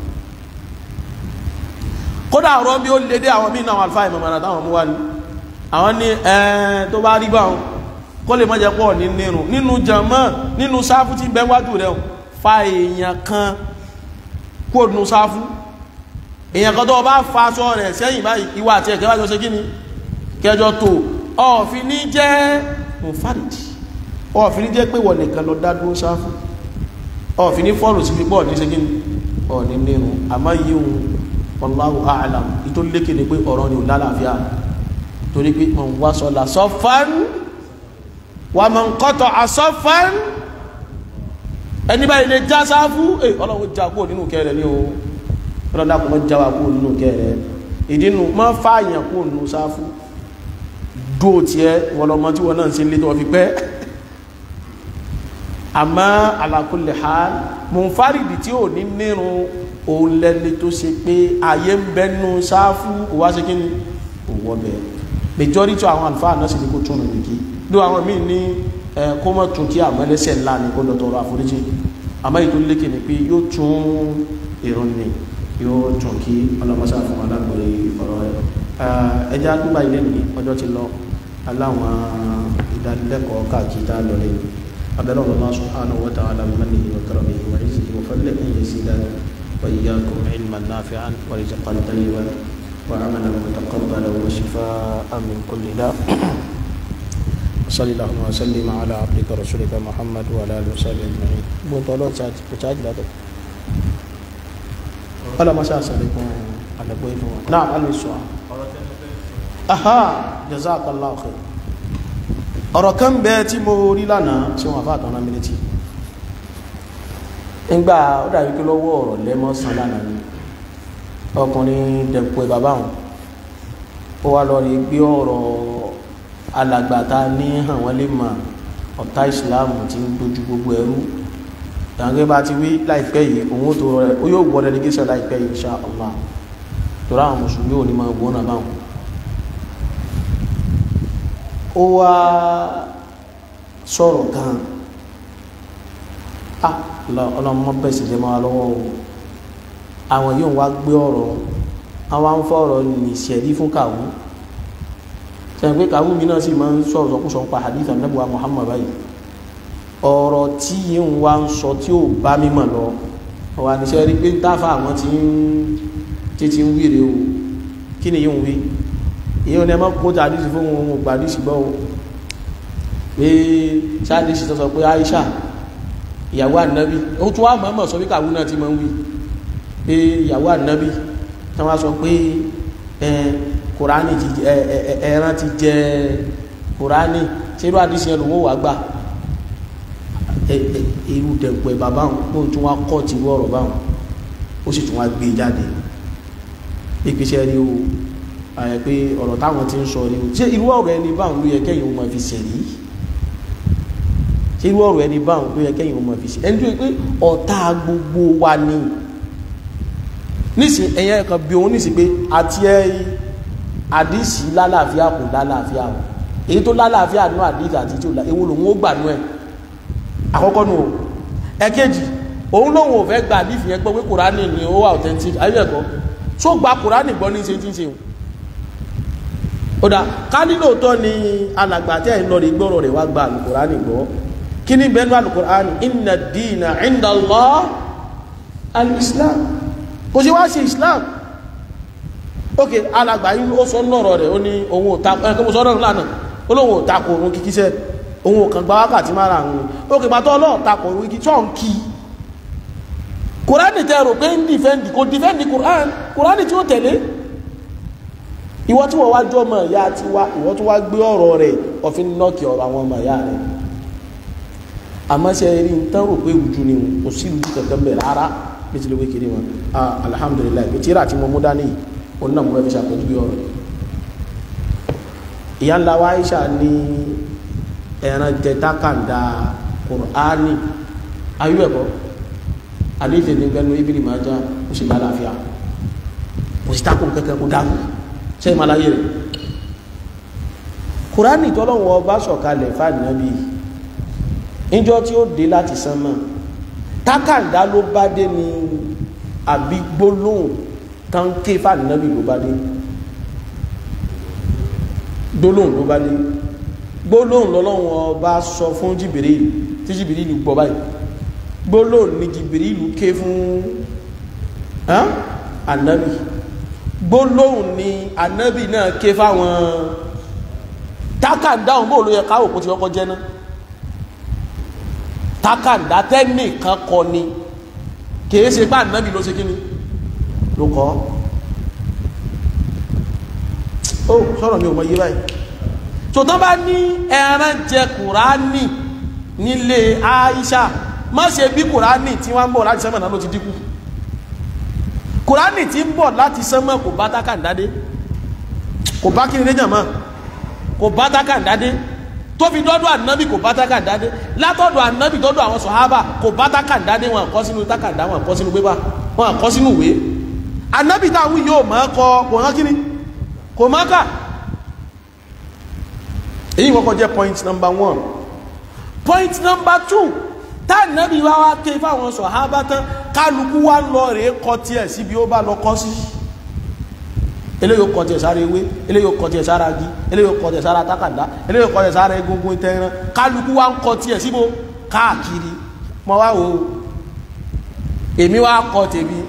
kódà ọ̀rọ̀ bí ó lè dé àwọn míì náà àlùfáà ìmọ̀mọ̀ràn táwọn mú wá ní àwọn ní ẹ̀ẹ́n tó bá rí báwọn kó lè mọ́jẹ pọ̀ ní nínú nínú jàmọ́ nínú sáfù tí bẹ́ wájú rẹ̀ fa èèyàn kan kó nù sáfù èèyàn kan tó bá fa aṣọ rẹ̀ sẹ́yìn báyìí ìwà àti ẹ̀kẹ́ wájú ṣe kí ni kẹjọ tó ọ̀fin ní jẹ́ mufárìdì ọ̀fin ní jẹ́ pé wọ̀ nìkan lọ dá dúró sáfù ọ̀fin ní fọ́ọ̀lù sí pípọ̀ ní ṣe kí ni ọ̀ ní nínú àmọ́ yíhun wallahu a'lam ìtò lékè ní pé ọ̀rọ̀ ni ò lálàáfíà torí pé man wasala saffan wa man qata'a saffan ẹni báyìí lè já sáfú ẹ ọlọ́run já kúrò nínú kẹrẹ ní o ọlọ́run dákùn mọ́ já wa kúrò nínú kẹrẹ ìdínú mọ́ fààyàn kúrò nínú sáfú dó tiẹ̀ wọlọmọ tí wọn náà ń ṣe lé tó fi pẹ́ àmọ́ ala kulli hal munfaridi tí ò ní nírun òun lẹ́ni tó ṣe pé ayé ń bẹ́nu sáfù òwá ṣe kí ni òwò bẹ̀ majority àwọn àlùfáà náà sì ní kó túnú nìkí ló àwọn míì ní ẹ kó mọ̀ tún kí àmọ́ ẹlẹ́sẹ̀ ńlá ni kó lọ tọrọ àforíjì àmọ́ èyí tó lékè ni pé yóò tún ìrun ni yóò tún kí ọlọ́mọṣà fún alágbèrè ọ̀rọ̀ rẹ̀ ẹja dúbà ilé ní ọjọ́ ti lọ aláwọn ìdánilẹ́kọ̀ọ́ káàkiri tá a lọ lẹ́yìn abẹ́rẹ́ Allah subhanahu wa ta'ala bimannihi wa karamihi wa izzihi wa fadlihi an yazidana وإياكم علما نافعا ورزقا طيبا وعملا متقبلا وشفاء من كل داء صلى الله وسلم على عبدك ورسولك محمد وعلى اله وصحبه اجمعين بون طولون ساعات بتاج لا ولا ما شاء عليكم على بويتو نعم على السؤال aha jazakallahu khair ọ̀rọ̀ kan bẹ́ẹ̀ tí mo rí lánàá tí wọ́n fà tán náà mílítì ńgbà ó dàbí pé lọ́wọ́ ọ̀rọ̀ lẹ́mọ́sán lánàá ni ọkùnrin dẹ̀pọ̀ bàbá wọn ó wá lọ rí gbé ọ̀rọ̀ alàgbàtà ní hàn wọ́n lè mọ̀ ọ̀tá ìsìláàmù tí ń dojú gbogbo ẹrú ìyàgbé bá ti wí láìpẹ́ yìí òun tó rẹ̀ ó yóò gbọ́ delegation láìpẹ́ yìí insha Allah torí àwọn mùsùlùmí ò ní máa gbọ́ náà báwọn ó wá sọ̀rọ̀ kan ah ọlọ́mọ bẹ́ẹ̀ sì jẹ́ máa lọ́wọ́ o àwọn yóò wá gbé ọ̀rọ̀ àwọn ń fọ̀rọ̀ nìṣẹ̀rí fún kàwú sẹ́yìn pé kàwú mi náà sì máa ń sọ̀rọ̀ sọkúsọ pa hadith anabuwa muhammad báyìí ọ̀rọ̀ tí yìí ń wá ń sọ tí ò bá mímọ̀ lọ ọ̀wà níṣẹ́ rí pé táfà àwọn tí ń títí ń wíre o kí ni yìí ń wí ìyẹn ní ẹ máa kó tàdísì fún ohun ògbàdísì gbọ́ o pé sáàdísì tó sọ pé aisha ìyàwó ànábì ó tún wá mọ̀ọ́mọ̀ sọ bí kàwú náà ti máa ń wí pé ìyàwó ànábì tí wọ́n sọ pé kùránì ti ẹran ti jẹ kùránì tí irú àdísì ẹnu wọ́n wà gbà irú dẹ̀pẹ̀ bàbá wọn kó tún wá kọ́ ti wọ́ọ̀rọ̀ báwọn ó sì tún wá gbé jáde ìpèsè rí o àyẹ̀ pé ọ̀rọ̀ táwọn ti ń sọ rí o ṣé irú ọ̀rọ̀ ẹni báwọn ló yẹ kẹ́yìn ó máa fi ṣẹ̀rí ṣé irú ọ̀rọ̀ ẹni báwọn ló yẹ kẹ́yìn ó máa fi ṣẹ̀rí ẹni tó yẹ pé ọ̀tá gbogbo wa ni nísìn ẹ̀yẹ kan bí òun nísìn pé àti ẹ àdìsí lálàáfíà kò lálàáfíà o èyí tó lálàáfíà nú àdìsí àti tí ò lá ewu lòun ó gbà nú ẹ àkọ́kọ́ nù o ẹ̀kejì òun lòun ò fẹ́ gba àdìsí yẹn gbọ́ pé kùránì ni ó wà authentic ayélujára tó gba kùránì gbọ́ ní ṣe tí ń ṣe o ọ̀dà ká nílò tọ́ ni alàgbà tẹ́ ẹ̀ ń lọ rí gbọ́rọ̀ rẹ̀ wá gba alùkùránì gbọ́ kí ní bẹ́ẹ̀ ní alùkùránì inna dina inda Allah al-islam kò sí wá sí islam ok alàgbà yìí ó sọ lọ́rọ̀ rẹ̀ ó ní ohun òta ẹ̀ kí mo sọ lọ́rọ̀ lánàá ó lóun ò takò òun kíkí sẹ́ ohun òkàn gba wákàtí mára àwọn ok bàtọ́ ọlọ́ọ̀ takò òun kíkí tó ń kí kùránì tẹ́ rò pé ń dìfẹ́ǹdì kò dìfẹ́ǹdì kùránì kùránì tí ó tẹ̀lé ìwọ tí wọ́n wá jọ ọmọ ìyá ti wá ìwọ tó wá gbé ọ̀rọ̀ rẹ̀ ọ̀fin nọ́ọ̀kì ọ̀rọ̀ àwọn ọmọ ìyá rẹ̀ àmọ́ ṣe rí n tán rò pé ìrújú ni kò sí ìrújú kankan bẹ̀ rárá bí ti lè wé kiri wọn alhamdulilayi bí tíra tí mo mú dání òun náà mo fẹ́ fi ṣàpèjúwe ọ̀rọ̀ ìyá ńlá wa Aisha ní ẹran jẹ tákàndá Kùránì ayú ẹ̀kọ́ àdéhìí ní gbẹnu ibìrì máa já ó sì lálàáfíà kò sí tákùn kankan kó dáhùn ṣe ìmàláyé rẹ̀ kùránì tọ́lọ́wọ́ ọba sọ̀kalẹ̀ fàdínábì níjọ́ tí ó dé láti sánmà tákàndá ló bá dé ní àbí gbólóhùn tán ké fàdínábì ló bá dé gbólóhùn ló bá dé gbólóhùn lọ́lọ́wọ́ ọba sọ fún jìbìrìlù tí jìbìrìlù gbọ́ báyìí gbólóhùn ni jìbìrìlù ké fún ànábì gbólóhùn ni ànábì náà ké fáwọn tákàndá òun bóò ló yẹ káwò kó ti kọ́kọ́ jẹ́ náà tákàndá tẹ́nìkan kọ ni kìí ṣe pé ànábì ló ṣe kí ni ló kọ́ ó sọ̀rọ̀ mi ò mọ iye báyìí tó tán bá ní ẹran jẹ kùránì nílé Aisha má ṣe bí kùránì tí wọ́n ń bọ̀ láti sẹ́mọ̀ náà ló ti dínkù kùránì tí ń bọ̀ láti sánmọ̀ kò bá tákàndádé kò bá kíni léjàn mọ́ kò bá tákàndádé tó fi dọ́dọ̀ ànábì kò bá tákàndádé látọ̀dọ̀ ànábì dọ́dọ̀ àwọn sọ̀hábà kò bá tákàndádé wọn kọ́ sínú tákàndá wọn kọ́ sínú pépà wọn kọ́ sínú ìwé ànábì táwọn yóò mọ̀ kọ kò hàn kíni kò mọ̀ kà èyí kọ́kọ́ jẹ́ point number one point number two táànàbí wá wá ké fáwọn sọ̀hábá tán kálukú wá lọ rèé kọ tiẹ̀ síbi ó bá lọ kọ́ sí eléyìí ó kọ tiẹ̀ sára ewé eléyìí ó kọ tiẹ̀ sára agi eléyìí ó kọ tiẹ̀ sára tákàdá eléyìí ó kọ tiẹ̀ sára egungun tẹ́ran kálukú wá ń kọ tiẹ̀ síbo káàkiri mọ wá o èmi wá kọ tèmi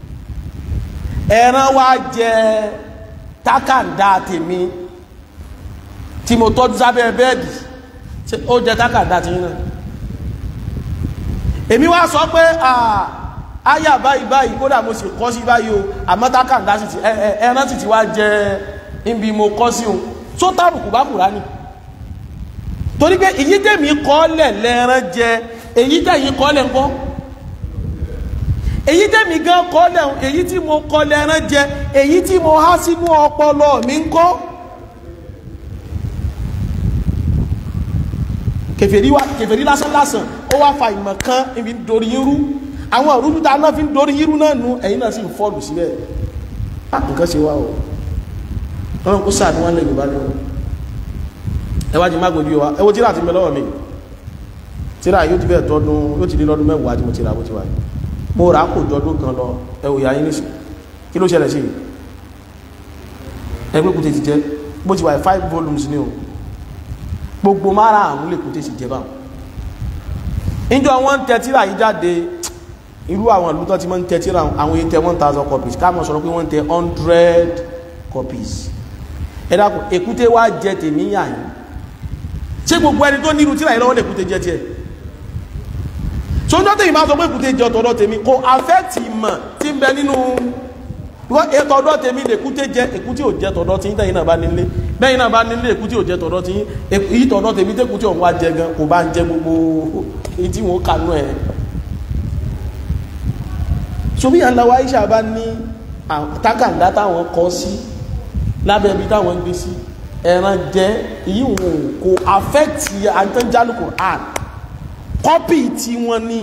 ẹran wá jẹ tákàdá tèmi tí mo tọ́jú sábẹ́ bẹ́ẹ̀dì ó jẹ tákàdá tèmi náà èmi wá sọ pé àyà báyìí báyìí kódà mo sì kọ́ sí báyìí o àmọ́ tákàndá sì ti ẹran sì ti wá jẹ ibi mo kọ́ sí òun tó tàbùkù bá Kùránì torí pé èyí tèmi kọ́ lẹ̀ lẹ́ran jẹ èyí tẹ̀yìn kọ́ lẹ̀ ńkọ́ èyí tèmi gan kọ́ lẹ̀ èyí tí mo kọ́ lẹ́ran jẹ èyí tí mo há sínú ọpọlọ mi ńkọ́ kèfèrí wa kèfèrí lásán lásán ó wá fa ìmọ̀ kan ibi ń dorí irú àwọn òrùlú tá a náà fi ń dorí irú náà nu ẹ̀yin náà sì ń fọ́ọ̀lù síbẹ̀ á nǹkan ṣe wá o ọlọ́run kó sáà ní wọ́n lè yorùbá ní o ẹ wá jí má gbòjú wa ẹ wo tíra ti mẹ lọ́wọ́ mi tíra yóò ti bẹ́ẹ̀ tọdún yóò ti di lọ́dún mẹ́wàá tí mo ti ra bó ti wà mo rà kò jọdún kan lọ ẹwò ìyá yín nísì kí ló ṣẹlẹ̀ sí ẹgbẹ́ kùtẹ́ ti jẹ́ bó ti wà five volumes ní o gbogbo mara àrùn lè kùtẹ́ sì jẹ́ báwọn ìjọ wọn ń tẹ tíra yìí jáde irú àwọn ìlú tó ti máa ń tẹ tíra àwọn èyí tẹ one thousand copies ká mọ̀ sọ̀rọ̀ pé wọ́n ń tẹ hundred copies ẹ dákun èkúté wá jẹ tèmi yà yín ṣé gbogbo ẹni tó nírú tíra yìí lọ́wọ́ lè kúté jẹ tiẹ̀ sójọ́ tèmi máa sọ pé èkúté jẹ tọ̀dọ̀ tèmi kò affect ìmọ̀ tí ń bẹ nínú ètò ọ̀dọ̀ tèmi lè kúté jẹ èkúté ò jẹ tọ̀dọ̀ tí tẹ̀yin náà bá nílé bẹ́yìn náà bá nílé èkúté ò jẹ tọ̀dọ̀ tí èyí tọ̀dọ̀ tèmi tẹ́kúté òun wá jẹ gan kò bá ń jẹ gbogbo èyí tí wọ́n kanú ẹ̀ sobi aláwa Aisha bá ní takàndá táwọn kọ sí lábẹ́ ibi táwọn gbé sí ẹran jẹ èyí wọn kò affect àtẹnjálù Quran kọ́pì tí wọ́n ní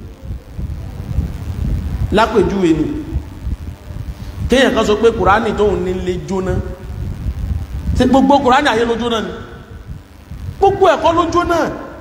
lápèjúwe ni kéèyàn kan sọ pé kùránì tóun nílé jóná ṣe gbogbo kùránì ayé ló jóná ni gbogbo ẹ̀kọ́ ló jóná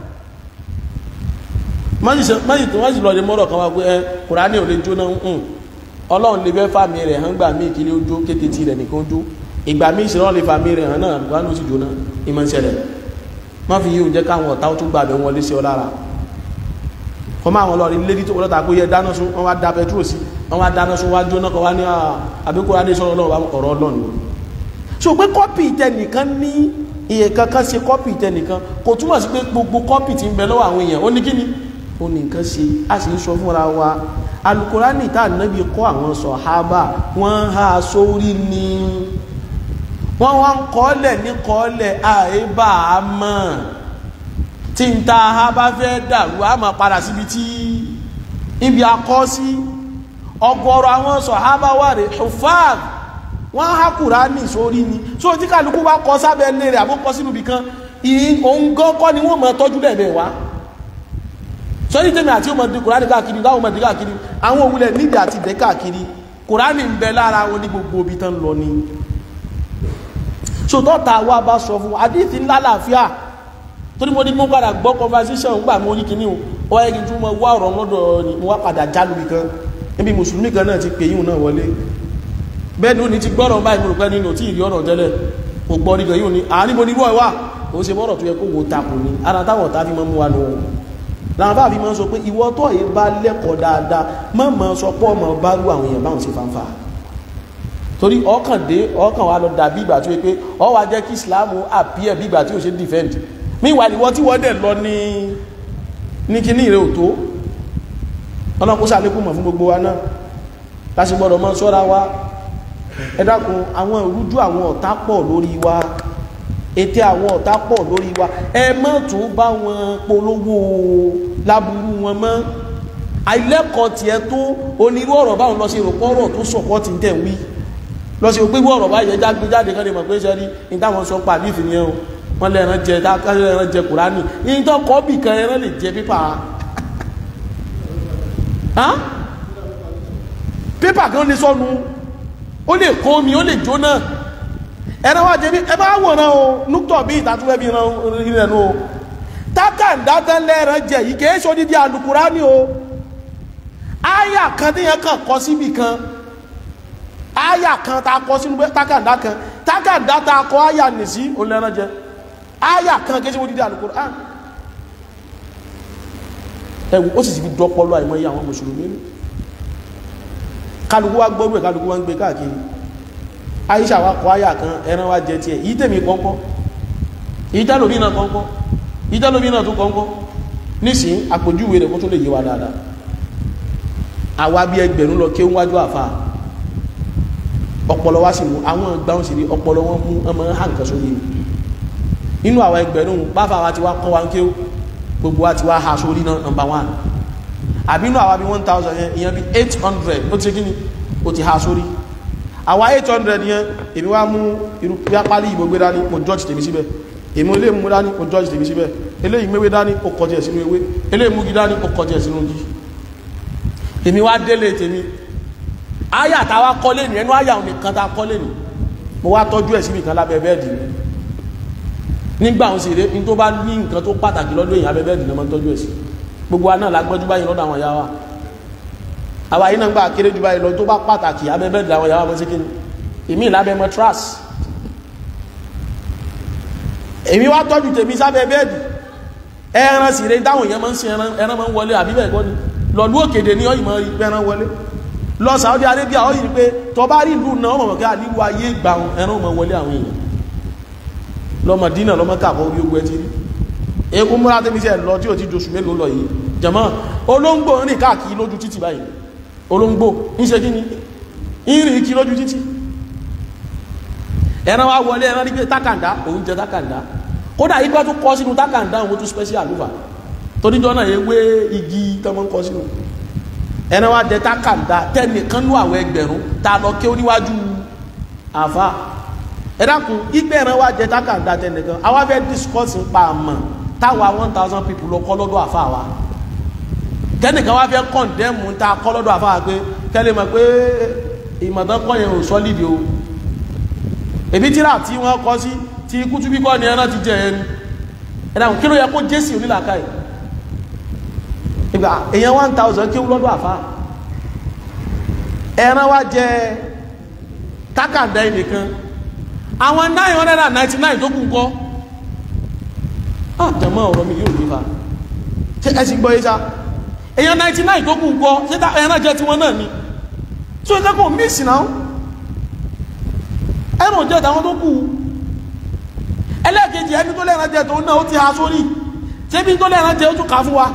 májì tó wájì lọ lè mọ́rọ̀ kan wá pé ẹ kùránì ò lè jóná ń ọlọ́run lè fẹ́ fàmì rẹ̀ hàn gbà mí ìkílé ojó kété tí rẹ̀ nìkan ojó ìgbà mí ìṣẹ́rọ̀ lè fàmì rẹ̀ hàn náà kùránì ó sì jóná ìmọ̀ ìṣẹ̀lẹ̀ má fi yíò jẹ́ káwọn ọ̀tá ó tún gbàbẹ̀ wọlé sí ọ lára kọ́ máa wọn lọ rí lérí tó wọ́lọ́ta kó yẹ dáná sún wọ́n wá da pẹtrol sí wọ́n wá dáná sún wá jóná kọ́ wá ní àbíkúrá ní sọ́rọ̀ ọlọ́run ọ̀rọ̀ ọlọ́run so pé kọ́pì tẹnìkan ní iye kankan ṣe kọ́pì tẹnìkan kò túmọ̀ sí pé gbogbo kọ́pì tí ń bẹ lọ́wọ́ àwọn èèyàn ó ní kíni ó ní nǹkan ṣe a sì ń sọ fúnra wa alukurani tá ànábì kọ́ àwọn sọ̀hábà wọ́n há sórí ni wọ́n wá ń kọ́lẹ̀ ní kọ́lẹ̀ àìbá a mọ̀ tí ń ta ha bá fẹ́ dàrú a máa padà síbi tí ibi akọ́ sí ọ̀gọ̀rọ̀ àwọn sọ̀hábà wà rẹ̀ hufad wọ́n há kùránì sórí ni so tí kálukú bá kọ sábẹ́ lé rẹ̀ àbó kọ sínú ibìkan òun gan kọ́ ni wọ́n máa tọ́jú bẹ́ẹ̀ wá sọ́yí tèmi àti ọmọdé kùránì káàkiri láwọn ọmọdé káàkiri àwọn òwúlẹ̀ nídìí àti ìdẹ́ káàkiri kùránì ń bẹ lára wọn ní gbogbo ibi tán lọ ni so tọ́ta wa bá sọ fún àdíìtì ńlá làáfíà torí mo ní mo padà gbọ́ conversation ń gbà mọ́ orí kìíní o wọ́n yẹ kí n tún mọ wá ọ̀rọ̀ lọ́dọ̀ ni mo wá padà jálù mi kan níbi mùsùlùmí kan náà ti pè yíò náà wọlé bẹ́ẹ̀ ni ó ní ti gbọ́rọ̀ báyìí mo rò pé nínú tí ìrí ọ̀rọ̀ tẹ́lẹ̀ kò gbọ́ nígbà yíò ní àárín mo ní irú ẹ̀wà kò ṣe bọ́rọ̀ tó yẹ kó wo takò ní ara táwọn ọ̀tá fi mọ́ mú wa nù wọn làwọn bá fi mọ́ sọ pé ìwọ tó yìí bá lẹ́kọ̀ọ́ dáadáa mọ́ mọ́ sọ pé ọmọ bá rú àwọn èèyàn báwọn ṣe fanfa torí ọkàn dé ọkàn wa lọ dàbí ìgbà tó yẹ pé ọ wá jẹ́ kí Islam appear bí ìgbà tí ò ṣe defend meanwhile ìwọ tí wọ́n dẹ̀ lọ ní ní kíní ìrẹ́ òtó ọ̀nà kó sàlékún mọ̀ fún gbogbo wa náà láti gbọ́dọ̀ mọ́ sọ́ra wa ẹ dákun àwọn ìrújú àwọn ọ̀tá pọ̀ lórí wa ètè àwọn ọ̀tá pọ̀ lórí wa ẹ má tún bá wọn polówó láburú wọn mọ́ àìlẹ́kọ̀ọ́ tiẹ̀ tó onírú ọ̀rọ̀ báwọn lọ sí ìrọ̀pọ̀ ọ̀rọ̀ tó sọ̀pọ̀ ti ń tẹ̀ wí lọ sí òpéwú ọ̀rọ̀ báyẹn jágbé jáde kan lè mọ̀ pé ṣe rí ní táwọn sọ pa àdìsí nìyẹn o wọ́n lè ẹran jẹ káṣẹ́ ẹran jẹ kùránì ní tó kọ́ bì kan ẹran lè jẹ pépà pépà kan lè sọnù ó lè kó omi ó lè jóná ẹran wá jẹ bí ẹ bá wòran o núktọ̀ bí ìtàtúwẹ́ bí ìrìnà o tákàndá tán lẹ́ran jẹ yìí kìí ṣe odidi àlùkùránì o áyà kan tí yẹn kàn kọ síbì kan áyà kan tá a kọ sínú tákàndá kan tákàndá tá a kọ áyà nì sí olẹ́ran jẹ áyà kan kìí ṣe odidi àlùkùránì ẹwù ó sì ti fi dọ́pọ̀lọ́ àìmọ́ iye àwọn mùsùlùmí kálukú wá gbọ́rú ẹ̀ kálukú wá ń gbé káàkiri Aisha wa kọ áyà kan ẹran wá jẹ tiẹ̀ yìí tèmi kọ́ńkọ́ yìí tẹ́lómi náà kọ́ńkọ́ yìí tẹ́lómi náà tún kọ́ńkọ́ nísìn àpòjúwe rẹ̀ kó tó lè yé wa dáadáa àwa bí ẹgbẹ̀rún lọ kí ó wájú àfa ọpọlọ wa sì mú àwọn gbáhùn sí rí ọpọlọ wọn mú ọmọ hàn kan sórí nínú àwọn ẹgbẹ̀rún báfa wa ti wá kọ́ wa ń kéwò gbogbo wa ti wá ha sórí náà number one àbínú àwa bí one thousand yẹn ìyẹn bí eight hundred ó ti kí ni ó ti ha sórí àwa eight hundred yẹn èmi wá mú irú pálí ìbò gbé dání mo judge tèmi síbẹ̀ èmi ilé mú dání mo judge tèmi síbẹ̀ eléyìí méwé dání ó kọjá ẹ̀ sínú ewé eléyìí múgi dání ó kọjá ẹ̀ sínú igi èmi wá délé tèmi áyà tá a wá kọ́lé ní ẹnu áyà nìkan tá a kọ́lé ní mo wá tọ́jú ẹ̀ síbi kan lábẹ́ bẹ́ẹ̀dì mi nígbà òun sì ré ní tó bá ní nǹkan tó pàtàkì lọ́dún èèyàn abẹ́ bẹ́ẹ̀dì náà máa ń tọ́jú ẹ̀ sí gbogbo wa náà lágbọ́jú báyìí lọ́dọ̀ àwọn ìyá wa àwa yìí náà gbà kéré jù báyìí lọ tó bá pàtàkì abẹ́bẹ́ ìdáwọn ìyàwó àmọ́ sí kí ni èmi ìlábẹ́ mọ́ trust èmi wá tọ́jú tèmi sábẹ́ bẹ́ẹ̀dì ẹran sì rẹ dáwọn èèyàn máa ń sin ẹran ẹran máa ń wọlé àbí bẹ́ẹ̀ kọ́ ni lọ́lú òkèdè ní ọ̀yìn máa rí pé ẹran wọlé lọ Saudi Arabia ọ̀yìn pé tọ́ bá rí ìlú náà mọ̀mọ́ kí àlíwú ayé gbà ẹran máa wọlé àwọn èèyàn lọ́mọ dínà lọ́mọ kàbọ̀ orí ogun ẹ ti rí egun múra tẹ́mi sẹ́ lọ tí ò ti dosù mélòó lọ yìí jẹ̀mọ́ olóńgbò rìn káàkiri lójú títì báyìí olóńgbò ń ṣe kí ni ìrìn kí lójú títì ẹran wa wọlé ẹran rí pé tákàndá òun jẹ tákàndá kódà igbá tó kọ́ sínú tákàndá òun tó special ló fà toríjọ́ náà ewé igi tọmọ ń kọ́ sínú ẹran wa jẹ tákàndá tẹnìkan ló àwọn ẹgbẹ̀rún ta lọ ké oníwájú àfa ẹ dákun igbe ẹran wa jẹ tákàndá tẹnìkan àwa fẹ́ discuss ń pa àmọ́ táwa one thousand people lọ kọ́ lọ́dọ̀ àfa wa kẹ́nìkan wá fẹ́ kọ̀ǹdẹ́mù ta kọ́ lọ́dọ̀ àfa wa pé kẹ́lẹ́ mọ̀ pé ìmọ̀tán kọ́ yẹn ò sọ́lídìí o èbí tíra tí wọ́n kọ́ sí tí kútú bí kọ́ ni ẹran ti jẹ ẹni ẹ̀dàkùn kí ló yẹ kó jésì onílàkà ẹ̀ ìgbà èyàn 1000 kí ó lọ́dọ̀ àfá ẹran wá jẹ tákàndá ẹnìkan àwọn 999 tó kù kọ́ àjẹmọ́ ọ̀rọ̀ mi yóò nífà ṣe ẹ̀sìn gbọ́ yíṣá èyàn 99 tó kù kọ́ ṣe ẹran jẹ tiwọn náà ni tí ó jẹ́ kó mísì náà ẹ̀rùn jẹ́ ìtàwọn tó kú ẹlẹ́ẹ̀kejì ẹni tó lẹ́ran jẹ́ tó náà ó ti ha sórí tẹ́bí tó lẹ́ran jẹ́ ó tún ká fún wa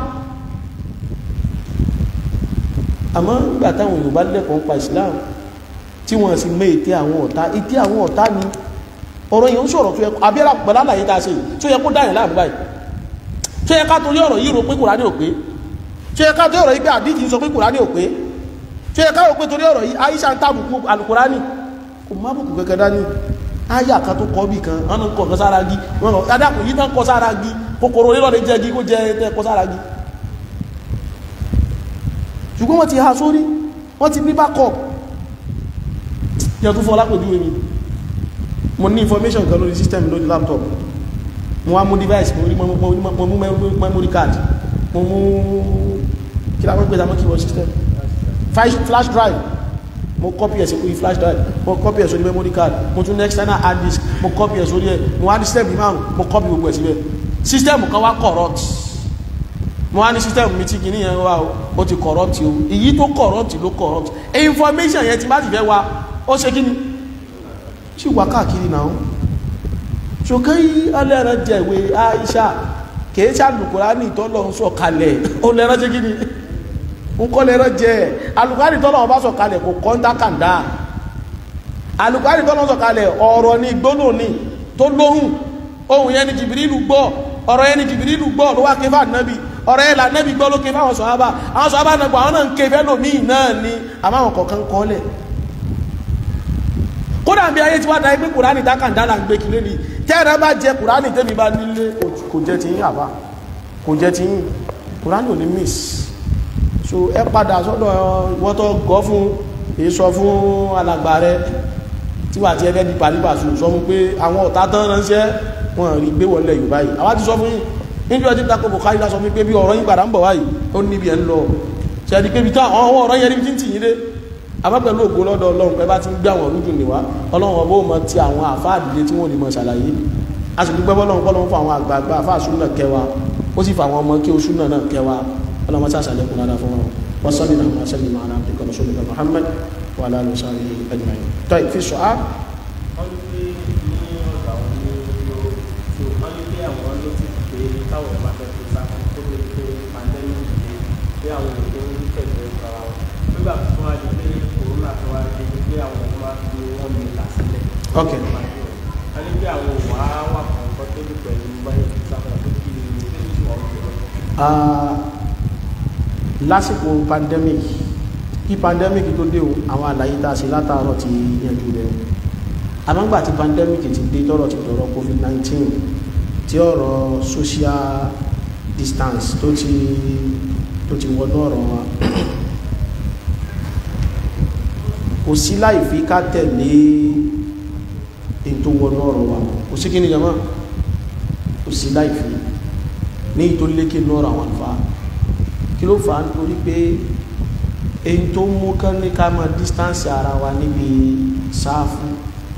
àmọ́ nígbà táwọn Yorùbá lẹ́kọ̀ọ́ pa Islam tí wọ́n sì mẹ́ ètè àwọn ọ̀tá ètè àwọn ọ̀tá ni ọ̀rọ̀ yìí ń sọ̀rọ̀ tó yẹ abẹ́rẹ́ pẹ̀lú àlàyé tá a ṣe tó yẹ kó dáyẹ̀ láàbù báyìí tó yẹ ká torí ọ̀rọ̀ yìí rò pé Kùránì ò pé tó yẹ ká torí ọ̀rọ̀ yìí pé àdíjì ń sọ pé Kùránì ò pé tó yẹ ká rò pé torí ọ̀rọ̀ yìí Aisha ń tàbùkù Al-Kùránì kò má bùkù kẹ́kẹ́ dání áyà kan tó kọ́ bì kan wọ́n ń kọ́ kan sára gí wọ́n lọ adákùn yìí tán kọ́ sára gí kòkòrò nílò lè jẹ́ gí kó jẹ́ tẹ́ kọ́ sára gí ṣùgbọ́n wọ́n ti ha sórí wọ́n ti ní backup yẹ tó fọ́ lápòjú mi mo ní information kan lórí system lórí laptop mo wá mú device mo rí mo mú memory card mo mú kí láwọn gbé dámọ́ keyboard system flash drive mo copy ẹ̀ sí orí flash drive mo copy ẹ̀ sórí memory card mo tún next external hard disk mo copy ẹ̀ sórí ẹ̀ mo wá ní system bí márùn mo copy gbogbo ẹ̀ síbẹ̀ system kan wá corrupt mo wá ní system mi tí kìíní yẹn wá o ó ti corrupt o èyí tó corrupt ló corrupt information yẹn ti bá ti fẹ́ wá ó ṣe kí ni ṣì wá káàkiri náà ṣòkè alẹ́ rẹ̀ jẹ́ ìwé Aisha kìí ṣàlùkùrá ní ìtọ́lọ̀ ń sọ kalẹ̀ ó lẹ́rán ṣe kí ni nkọ́ lẹ́rọ jẹ́ alùkárí tọ́lọ̀ ọba sọ̀kalẹ̀ kò kọ́ńtà kàndá alùkárí tọ́lọ̀ sọ̀kalẹ̀ ọ̀rọ̀ ní gbónà ní tó lóhùn ohun yẹn ni jìbìrìlù gbọ́ ọ̀rọ̀ yẹn ni jìbìrìlù gbọ́ ló wá ké fà nábì ọ̀rọ̀ yẹn là nábì gbọ́ ló ké fáwọn sọ̀hábà àwọn sọ̀hábà nàgbà àwọn náà ń ké fẹ́lòmíì náà ni àmọ́ àwọn kọ̀ọ̀kan kọ́lẹ̀ kódà bí ayé tí wá dáyé pé kùránì dákàndá là ń gbé kílé ni tẹ́ẹ̀rẹ́ bá jẹ kùránì tẹ́mi bá nílé kò jẹ́ ti yín àbá kò jẹ́ ti yín kùránì ò ní miss so ẹ padà sọ́dọ̀ ìwọ́tọ̀ gọ́ fún èso fún alàgbà rẹ tí wà tí ẹ fẹ́ di pàlípàṣù sọ fún pé àwọn ọ̀tá tán ránṣẹ́ wọn rí gbé wọlé yorùbá yìí àwa ti sọ fún yín níbi ọtí tako Bukhari sọ fún pé bí ọ̀rọ̀ yín padà ń bọ̀ wáyìí ó níbi ẹ̀ ń lọ ṣẹ́ni pé bí tó àwọn ọ̀rọ̀ yẹn níbi tí ń tì yín dé àmọ́ pẹ̀lú ògo lọ́dọ̀ ọlọ́run pẹ́ bá ti ń gbé àwọn orúdù níwá ọlọ́run ọbọ̀ mọ ti àwọn àfáàdìlé tí wọ́n lè mọ ṣàlàyé a sì dúpẹ́ bọ́lọ́run bọ́lọ́run fún àwọn àgbààgbà àfáà súnà kẹwa ó sì fa àwọn ọmọ kí o súnà náà kẹwa ọlọ́run sá sàlẹ̀kùn dáadáa fún wọn wọ́n sọ́bì náà wọ́n sẹ́ni máa náà dìkọ̀ lọ́sọ́bì náà Muhammad wà láàrín sáré ẹgbẹ̀rún tó ìfi sọ á. wọ́n ní pé ní ọ̀dọ̀ àwọn ní ló tó wọ́n ní pé àwọn ló ti pé káwọn ẹ̀ máa fẹ́ tó sá fún tó lè pé pandemic dé pé àwọn èdè ń tẹ̀lé ọ̀gá wọn nígbà tó wá di pé corona tó wá dé pé àwọn ẹ̀ máa fi wọ́n mi là sílẹ̀. Ok. wọ́n ní pé àwọn òwà wà kọ̀ọ̀kan tó lè pẹ̀lú báyìí tó sá fún ọ kí ni Ah, lásìkò pandemic kí pandemic tó dé o àwọn àlàyé tá a ṣe látàárọ̀ ti yanjú rẹ̀ àmọ́gbà tí pandemic ti dé tọ́rọ̀ ti dọ̀rọ̀ covid-19 tí ọ̀rọ̀ social distance tó ti tó ti wọnú ọ̀rọ̀ wa kò sí láì fi ká tẹ̀lé èyí tó wọnú ọ̀rọ̀ wa kò sí kí ni jama kò sí láì fi ní ìtò lékè lọ́rọ̀ àwọn àlùfáà kí ló fà á nítorí pé èyí tó mú kán ní ká máa distance ara wa níbi sáfù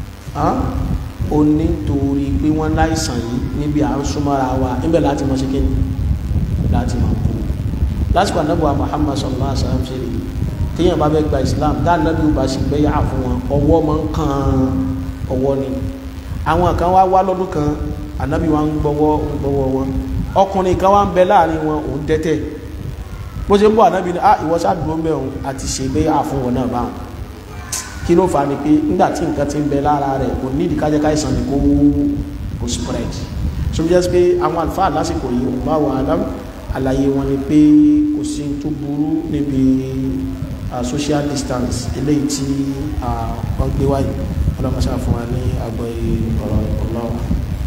ó ní torí pé wọ́n láìsàn yìí níbi à ń súnmọ́ra wa níbẹ̀ láti mọ̀ sí kíni láti mọ̀ kú lásìkò anábọ̀ Muhammad sallallahu alaihi wasallam ṣe rí téèyàn bá fẹ́ gba Islam dáadáa bí ó bá sì gbé yà fún wọn ọwọ́ máa ń kan ọwọ́ ni àwọn kan wá wá lọ́dún kan anábì wa ń gbọ́wọ́ ń gbọ́wọ́ wọn ọkùnrin kan wá ń bẹ láàrin wọn òun dẹ́tẹ̀ bó ṣe ń bọ̀ ànábì ni ah ìwọ ṣáàdúró ń bẹ̀ òun àti ṣe gbé yà fún wọn náà báwọn kí ló fà á ni pé nígbà tí nǹkan ti ń bẹ lára rẹ̀ kò ní ìdíkájẹ́ káìsàn ni kó kó spread so bí jẹ́ pé àwọn àlùfáà lásìkò yìí òun bá wà ádám àlàyé wọn ni pé kò sí tó burú níbi social distance eléyìí tí wọ́n gbé wáyé ọlọ́mọṣá fún wa ní àgbọ̀ ọ̀rọ̀ ọlọ́wà.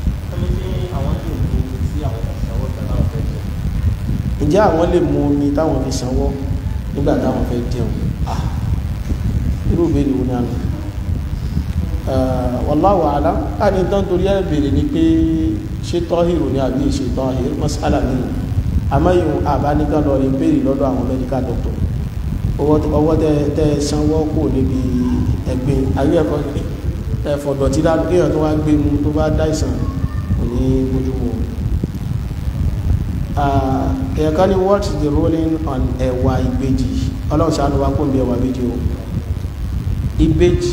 ǹjẹ́ àwọn lè mú omi táwọn fi sanwó nígbà táwọn fẹ́ jẹun ah irú ìbéèrè wo ni a nù wallahu a'lam láti tán torí ẹ̀ bèèrè ni pé ṣé tọ́hìrù ni àbí ṣe tọ́hìrù mas'ala mi àmáyùn àbáníkà lọ rí bèèrè lọ́dọ̀ àwọn medical doctor ọwọ́ tẹ sanwó kò níbi ẹ̀gbin ayé ẹ̀kọ́ ẹ̀fọ̀dọ̀ tí kéèyàn tó wá gbé mu tó bá dáìsàn kò ní bójúmu èèyàn kan ní what is the ruling on ẹ̀wà ìbejì ọlọ́run ṣàánú wa kò ń bí ẹ̀wà ìbejì o ìbejì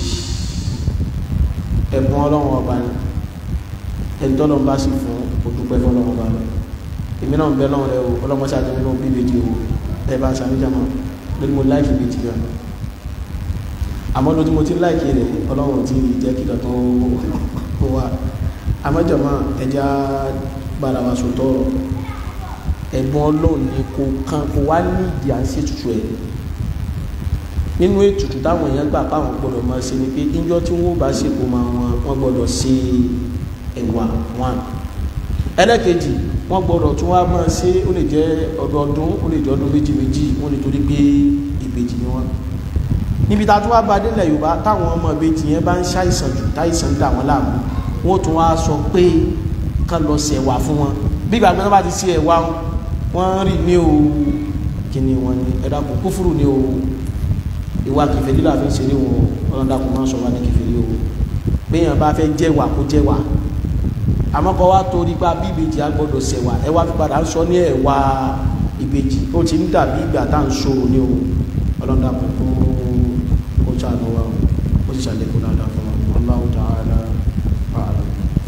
ẹ̀bùn ọlọ́run ọba ni ẹni tọ́lọ́ bá sì fún òdúpẹ́ fọlọ́run ọba rẹ̀ èmi náà ń bẹ lọ́run rẹ o ọlọ́mọṣẹ́ àti nínú bí ìbejì o ẹ bá ṣàmìjàmọ́ lórí mo láìkì ìbejì gan àmọ́ lójú mo ti láìkì rẹ̀ ọlọ́run ti jẹ́ kí lọ́tọ́ ó wà àmọ́jọ̀mọ́ ẹja bára wa sòtọ́ ẹ̀bùn ọlọ́run ni kò kan kò wá ní ìdí à ń ṣètùtù ẹ̀ nínú ètùtù táwọn èèyàn gbà káwọn gbọdọ̀ máa ṣe ni pé níjọ́ tí wọ́n bá ṣe kó máa wọn wọ́n gbọdọ̀ ṣe ẹ̀wà wọn ẹlẹ́kejì wọ́n gbọdọ̀ tún wá máa ṣe ó lè jẹ́ ọdọọdún ó lè jẹ́ ọdún méjì méjì wọ́n lè torí pé ìbejì ni wọ́n níbi tá a tún wá bá délẹ̀ yorùbá táwọn ọmọ ìbejì yẹn bá ń ṣàìsàn jù táìsàn dà wọ́n láàmú wọ́n tún wá sọ pé kán lọ ṣe ẹ̀wà fún wọn bí ìgbà gbọ́dọ̀ bá ti ṣe ẹ̀wà wọn rí ní o kí ni wọ́n ní ẹ̀dá kò kúfùrù ní o ìwà kìfèrí là fi ń ṣeré wọn ọlọ́dàkùn máa ń sọ wá ní kìfèrí o béèyàn bá fẹ́ jẹ́wà kó jẹ́wà àmọ́ kọ́ wá torí pa bí ìbejì á gbọ́dọ̀ ṣẹ̀wà ẹ wá fi padà ń sọ ní ẹ̀wà ìbejì ó ti ń dàbí ìgbà tá à ń ṣòro ní o ọlọ́dàkùn kó kó ṣàánú wa ó sì ṣàlékún dáadáa fún wa Allahu ta'ala a'lam.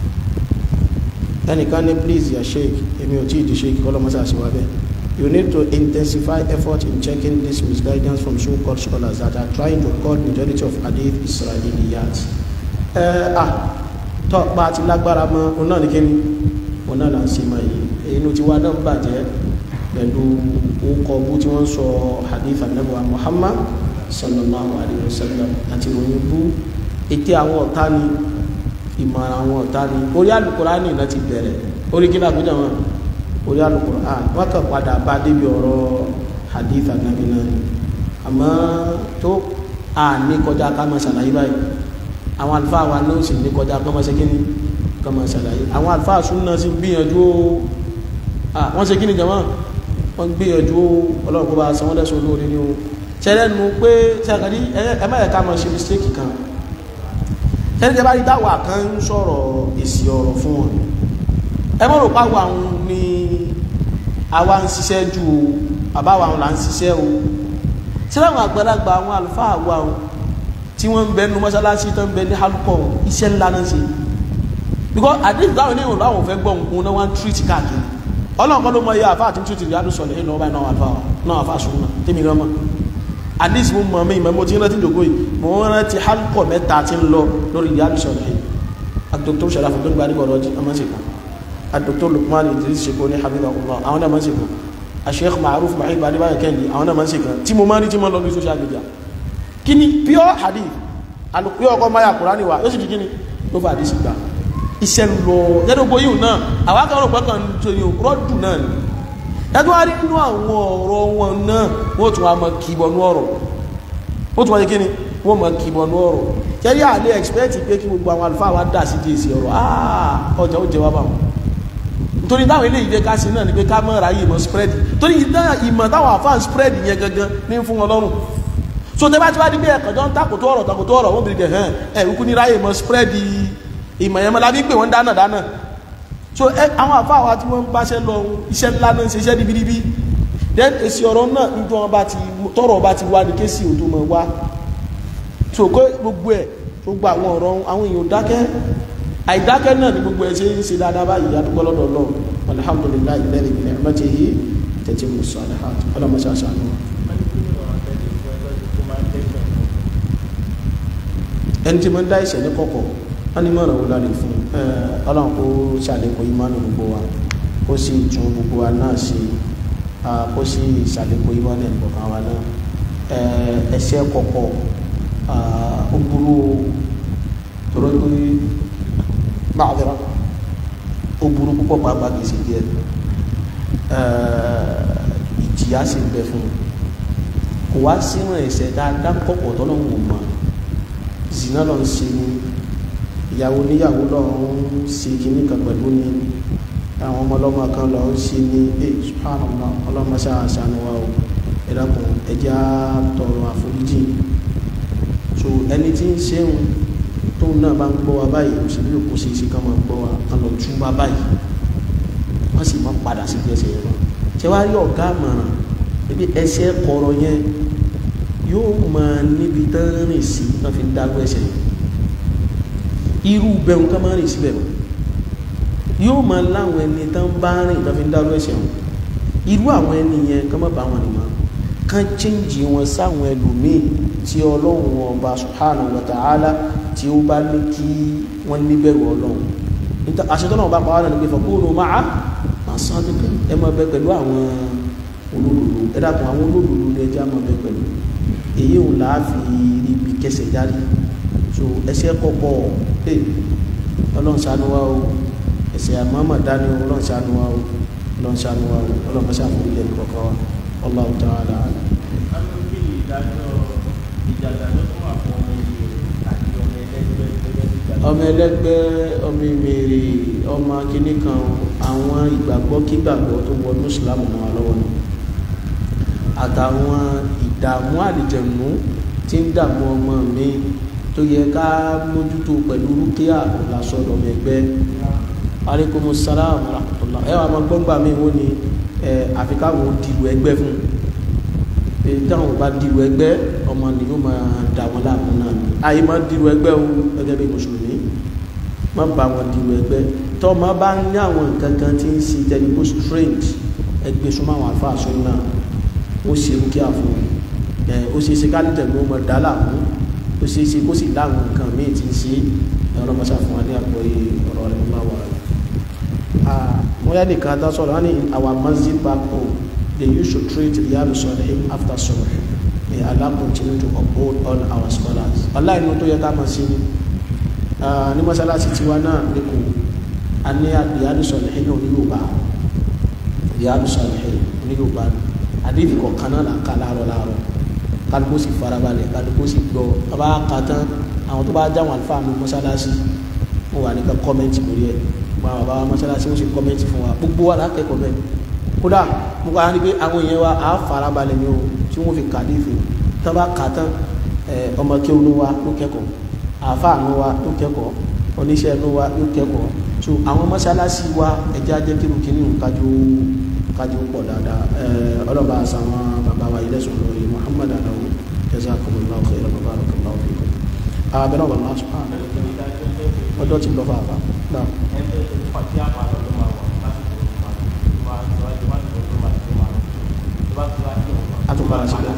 ẹnìkan ní please ya sheik èmi ò tí ì di sheik kọ́lọ́mọ́sá sí wa bẹ́ẹ̀. You need to intensify effort in checking this misguidance from so-called scholars that are trying to call majority of hadith Israeliyat. Ẹ à tọ́ pa àti lágbára mọ́ òun náà ní kíni òun náà là ń ṣe máa yìí inú tiwa náà bàjẹ́ pẹ̀lú orúkọ bú tí wọ́n sọ hadith anabuwa Muhammad sallallahu alayhi wa sallam àti ìròyìn bú ètè àwọn ọ̀tá ni ìmọ̀ràn àwọn ọ̀tá ni orí Al-Qur'ani náà ti bẹ̀rẹ̀ orí kí náà gbọ́dọ̀ wọn orí alukur'an wọn kàn padà bá débi ọ̀rọ̀ hadith anabi náà ni àmọ́ tó a ní kọjá ká máa ṣàlàyé báyìí àwọn àlùfáà wa náà sì ní kọjá ká máa ṣe kíni ká máa ṣàlàyé àwọn àlùfáà súnà sì gbìyànjú ó wọ́n ṣe kíni jama wọ́n gbìyànjú ó ọlọ́run kó bá san wọ́n lẹ́sùn olóore ni ó ṣẹlẹ̀ nu pé ṣàkàdí ẹ má yẹ ká máa ṣe mistake kan ṣẹlẹ̀ tẹ bá rí dáwà kan ń sọ̀rọ̀ èsì ọ̀rọ̀ fún wọn ẹ mọ̀ rò pàwọ̀ àwọn ni àwa ń ṣiṣẹ́ ju o àbáwa àwọn là ń ṣiṣẹ́ o tí láwọn àgbàlagbà àwọn àlùfáà wa o tí wọ́n ń bẹ nu mọ́ṣáláṣí tó ń bẹ ní halukọ̀ iṣẹ́ ńlá náà ṣe because àdéhùn táwọn oníhùn láwọn fẹ́ gbọ́ nǹkan náà wọ́n ń tírìtì káàkiri ọlọ́run kọ́ ló mọ iye àfa àti tírìtì ìyá sọ̀rọ̀ ẹ̀yìn lọ́wọ́ báyìí náà àfa náà àfa sùn náà tèmi gan mọ́ àdéhùn mo mọ̀ mí ìmọ̀ mo ti rántí ìdògbò yìí mo rántí halukọ̀ mẹ́ta ti ń lọ lórí ìyá sọ̀rọ̀ ẹ̀yìn àdókòtò sọ̀rọ̀ àfọ̀tò gbadé bọ̀rọ̀ ọjọ́ ọmọ ṣe kàn الدكتور لقمان إدريس شكوني حفظه الله أنا ما سكون الشيخ معروف معين بعد ما كان لي أنا ما سكون تيمو ماني تيمو لو سوشيال ميديا kini pure hadith alùpùpù ọkọ maya kurani wa yóò sì di kini ló fà àdìsí gbà iṣẹ́ ń lọ yẹ́dọ̀ gbogbo yìí náà àwọn akẹ́kọ̀ọ́ ọ̀pọ̀ kan tó yìí rọ́dù náà ni ẹgbẹ́ wa rí nínú àwọn ọ̀rọ̀ wọn náà wọ́n tún wá mọ kìbọnú ọ̀rọ̀ wọ́n tún wá yẹ kí ni wọ́n mọ kìbọnú ọ̀rọ̀ kẹ́rí àlẹ́ expect pé kí gbogbo àwọn àlùfáà wa dà sí di èsì ọ̀rọ̀ ọjà ó jẹ wá báwọn torí táwọn ilé ìdẹ ká sí náà ni pé ká mọ́ ra yìí mọ́ spread torí ìmọ̀ táwọn àfáà spread yẹn gangan ní fún wọn lọ́rùn so tẹ́ bá ti wá di bí ẹ̀kan jọ ń takòtò ọ̀rọ̀ takòtò ọ̀rọ̀ wọ́n bìrì kẹ̀ hàn ẹ̀ wíkú ní ráyè mọ́ spread ìmọ̀ yẹn mọ́ lábí pé wọ́n dáná dáná so ẹ àwọn àfáà wa tí wọ́n ń báṣẹ́ lọ iṣẹ́ ńlá náà ń ṣe iṣẹ́ ribiribi then èsì ọ̀rọ̀ náà ń jọ wọn bá ti tọrọ bá ti wá ní kéésì òdo mọ̀ wá so kó gbogbo ẹ̀ tó gba àwọn ọ̀rọ̀ àwọn èèyàn dákẹ́ àìdákẹ́ náà ni gbogbo ẹ̀ ṣe ń ṣe dáadáa báyìí adúgbò lọ́dọ̀ Ọlọ́run alhamdulilayi lẹ́yìn ìpínlẹ̀ ẹ̀mẹ́tẹ̀ẹ́yì tẹ̀tí mu sọ̀rọ̀ ọlọ́mọṣáṣá ni wọn. ẹni tí mo ń dá ìṣẹ̀ ní kọ̀kọ̀ wọ́n ní mọ̀ràn wọlé àlè fún ọlọ́run kó ṣàlékún ìmánu gbogbo wa kó sì tún gbogbo wa náà ṣe kó sì ṣàlékún ìmánu ẹ̀nìkọ̀kan wa náà ẹ̀ṣẹ̀ kọ̀kọ̀ ó burú tọrọ pé máàdìrà ó burú púpọ̀ pàápàá kìí ṣe díẹ̀ ìjìyà sì ń bẹ fún un kò wá sínú ẹ̀ṣẹ̀ dáadáa kọ̀kọ̀ tọ́lọ́run ò mọ̀ zina lọ ń ṣe ni ìyàwó níyàwó lọ ń ṣe kìíní kan pẹ̀lú ni àwọn ọmọ ọlọ́mọ kan lọ ń ṣe ní ẹ subhanallah ọlọ́mọ ṣàṣàánú wa o ẹ̀dàkùn ẹja tọrọ àforíjì so ẹni tí ń ṣeun tóun náà bá ń gbọ́ wa báyìí òṣèlú yòókù ṣe é ṣe kán máa gbọ́ wa kán lọ tún wa báyìí wọ́n sì máa padà sí ẹsẹ̀ yẹn lọ ṣé wàá rí ọ̀gá àmọ̀ràn ebi ẹsẹ̀ kọ̀ọ̀rọ̀ yẹn yóò máa níbi tán rìn sí tán fi ń dágbó ẹsẹ̀ irú bẹ̀rù ká máa rìn síbẹ̀ mọ́ yóò máa láwọn ẹni tán bá rìn tán fi ń dágbó ẹsẹ̀ wọn irú àwọn ẹni yẹn ká má bá wọn nìmọ̀ kán chíǹjì wọn sáwọn ẹlòmíì tí ọlọ́run ọba subhanahu wa ta'ala tí ó bá ní kí wọ́n níbẹ̀rù ọlọ́run àṣetọ́nà ọba pàwọn náà ní pé fọkúrò máa máa sọ́dún ẹ máa bẹ pẹ̀lú àwọn olódodo ẹ dàpọ̀ àwọn olódodo ní ẹjẹ́ máa bẹ pẹ̀lú èyí ò láàfi ibi kẹsẹ̀ jáde so ẹsẹ̀ kọ̀kọ̀ ẹ ọlọ́run ṣàánú wa o ẹsẹ̀ àmọ́mọ́ dání o ọlọ́run ṣàánú wa o ọlọ́run ṣàánú wa o ọlọ́run mọ́ṣá fún ilé kọ̀ọ̀kan wa Allahu ta'ala. ọmọ ẹlẹgbẹ́ ọmọ ìmèrè ọmọ akíní kan àwọn ìgbàgbọ́ kígbàgbọ́ tó wọnú ìsìlámù mọ́ wa lọ́wọ́ náà àtàwọn ìdààmú àlìjẹ̀nú tí ń dààmú ọmọ mi tó yẹ ká mójútó pẹ̀lú rúkìá lásọ̀dọ̀ ẹgbẹ́ aleykum salaam rahmatulah ẹ wà máa gbọ́ngbà mi wọ́n ni ẹ àfikáwọ̀ dìbò ẹgbẹ́ fún un táwọn bá dìbò ẹgbẹ́ ọmọ ni yóò máa dà wọn láàmú náà àyè máa dìbò ẹgbẹ́ o gẹ́gẹ́ bí mùsùlùmí má bá wọn dìbò ẹgbẹ́ tọ́ ma bá ní àwọn nǹkan kan tí ń ṣe tẹlifu strange ẹgbẹ́ súnmọ́ àwọn àfa àṣọ náà ó ṣe ń kí àfún ẹ ó ṣe é ṣe ká ní tẹ̀lé ọmọ dálà mú ó ṣe é ṣe kó sì láwọn nǹkan míì tí ń ṣe ẹ̀rọ mọ́ṣá fún wa ní àgbọ̀yé ọ̀rọ̀ rẹ̀ ńlá wà rẹ̀. mo yá nìkan dá sọ̀rọ̀ wọ́n ní our masjid back home they used to treat Riyadu Salihin after subh may Allah continue to uphold all our scholars. ọláì ní tó yẹ ká mọ̀ sí ni ní mọ́ṣáláṣí tiwa náà ní kò a ní Riyadu Salihin ní Yorùbá Riyadu Salihin ní Yorùbá àdéhùn kọ̀ọ̀kan náà là ń ká láàárọ̀ láàárọ̀ kálukú sì farabalẹ̀ kálukú sì gbọ́ ọba ká tán àwọn tó bá jáwọn àlùfáà mi mọ́ṣáláṣí wọn wà nípa kọ́mẹ́ǹtì lórí ẹ̀ wọn bàbá wa mọ́ṣáláṣí wọn sì kọ́mẹ́ǹtì fún wa gbogbo wa lákẹ́kọ̀ọ́ bẹ́ẹ̀ kódà mo kọ́ ni pé àwọn èèyàn wa á farabalẹ̀ ni o tí wọ́n fi kàdé ìfẹ́ tó bá kà tán ọmọ kí olú wa ló kẹ́kọ̀ọ́ àáfàá nu wa ló kẹ́kọ̀ọ́ oníṣẹ́ nu wa ló kẹ́kọ̀ọ́ so àwọn mọ́ṣáláṣí wa ẹ̀jẹ̀ ajẹ́ kí lókè ní nǹkájú kájú pọ̀ dáadáa ọlọ́ba àsàwọn bàbá wa ilé sọ̀rọ̀ lórí Muhammad adawu jazakumullahu khairan wa barakallahu fikum abẹ́rẹ́ wà lásù ọjọ́ ti lọ fàáfà náà. àtúkọ̀rọ̀ sílẹ̀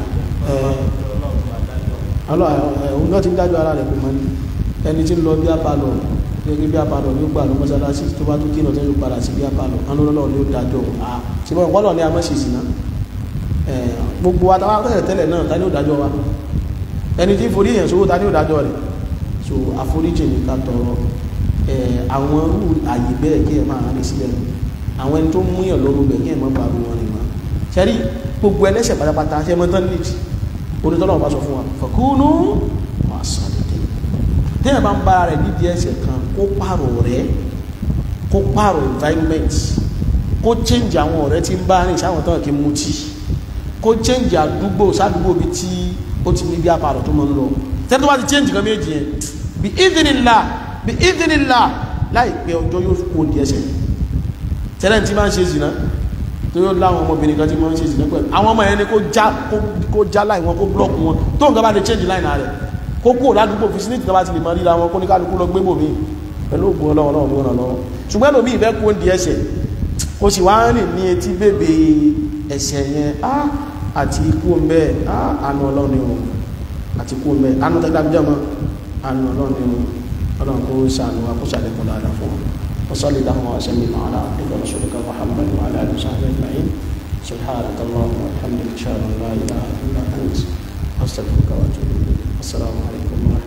ọlọ́ òun náà ti ń dájọ́ ara rẹ̀ kò mọ́ ní ẹni tí ń lọ bí apalọ̀ gẹ́gẹ́ bí apalọ̀ ní ó gbà lọ mọ́sálásí tó bá tó kí náà tó yóò padà sí bí apalọ̀ anúlọ́lọ́ ni ó dájọ́ à ṣe bọ́ ọ̀pọ̀lọ̀ ní a mọ́ ṣe sí náà gbogbo wa táwa tẹ́lẹ̀ tẹ́lẹ̀ náà ta ni ó dájọ́ wa ẹni tí forí èèyàn sówó ta ni ó dájọ́ rẹ̀ so àforíjì ní ká tọrọ àwọn rú àyè bẹ́ẹ̀ kí ẹ máa rìn sílẹ̀ àwọn ẹni tó mú yàn lọ́rùn bẹ́ẹ̀ kí ẹ má bá ru wọn rìn wọn ṣẹ́rí gbogbo ẹlẹ́ṣẹ̀ pátápátá ṣe mọ́ tán nídìí onítọ́lọ́wọ́ bá sọ fún wa fàkúnú máa sàn dédé téèyàn bá ń bára rẹ̀ nídìí ẹ̀ṣẹ̀ kan kó pààrọ̀ rẹ̀ kó pààrọ̀ environment kó change àwọn ọ̀rẹ́ tí ń bá rìn sáwọn tán kí n mutí kó change àdúgbò sádùúgbò bí tí ó ti ní bí apàrọ̀ tó mọ́ ń lọ tẹ́tọ́ bá ti change kan méjì yẹn bí ìdínilá bí ìdínilá láìpẹ́ ọjọ́ yóò kó di ẹsẹ̀ tẹ́lẹ̀ tí máa ń ṣe zìnà tó yóò láwọn ọmọbìnrin kan tí máa ń ṣe zìnà pẹ̀lú àwọn ọmọ yẹn ni kó já kó já láì wọn kó blọ́ọ̀kù wọn tó nǹkan bá lè change line rẹ̀ kó kó ládùúgbò fi síníkì kan bá ti lè mọ ríra wọn kó ní kálukú lọ gbé bòmí pẹ̀lú ògùn ọlọ́run náà ló ràn lọ́wọ́ ṣùgbọ́n lómi ìfẹ́ kó di ẹsẹ̀ kó sì wá rìn ní etí bèbè ẹsẹ̀ yẹn á àti ikú ọmọ ẹ̀ á àánú ọlọ́run ni o àti ikú ọmọ ẹ̀ àánú tẹ́gbà bíjọ́ mọ́ àánú ọlọ́run ni o ọlọ́run kó ṣàánú wa kó ṣàlékún dáadáa fún wọn وصلي اللهم وسلم على عبدك ورسولك محمد وعلى اله وصحبه اجمعين سبحانك اللهم وبحمدك اشهد ان لا اله الا انت استغفرك واتوب اليك السلام عليكم ورحمه الله